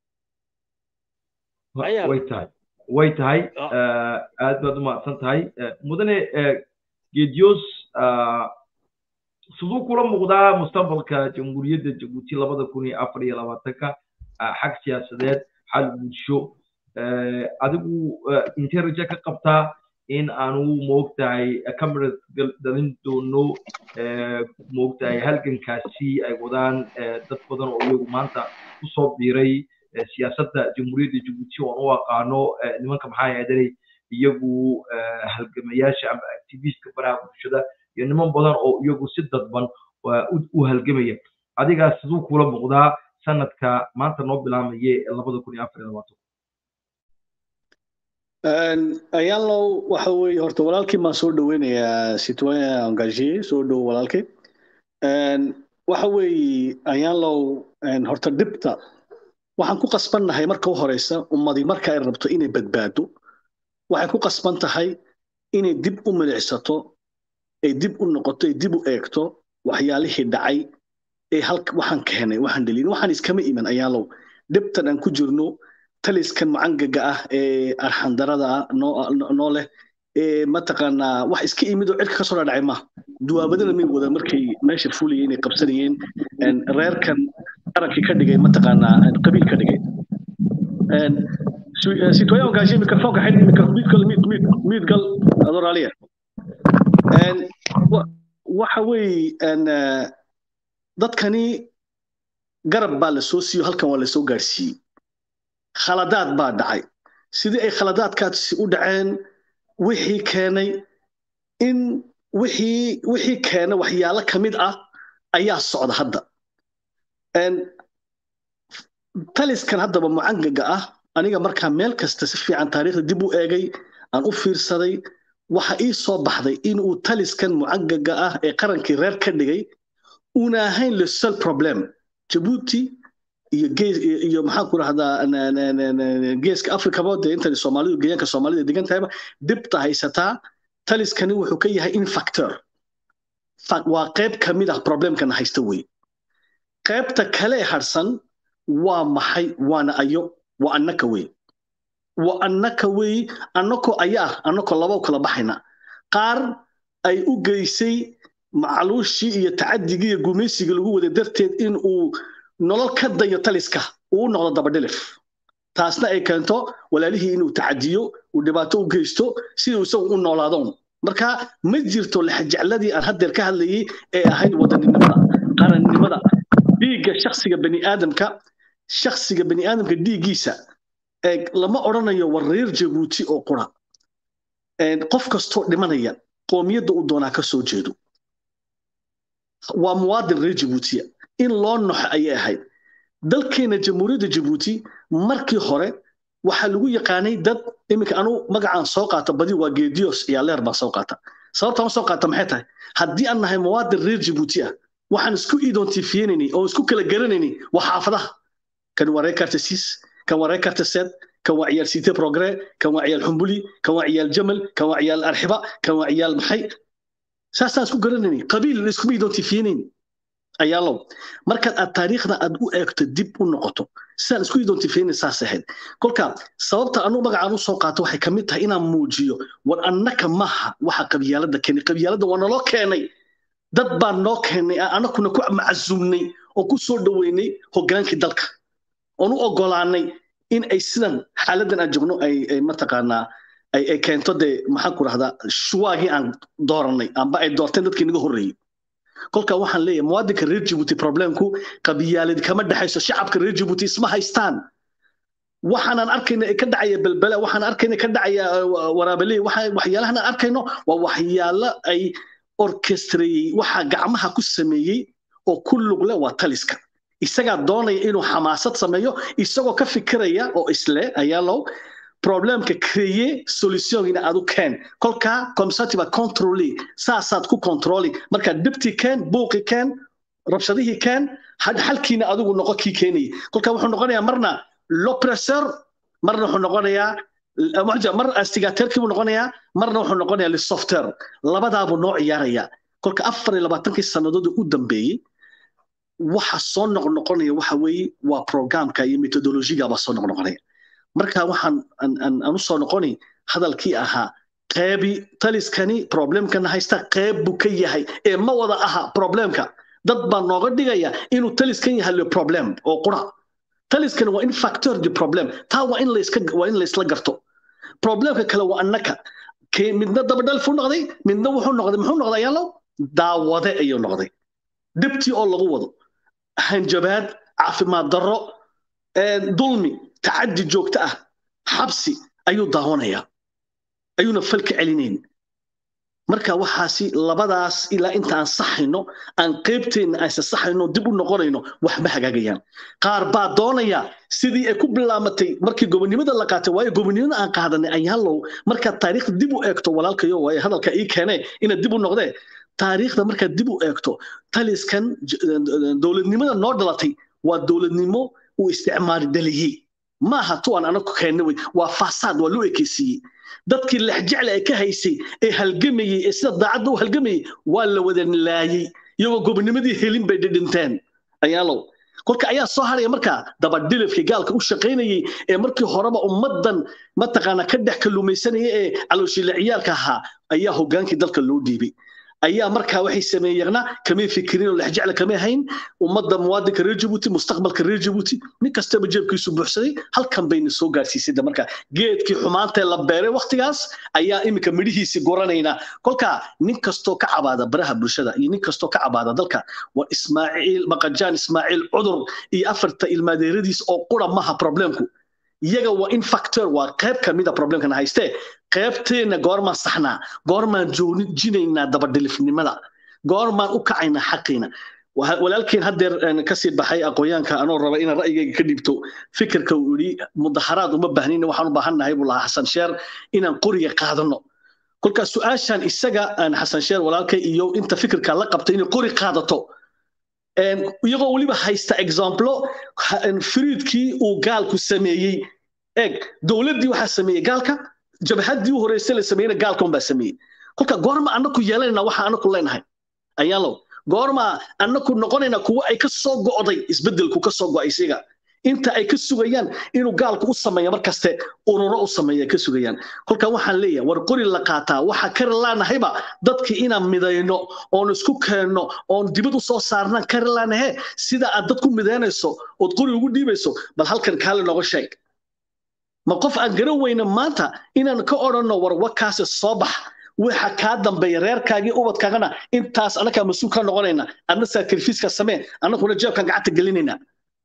way tahay way tahay aad baad u mahadsan tahay mudane geediyoos siduu kula muuqdaa mustaqbalka jamhuuriyadda jabuuti labada kun iyo afar iyo labaatanka xag siyaasadeed xal bulsho adigu intee raje ka qabtaa in aanu moogtahay camerad dhalin doono moogtahay halgankaasi ay wadaan dad badan oo iyagu maanta kusoo biiray siyaasadda jamhuuriyadda jabuuti oon u aqaano nimanka maxaa yeedanay iyagu halgamayaasha ama activistka baraha bulshada iyo niman badan oo iyagu si dadban u halgamaya adigaa siduu kula muuqdaa sanadka maanta noo bilaamaye labada kun iyo afar iyo labaatan ayaanlow waxa weeye horta walaalkii maan soo dhoweynayaa citoyen engagé soo dhow walaalkay waxa weeye ayaanlow horta dhibta waxaan ku qasbannahay marka u horeysa ummadii marka ay rabto inay badbaado waxay ku qasban tahay inay dib u milicsato ay dib u noqoto ay dib u eegto waxyaalihii dhacay ee halka waxaan keenay waxaan dhelin waxaan iskama iman ayaalow dhibtan aan ku jirno taliskan mucangaga ah ee arxandarada ah noo leh ee mataqaanaa wax iska imid oo cirka kasoo dhacay ma duwaabadana may wada markay meesha fulayeen ay qabsanayeen reerkan qarankii ka dhigay mataqaanaa qabiil ka dhigay citoyen engagé microfonka xidh micromiidgal miidgal adoraaliya waxa weeye dadkani garab baa la soo siiyo halkan waa la soo gaarsiiyey khaladaad baa dhacay sidii ay khaladaadkaasi u dhaceen wixii keenay in wixii wixii keena waxyaalo ka mid ah ayaa socda hadda taliskan haddaba mucangaga ah aniga markaa meel kasta si fiican taariikhda dib u eegay aan u fiirsaday waxa ii soo baxday in uu taliskan mucangaga ah ee qarankii reer ka dhigay una ahayn le seul problem jabuuti iyo gees iyo maxaan ku rahdaa geeska africaba dee intan soomaalidu geeyaanka soomaalida degan tahayba dhibta haysataa taliskani wuxuu ka yahay in factor waa qayb ka mid ah problemkana haysta wey qaybta kale harsan waa maxay waana ayo waa annaka wey waa annaka wey annakoo ayaa annakoo laba kala baxayna qaar ay u geysay macluushii iyo tacadigii iyo gumaysiga lagu wada darteed in uu nolol ka dayo taliska uu noqdo dabadhilif taasna ay keento walaalihii inuu tacadiyo uu dhibaato u geysto siduu isagu u noolaadoon marka ma jirto lexjecladii aan haddeer ka hadlayay ee ahayd wadaninimada qarannimada dhiigga shaksiga baniaadamka shaksiga baniaadamka dhiiggiisa lama odhanayo war reer jabuuti oo qura qof kastoo dhimanaya qoomiyadda uu doonaa ka soo jeedo waa muwaadin reer jabuutiya in loo noxo ayay ahayd dalkeena jamhuuriyadda jabuuti markii hore waxaa lagu yaqaanay dad iminka anu magacaan soo qaata badi waa geedios iyo leer baa soo qaata sababtaan soo qaata maxay tahay haddii aan nahay muwaadin reer jabuuti ah waxaan isku identifiyeynaynay oo isku kala garanaynay waa xaafadaha kan waa reer kartasis kan waa reer kartaseed kan waa ciyaal site progre kan waa ciyaal xumbuli kan waa ciyaal jamal kan waa ciyaal arxiba kan waa ciyaal maxay saasaan isku garanaynay qabiil iskuma identifiyeynayn ayaalow markaad aad taariikhda aad u eegto dib u noqoto sidaan isku identifiyeyna saas ahayd kolka sababta anu magacaan u soo qaato waxay kamid tahay inaan muujiyo war annaka maaha waxa qabyaalada keenay qabyaalada waa naloo keenay dad baan noo keenay anakuna ku macasuumnay oo ku soo dhoweynay hogaankii dalka oon u ogolaanay in ay sidan xaaladan aan joogno ay mataqaanaa ay keento dee maxaan ku rahdaa shuwaagii aan dooranay amba ay doorteen dadkii naga horreeyey kolka waxaan leeyahay muwaadinka reer jabuuti problemku qabyaalad kama dhexayso shacabka reer jabuuti isma haystaan waxaanaan arkayna ka dhacaya belbele waxaan arkayna ka dhacaya waraabeley waxyaalahan aan arkayno waa waxyaalo ay orkestreeyey waxaa gacmaha ku sameeyey oo ku lug leh waa taliska isagaa doonaya inuu xamaasad sameeyo isagoo ka fikiraya oo isle ayaalow problemka kreye solutionina aad u keen kolkaa comsativa controli saasaad ku controli marka dhibti keen buuqi keen rabshadihii keen xalkiina adigu noqo kii keenayay kolkaa wuxuu noqonayaa marna l'oppresseur marna wuxuu noqonayaa mar astigateerkii buu noqonayaa marna wuxuu noqonayaa lisofter labadaabuu noo ciyaaraya kolka afar iyo labaatankii sannadood u dambeeyey waxa soo noqnoqonaya waxa weeye waa programka iyo methodologigaba soo noqnoqonaya marka waxaan aan u soo noqoni hadalkii ahaa qeybi taliskani problemkana haysta qeyb buu ka yahay ee ma wada aha problemka dad baa nooga dhigaya inuu taliskan yahay le problem oo qura taliskani waa in factor de problem taa waa in layska waa in laysla garto problemka kale waa annaka midna dabadhal fu noqday midna wuxuu noqday muxuu noqday ayaalo daawade ayuu noqday dhibtii oo lagu wado hanjabaad caafimaad darro dulmi tacaddi joogto ah xabsi ayuu daawanayaa ayuuna fal ka celinayn marka waxaasi labadaas ilaa intaan saxayno aan qaybteenna aysa saxayno dib u noqonayno wax ma hagaagayaan qaar baa doonaya sidii ay ku bilaamatay markii gobonimada la qaatay waayo gobonimada aan qaadanay ayaalow markaad taariikhda dib u eegto walaalkayo waayo hadalka ii keenee inaad dib u noqdee taariikhda markaad dib u eegto taliskan dowladnimada noo dhalatay waa dowladnimo uu isticmaali dhaliyey ma aha tuwan anagu keenna wey waa faasaad waa loo ekeysiiyey dadkii lexjecla ee ka haysay ee halgamayey ee sida daacadda u halgamayey waa la wada laayey iyagoo gobonimadii helin bay dhidhinteen ayaalow kolka ayaa soo haraya markaa dabadhilifkii gaalka u shaqaynayey ee markii horeba ummaddan mataqaana ka dhex kalluumaysanaya ee calooshile ciyaalka ahaa ayaa hogaankii dalka loo dhiibay ayaa markaa waxay sameeyeenna kamay fikirin oo lexjecla kamay hayn ummadda muwaadinka reer jabuuti mustaqbalka reer jabuuti nin kastaba jeebkiisu buuxsaday halkan bayna soo gaarsiisay marka geedkii xumaantee la beeray waktigaas ayaa iminka midhihiisii goranaynaa kolka nin kastoo ka cabaada baraha bulshada iyo nin kastoo ka cabaada dalka waa ismaaciil maqajaan ismaaciil cudur iyo afarta ilmaadeeradiis oo qura maha problemku iyaga waa in factor waa qayb kamida problemkana haystee qaybteenna goormaan saxnaa goormaan joojinaynaa dabadhilifnimada goormaan u kacaynaa xaqiina walaalkeen haddeer kasii baxay aqoonyaanka anoo raba inaan ra'yigayga ka dhiibto fikirka uu yidhi mudaharaad uma baahnina waxaan u baahan nahay buu lahaa xasan sheer inaan qoriga qaadano kolkaas su-aashan isaga xasan sheer walaalkay iyo inta fikirka la qabta inay qori qaadato iyagoo weliba haysta examplo firiidkii uu gaalku sameeyey eeg dowladdii waxaa sameeyey gaalka jabhaddii u horreysay la sameeyeyna gaalka unbaa sameeyey kolka goorma annaku yeelanayna waxa annaku leenahay ayaalow goorma annaku noqonayna kuwa ay ka soo go'day isbeddelku ka soo go'ay isiga inta ay ka sugayaan inuu gaalku u sameeyo markaste ururo u sameeya ka sugayaan kolka waxaan leeyahay war qori la qaataa waxa kari laanahayba dadkii inaan midayno oon isku keenno oon dibad u soo saarnaan kari laanahe sida aad dad ku midaynayso ood qori ugu dhiibayso bal halkan kaale nooga sheeg ma qof aan garan weyna maanta inaan ka odhanno war wakaasi soo bax waxa kaa dambeeya reerkaagii ubadkaagana intaas annagaa mas-uul ka noqonayna adna sacrifiiska samee annaguna jeebkaan gacanta gelinayna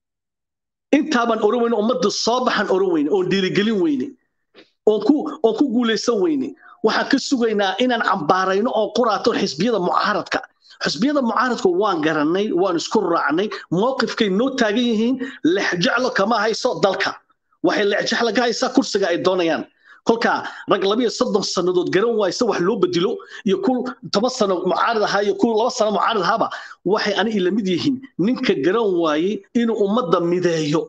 intaabaan oran weyne ummadda soo baxaan oran weyne oon dhiirigelin weyne oon ku oon ku guulaysan weyne waxaan ka sugaynaa inaan cambaarayno oo quraato xisbiyada mucaaradka xisbiyada mucaaradka waan garanay waan isku raacnay mowqifkay noo taagan yihiin lexjeclo kama hayso dalka waxay lexjeclo ka haysaa kursiga ay doonayaan kolka rag labiyo soddon sannadood garan waaysa wax loo bedelo iyo ku toban sano mucaarad ahaa iyo ku laba sano mucaarad ahaaba waxay ani ila mid yihiin ninka garan waayey inuu ummadda mideeyo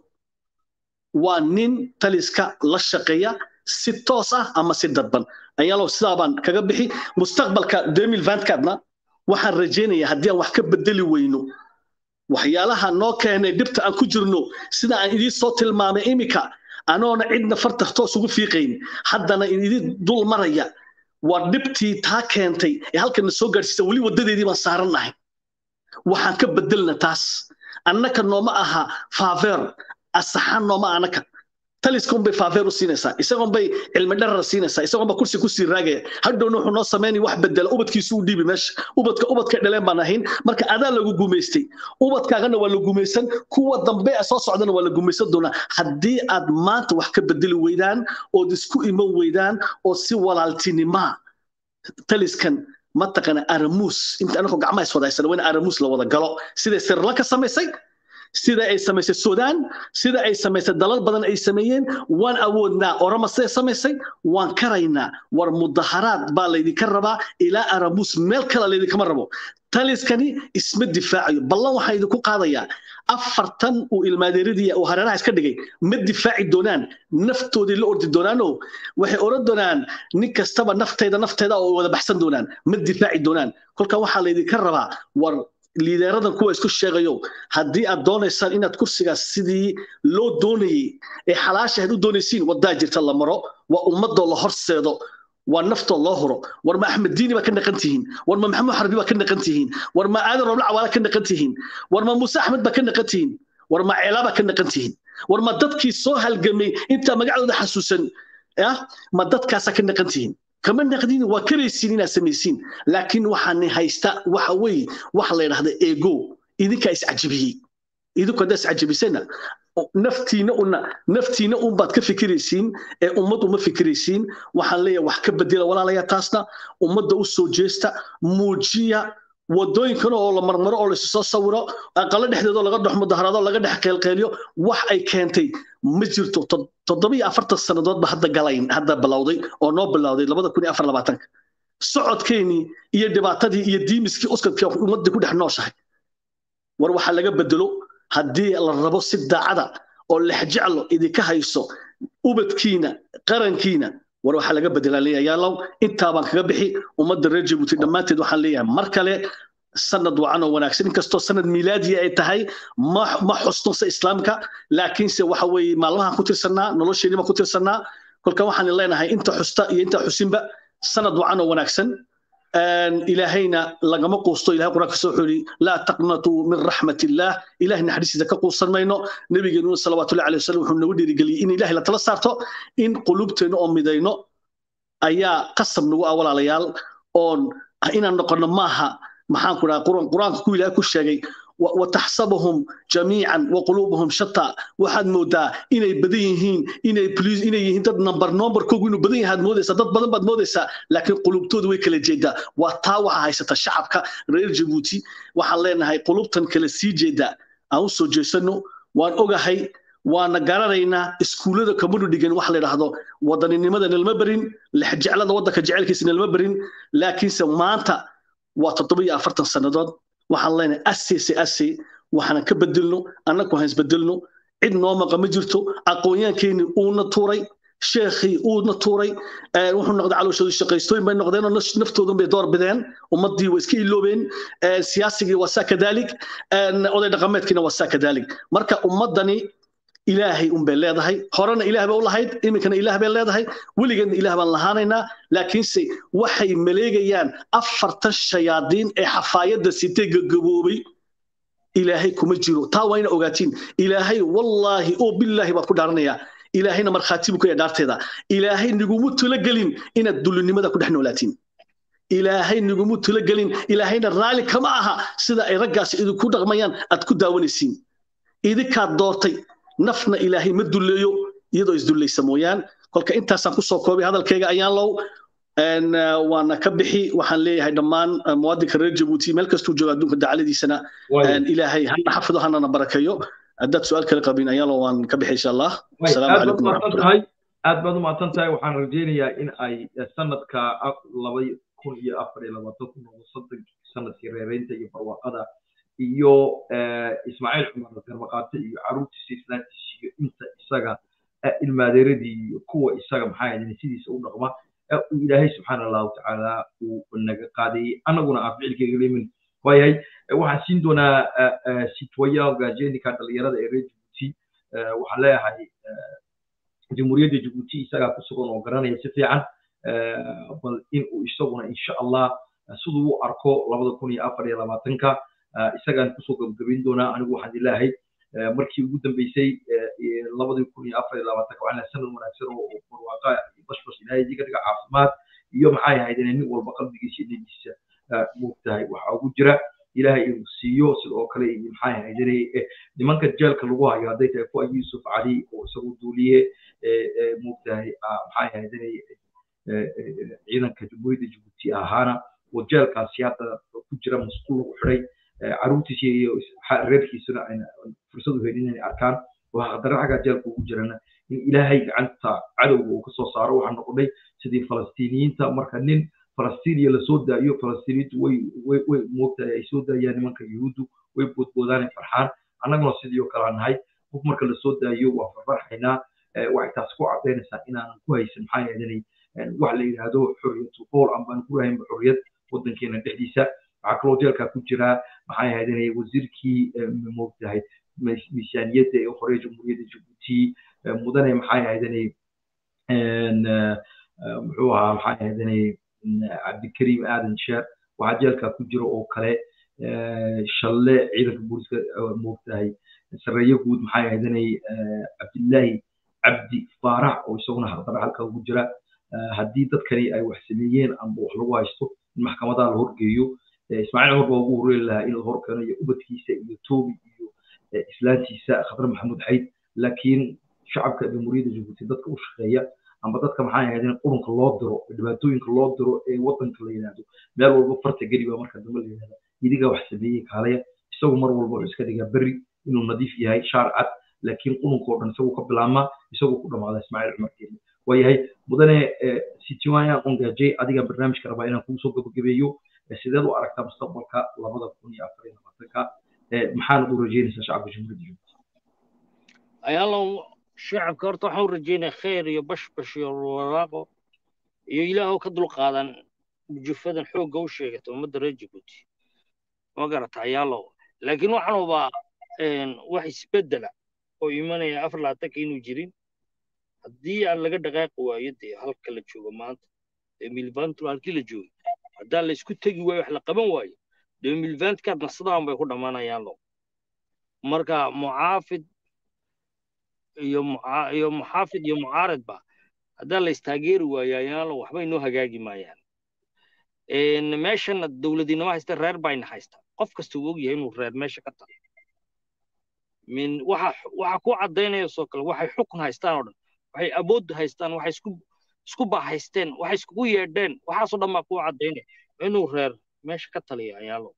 waa nin taliska la shaqeeya si toos ah ama si dadban ayaalow sidaabaan kaga bixi mustaqbalka demil vantcadna waxaan rajaynayaa haddii aan wax ka bedeli weyno waxyaalaha noo keenay dhibta aan ku jirno sida aan idiin soo tilmaamay imika anoona cidna farta toos ugu fiiqayn haddana idin dul maraya waa dhibtii taa keentay ee halkana soo gaadhsiisa weli waddadeedii baan saarannahay waxaan ka bedelna taas annaka nooma aha faaveer asaxaan nooma annaka taliska unbay faaveer u siinaysaa isagoon bay cilmi dharar siinaysaa isagoon ba kursi kusii raagaya hadhowna wuxuu noo samaynaya wax bedela ubadkiisu u dhiibi meesha ubadka ubadka dhaleen baan ahayn marka adaa lagu gumaystay ubadkaagana waa la gumaysan kuwa dambe soo socdana waa la gumaysan doonaa haddii aad maanta wax ka bedeli weydaan ood isku iman weydaan oo si walaaltinimaa taliskan mataqana aramuus inta anagoo gacmaha iswadaysana waa in aramuus la wada galo siday sirla ka samaysay sida ay samaysay sudan sida ay samaysay dalal badan ay sameeyeen waan awoodnaa orama siday samaysay waan karaynaa war mudaharaad baa laydinka rabaa ilaa aramuus meel kale laydinkama rabo taliskani isma difaacayo ballan waxaan idinku qaadayaa afartan uu ilmaadeeradii uu hareeraha iska dhigay ma difaaci doonaan naftoodii la ordi doonaanoo waxay oran doonaan nin kastaba naftayda naftayda oo wada baxsan doonaan ma difaaci doonaan kolka waxaa laydinka rabaa war liideeradan kuwa isku sheegayo haddii aad doonaysaan inaad kursigaas sidii loo doonayey ee xalaasha aad u doonaysiin wadaa jirta la maro waa ummadoo la horseedo waa naftoo loo huro war ma axmed diini baa ka naqan tihiin war ma maxamed xarbi baa ka naqan tihiin war ma aadan roble cawaala ka naqan tihiin war ma muuse axmed baa ka naqan tihiin war ma ceelaa baa ka naqan tihiin war ma dadkii soo halgamay intaa magacdooda xasuusan ah ma dadkaasaa ka naqan tihiin kama naqdin waa karaysiin inaad samaysiin laakiin waxaani haysta waxa weeye waxa la yidhahda ego idinkaa iscajabiyey idinku haddaa iscajabisana naftiina una naftiina un baad ka fikiraysiin ee ummad uma fikiraysiin waxaan leeyahay wax ka bedela walaalaya taasna ummadda u soo jeesta muujiya wadooyinkan oo la marmaro oo laisu soo sawiro aqalo dhexdeedoo laga dhex mudaharaado laga dhex qeylqeeliyo wax ay keentay ma jirto toddobiyo afartan sannadoodba hadda galayn hadda bilowday oo noo bilowday labada kun iyo afar labaatanka socodkeennii iyo dhibaatadii iyo diimiskii uskadkii ummaddii ku dhex nooshahay war waxaa laga bedelo haddii la rabo si daacada oo lexjeclo idinka hayso ubadkiina qarankiina war waxaa laga bedelaa leeyahay yaalow intaa baan kaga bixi ummadda reer jabuuti dhammaanteed waxaan leeyahay mar kale sanad wacan oo wanaagsan inkastoo sanad miilaadiya ay tahay ma ma xusnunsa islaamka laakiinse waxa weeye maalmahan ku tirsannaa nolosheenii baan ku tirsannaa kolka waxaan leenahay inta xusta iyo inta xusinba sanad wacan oo wanaagsan ilaahayna lagama quusto ilahay quraanka soo xuli laa taqnatuu min raxmat illaah ilahay naxariistiisa ka quusan mayno nabigeenuna salawaatullahi alayhi wasallam wuxuu nagu dhiirigeliyey in ilahay la tala saarto in qulubteena oo midayno ayaa qasab nagu ah walaalayaal oon inaan noqono maaha maxaan ku dhaha quraanka ku ilahay ku sheegay وتحسبهم جميعا وقلوبهم شتى waxaad moodaa inay badan yihiin inay please inay yihiin dad number number koogu inuu badan yahay moodaysaa dad badan baad moodaysaa laakiin qulubtoodu way kala jeedaa waa taa waxa haysata shacabka reer jabuuti waxaan leenahay qulubtan kala sii jeedaa aan u soo jeesano waan ogahay waana garanaynaa iskuullada kamanu dhigan wax la yidhaahdo wadaninimada nalma barin lexjeclada waddanka jecelkiisa nalma barin laakiinse maanta waa toddoba iyo afartan sannadood waxaan leenahay asese ase waxaanan ka bedelno annagu han isbedelno cid noo maqa ma jirto aqoonyaankeeni uuna tuuray sheekhii uuna tuuray wuxuu noqday calooshoodu shaqaystooyin bay noqdeen oo naftoodan bay door bideen ummaddii way iska iloobeen siyaasigii waa saa kadaalik oday dhaqameedkiina waa saa kadaalik marka ummaddani ilaahay un bay leedahay horena ilaah bay u lahayd iminkana ilaah bay leedahay weligeedna ilaah baan lahaanaynaa laakiinse waxay maleegayaan afartan shayaadiin ee xafaayadda sitay gagaboobay ilaahay kuma jiro taa waa ina ogaatiin ilaahay wallaahi oo billaahi baad ku dhaaranayaa ilaahayna markhaati buu ka yahay dhaarteeda ilaahay nigumu talagelin inaad dullinimada ku dhex noolaatiin ilaahay nigumu talagelin ilaahayna raalli kama aha sida ay raggaasi idinku dhaqmayaan aad ku daawanaysiin idinkaad doortay nafna ilaahay ma dulleeyo iyadoo isdullaysa mooyaan kolka intaasaan kusoo koobay hadalkayga ayaan low waana ka bixi waxaan leeyahay dhammaan muwaadinka reer jabuuti meel kastuu jooga adduunka dacaladiisana ilaahay hana xafido hanana barakeeyo haddaad su-aal kale qabin ayaan low waan ka bixi insha allah asalaamu calaykum waraxmatullah aad baad u mahadsan tahay waxaan rajaynayaa in ay sanadka laba kun iyo afar iyo labaatan ku noqdo soddon sanadkii reereynta iyo barwaaqada iyo ismaaciil cumar garmaqaate iyo caruurtiisa islaantiisa iyo inta isaga ilmaadeeradii iyo kuwa isaga maxaa yidhahdeen sidiisa u dhaqma uu ilaahay subxaana allahu tacaala uu naga qaadayey annaguna aan ficilkayga leemin waayahay waxaan siin doonaa sitwaya gaajenika dhalinyarada ee reer jabuuti waxaan leeyahay jamhuuriyadda jabuuti isagaa ku sugan oo garanaya si fiican bal in uu isaguna insha allah siduu u arko labada kun iyo afar iyo labaatanka isagaan kusoo gabagabayn doonaa anigu waxaan ilaahay markii ugu dambeysay labadii kun iyo afar iyo labaatanka waxaan sanad wanaagsan oo barwaaqa iyo bashbash ilaahay idiga dhiga caafimaad iyo maxay ahayd inay nin walba qalbigiisa iyo niyadiisa moogtahay waxaa ugu jira ilaahay inuu siiyo sidoo kale iyo maxay ahayd inay nimanka jeelka lagu hayo hadday tahay kuwa yuusuf cali oo isagu duuliye moogtahay maxay ahayd inay ciidanka jamhuuriyadda jabuuti ahaana oo jeelkaasi hadda ku jira masquul lagu xidhay caruurtiisa iyo reerkiisuna ayna fursad u helin inay arkaan oo haddana xaggaa jeelka ugu jirana in ilaahay gacanta cadowga uu kasoo saaro waxaa noqonay sidii falastiiniyiinta marka nin falastiiniya lasoo daayo falastiiniyiintu way way way moogtahay ay soo daayaan nimanka yuhuuddu way boodboodaan ay farxaan annaguna sidii oo kale nahay qof marka lasoo daayo waa farfarxaynaa waxay taas ku cadaynaysaa inaanan ku haysan maxaa yeelanay wax la yidhaahdo xorriyatu qool ambaan ku lahaynba xorriyad waddankeena dhexdiisa waxaa kaloo jeelkaa ku jiraa maxaa yeelanay wasiirkii moogtahay miisaaniyadda ee hore jamhuuriyadda jabuuti mudane maxaa yeelanay muxuu ahaa maxaa yeelanay cabdikariim aadan sheer waxaa jeelkaa ku jira oo kale shalle ciidanka booliska moogtahay sareeyo guud maxaa yeelanay cabdillaahi cabdi faarax oo isaguna haqdara halka ugu jira haddii dadkani ay wax sameeyeen amba wax lagu haysto in maxkamadaha la horgeeyo ismaaciil cumar baa ugu horeeri lahaa in la horkeeno iyo ubadkiisa iyo toobi iyo islaantiisa khadre maxamuud xayd laakiin shacabka jamhuuriyadda jabuuti dadka u shaqeeya amba dadka maxaa ahayd in qurunka loo diro dhibaatooyinka loo diro ee wadanka la yidhaahdo meel walba farta geli baa marka dambe la yidhahda idigaa wax sameeyey kaalaya isagu mar walba wuxuu iska dhigaa berri inuu nadiif yahay shaar cad laakiin qurunka oo dhan isagu ka bilaabmaa isagu ku dhamaada ismaaciil cumar geeli waayahay mudane sitiwaya ongajay adiga barnaamijka rabaa inaan kugu soo gabagabeeyo sideed u aragtaa mustaqbalka labada kun iyo afar iyo labaatanka maxaanad u rajeynaysaa shacabka jamhuuriyadda jabuuti ayaalow shacabka horta waxaan u rajeynaya khayr iyo bashbash iyo waraaqo iyo ilaahoo ka dulqaadan jufadan xoogga u sheegata ummadda reer jabuuti ma garata ayaalow laakiin waxaan hubaa wax isbeddela oo imanaya afar labaatanka inuu jirin haddii aan laga dhaqaaqi waayo dee halka la joogo maanta ee milvantu halkii la joogay haddaan la isku tegi waayo wax la qaban waayo dee milvantkaad nasadaan bay ku dhammaanayaan lo marka mucaafid iyo iyo muxaafid iyo mucaaridba haddaan la istaageeri waayo ayaalo waxba inoo hagaagi maayaan meeshana dowladinimo haysta reer bayna haysta qof kasta uu ogyahay inuu reer meesha ka tago min waxa waxa ku cadaynaya soo kale waxay xukun haystaan oo dhan waxay awood haystaan waxay isku isku bahaysteen waxay iskugu yeedheen waxaasoo dhan baa ku cadaynaya inuu reer meesha ka taliya ayaalo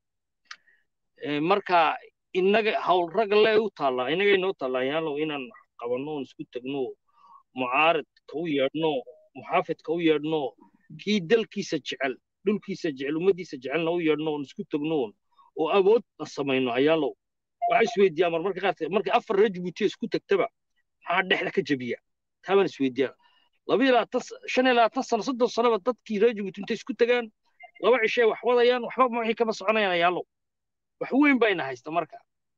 marka inaga hawl ragga le u taallaa inaga inoo taallaa ayaalo inaan qabanno oon isku tagno mucaaridka u yeedhno muxaafidka u yeedhno kii dalkiisa jecel dhulkiisa jecel ummaddiisa jecelna u yeedhno oon isku tagno oo awoodna samayno ayaalo waxaa isweydiiyaa marmarka qaarkeed markay afar reer jabuutiya isku tagtaba maxaa dhexda ka jabiya taabaan isweydiiyaa laba iyo labaatan shan iyo labaatan sano soddon sanoba dadkii reer jabuuti intay isku tagaan laba cishay wax wadayaan waxba wixii kama soconayaan ayaalo wax weyn bayna haysta marka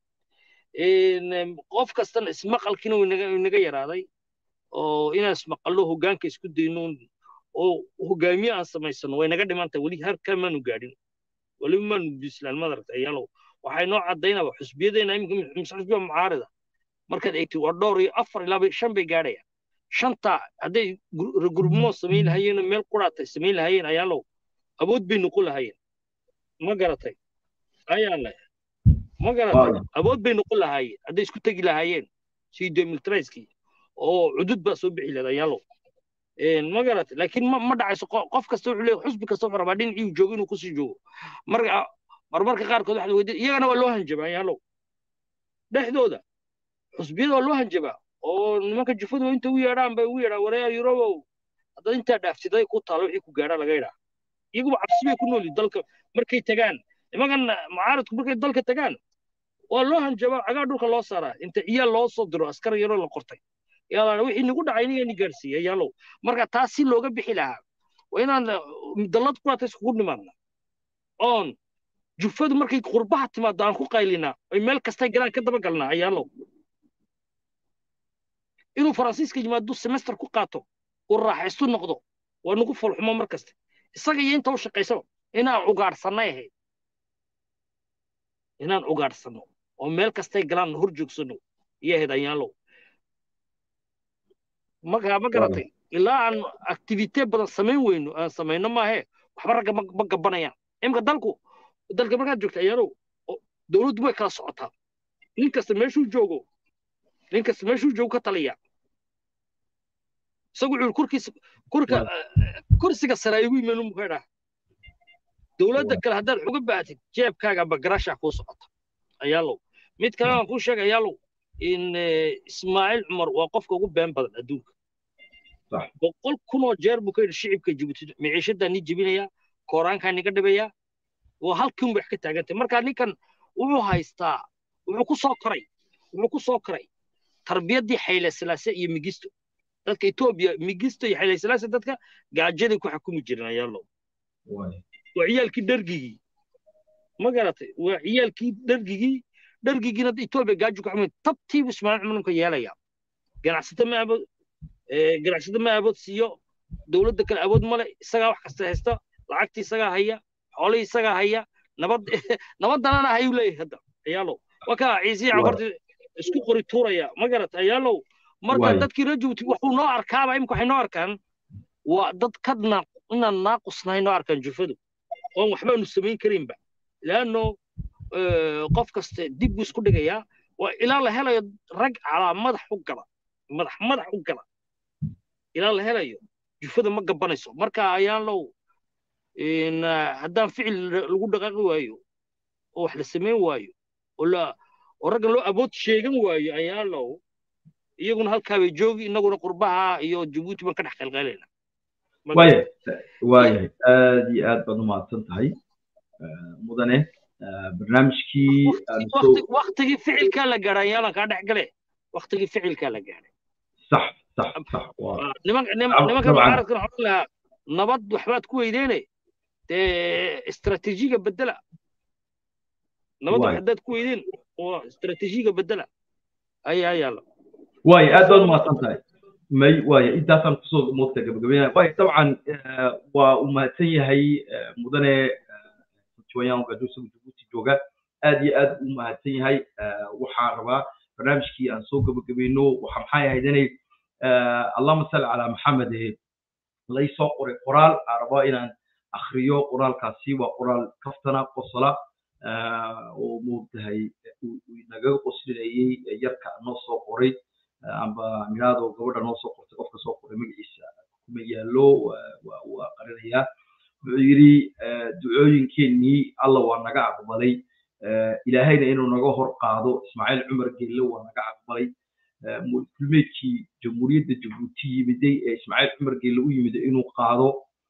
qof kastana ismaqalkiina inaga yaraaday oo inaan ismaqallo hoggaanka isku dayno oo hogaamiye aan samaysano way naga dhimantahay weli harkaa maanu gaadhin weliba maanu bislaan madaragta ayaalo waxay noo caddaynaba xusbiyadeena iminka xusbiya mucaarida markaad eegtid waa dhowr iyo afar ilaa shan bay gaadhayaan shanta hadday gurmo samayn lahayeen meel quraatay samayn lahayeen ayaalow awood bay noqon lahayeen ma garatay ayaa leh ma garatay awood bay noqon lahaayeen hadday isku tegi lahaayeen sidii demilitariskii oo cudud baa soo bixi lahayd ayaalow ma garatay laakiin ma dhacayso qof kasta wuxuu leeyahay xusbi kasta wuxuu rabaa dhinacii joogo inuu kusii joogo marka marmarka qaarkood waxaad weydiin iyagana waa loo hanjabaa ayaalow dhexdooda xusbiyada waa loo hanjabaa oo nimanka jufadu inta u yeedhaan bay ugu yeedhaan wareer yurobow haddaad intaa dhaaftiday ku taalo wixii ku gaadhaa laga yidhaa iyaguba cabsi bay ku noolyihin dalka markay tagaan nimankan mucaaridku markay dalka tagaan waa loo hanjabaa cagaa dhulka loo saaraa inta ciyaal loo soo diro askar yaroo la qortay yaa wixii nagu dhacay inigani gaarsiiyey yaalow marka taas si looga bixi lahaa waa inaan dallad quraata iskugu nimaadna oon jufadu markay qurbaha timaado aan ku qaylinaa oy meel kastay galaan ka daba galnaa ayaalow inuu faransiiska yimaado semester ku qaato uu raaxaystu noqdo waa nagu fulxumo mar kaste isaga iyo inta u shaqaysaba inaan ugaadhsannay ahayd inaan ugaadhsanno oo meel kastay galaan hor joogsano iyo ahayd ayaalow markaa ma garatay ilaa aan activite badan samayn weyno aan samayno maahe waxba ragga ma gabanayaan imika dalku dalka markaad joogta ayaalow dowladdu way kala socotaa nin kasta meeshuu joogo nin kasta meeshuu joogo ka taliya isagu wuxuu kurkiisa kurka kursiga sare ayuu imaan muxuu dhaha dowladda kale haddaad xuga baahatid jeebkaaga amba garashaa kuu socota ayaalow mid kale aan kuu sheega ayaalow in ismaaciil cumar waa qofka ugu been badan adduunka boqol kunoo jeer buu ka yidhi shicibka jibuuti miciishadaa ni jebinayaa kooraankaa niga dhibayaa waa halkiin wax ka taagantay marka ninkan wuxuu haystaa wuxuu ku soo koray wuxuu ku soo koray tarbiyaddii xayle silaase iyo migisto dadka etoobiya migisto iyo xayle silaase dadka gaajaday ku xukumi jireen ayaalow waa ciyaalkii dhargigii ma garatay waa ciyaalkii dhargigii dhargigiina etoobiya gaajo ku xukumi tabtiibu ismaaciil cumar ninka yeelaya ganacsato ma abood ganacsato ma abood siiyo dowladda kale awood male isagaa wax kasta haysta lacagtii isagaa haya xoolihii isagaa haya nabad nabaddanana hayuu leeyahay hadda ayaalow wakaa ciisihii cafarti isku qori tuuraya ma garata ayaalow marka dadkii reer jabuuti wuxuu noo arkaaba imika waxay noo arkaan waa dad ka inaan naaqusnahay noo arkaan jufadu oon waxbaanu samayn karinba leanno qof kaste dib buu isku dhigayaa waa ilaa la helayo rag calaa madax u gala madax madax u gala ilaa la helayo jufada ma gabanayso marka ayaalow haddaan ficil lagu dhaqaaqi waayo oo wax la samayn waayo oo raggan loo abood sheegan waayo ayaalow iyaguna halkaa bay joogi innaguna qurbaha iyo jabuuti baan ka dhex qalqalayna waaya waayahay aad iyo aad baad umahadsan tahay mudane barnaamijkii waktigii ficilkaa la gaadhay ayaalan kaa dhex gale waktigii ficilkaa la gaadhay sax sax sax nimanka mucaaradkan waxaan lahaa nabad waxbaad ku weydeene dee istaraatiijiga bedela nabad wax haddaad ku weydeen oo istaraatiijiga bedela ayaa yaala waaya aad baad umahadsan tahay may waaya intaasaan kusoo moogta gabagabeynaya waaya dabcan waa uu mahadsan yahay mudane jooyaan gaduusaga jabuuti jooga aad iyo aad uu mahadsan yahay waxaa rabaa barnaamijkii aan soo gabagabayno waxa maxay ahayd inay allahuma salli calaa maxamed lay soo qoray qoraal aan rabaa inaan akhriyo qoraalkaasi waa qoraal kaftana qosola oo moogtahay nagaga qoslinayey yarka noo soo qoray amba miraado gabadha noo soo qortay qofka soo qoray magaciisa kuma yaallo waa qarinayaa wuxuu yidhi ducooyinkeenii alla waa naga aqbalay ilaahayna inuu naga hor qaado ismaaciil cumar gelle waa naga aqbalay kulmeedkii jamhuuriyadda jabuuti yimiday ee ismaaciil cumar gelle u yimiday inuu qaado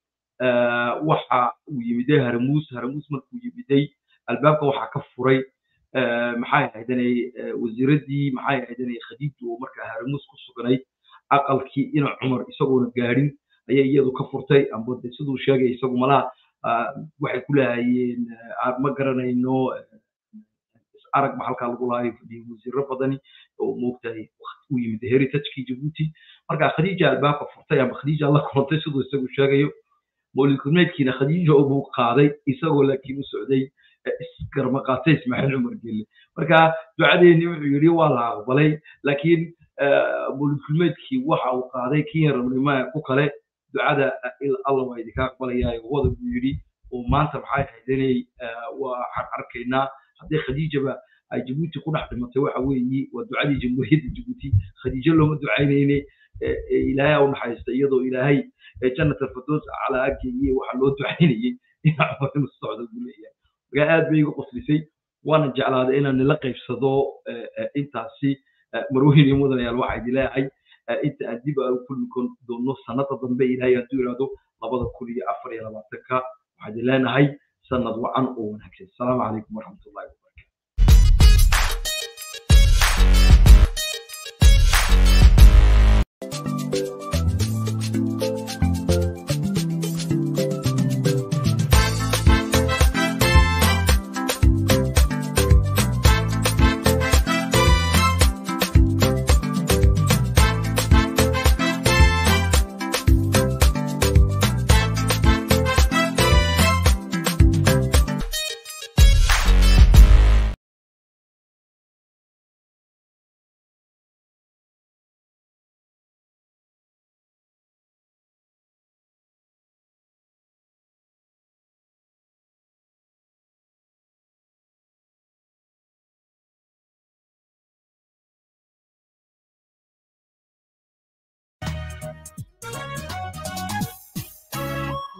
waxa uu yimiday haramuus haramuus markuu yimiday albaabka waxaa ka furay maxay ahaydanay wasiiraddii maxay ahaydanay khadiija oo markaa haramuus ku sugnay aqalkii ina cumar isagoona gaadhin ayay iyadu ka furtay amba de siduu sheegay isagu malaha waxay ku lahaayeen ma garanayno arag ba halkaa lagu lahayo fadhiyo wasiiro badani oo moogtahay u yimid heritagekii jabuuti marka khadiija albaabka furtay amba khadiija la kulantay siduu isagu sheegayo mawlid kulmeedkiina khadiija buu qaaday isagoo laakiin u socday isgarma qaatay ismaaciil cumar gelle marka ducadeeni wuxuu yidhi waa la aqbalay laakiin mawlid kulmeedkii waxa uu qaaday kenya rabnimaya ku kale ducada alla waa idinka aqbalayaa wada buu yidhi oo maanta maxay ahayd inay waxaan arkaynaa haddii khadiijaba ay jabuuti ku dhex dhimatay waxa weeyi waa ducadii jamhuuriyadda jabuuti khadiijo looma ducaynayne ilaahay u naxariista iyadoo ilaahay jannat alfirdows calaa ageeye waxaa loo ducaynayey inaa cumar inuu socdo buu leeyahay markaa aad bay iga qoslisay waana jeclaaday inaan nila qaybsado intaasi marweyn iyo mudanayaal waxaa idin leeyahay inta aan dib aan kulmi doono sanada dambe ilaahay hadduu yidhaahdo labada kun iyo afar iyo labaatanka waxaa idin leenahay sanad wacan oo wanaagsan asalaamu calaykum waraxmatullahi wabarakatu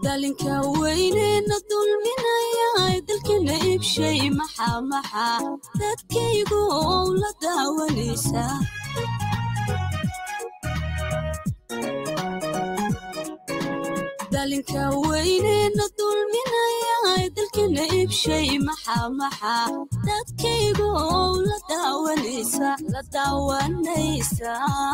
dalinka weynena dulminaya dalkana ibshay maxaa maxaa dadkaygu ow la daawanaysa dalinka weynena dulminaya dalkana ibshay maxaa maxaa dadkaygu ow la daawanaysa la daawanaysa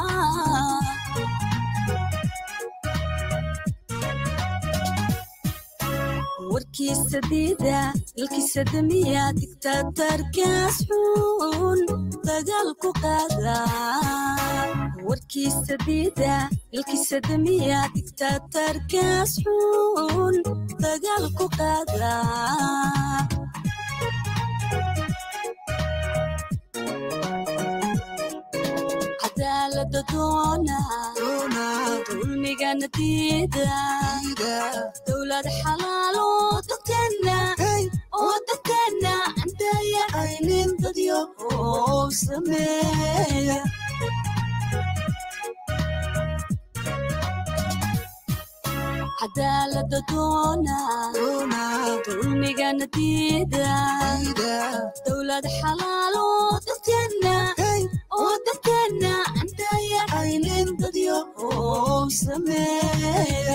warkiisa diida dalkiisa damiya digtaatarkaas xun dagaal ku qaada warkiisa diida dalkiisa damiya digtaatarkaas xun dagaal ku qaada cadaalada doona dulmigana diida dowlad xalaalo dadkana oo dadkana andaya aynin dadyo oo sameeya cadaalada doona dulmigana diida dowlad xalaalo dadkana oo dadkana andaya aynin dadyo oo sameeya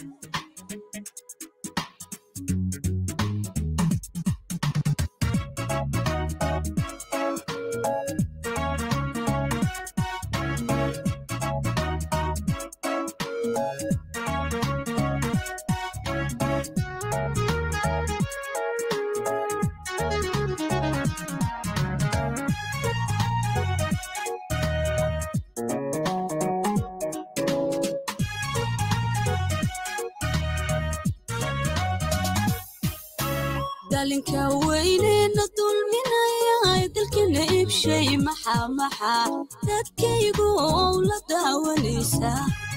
dalinka weynena dulminaya dalkana ibshay maxaa maxaa dadkaygu ow la daawanaysa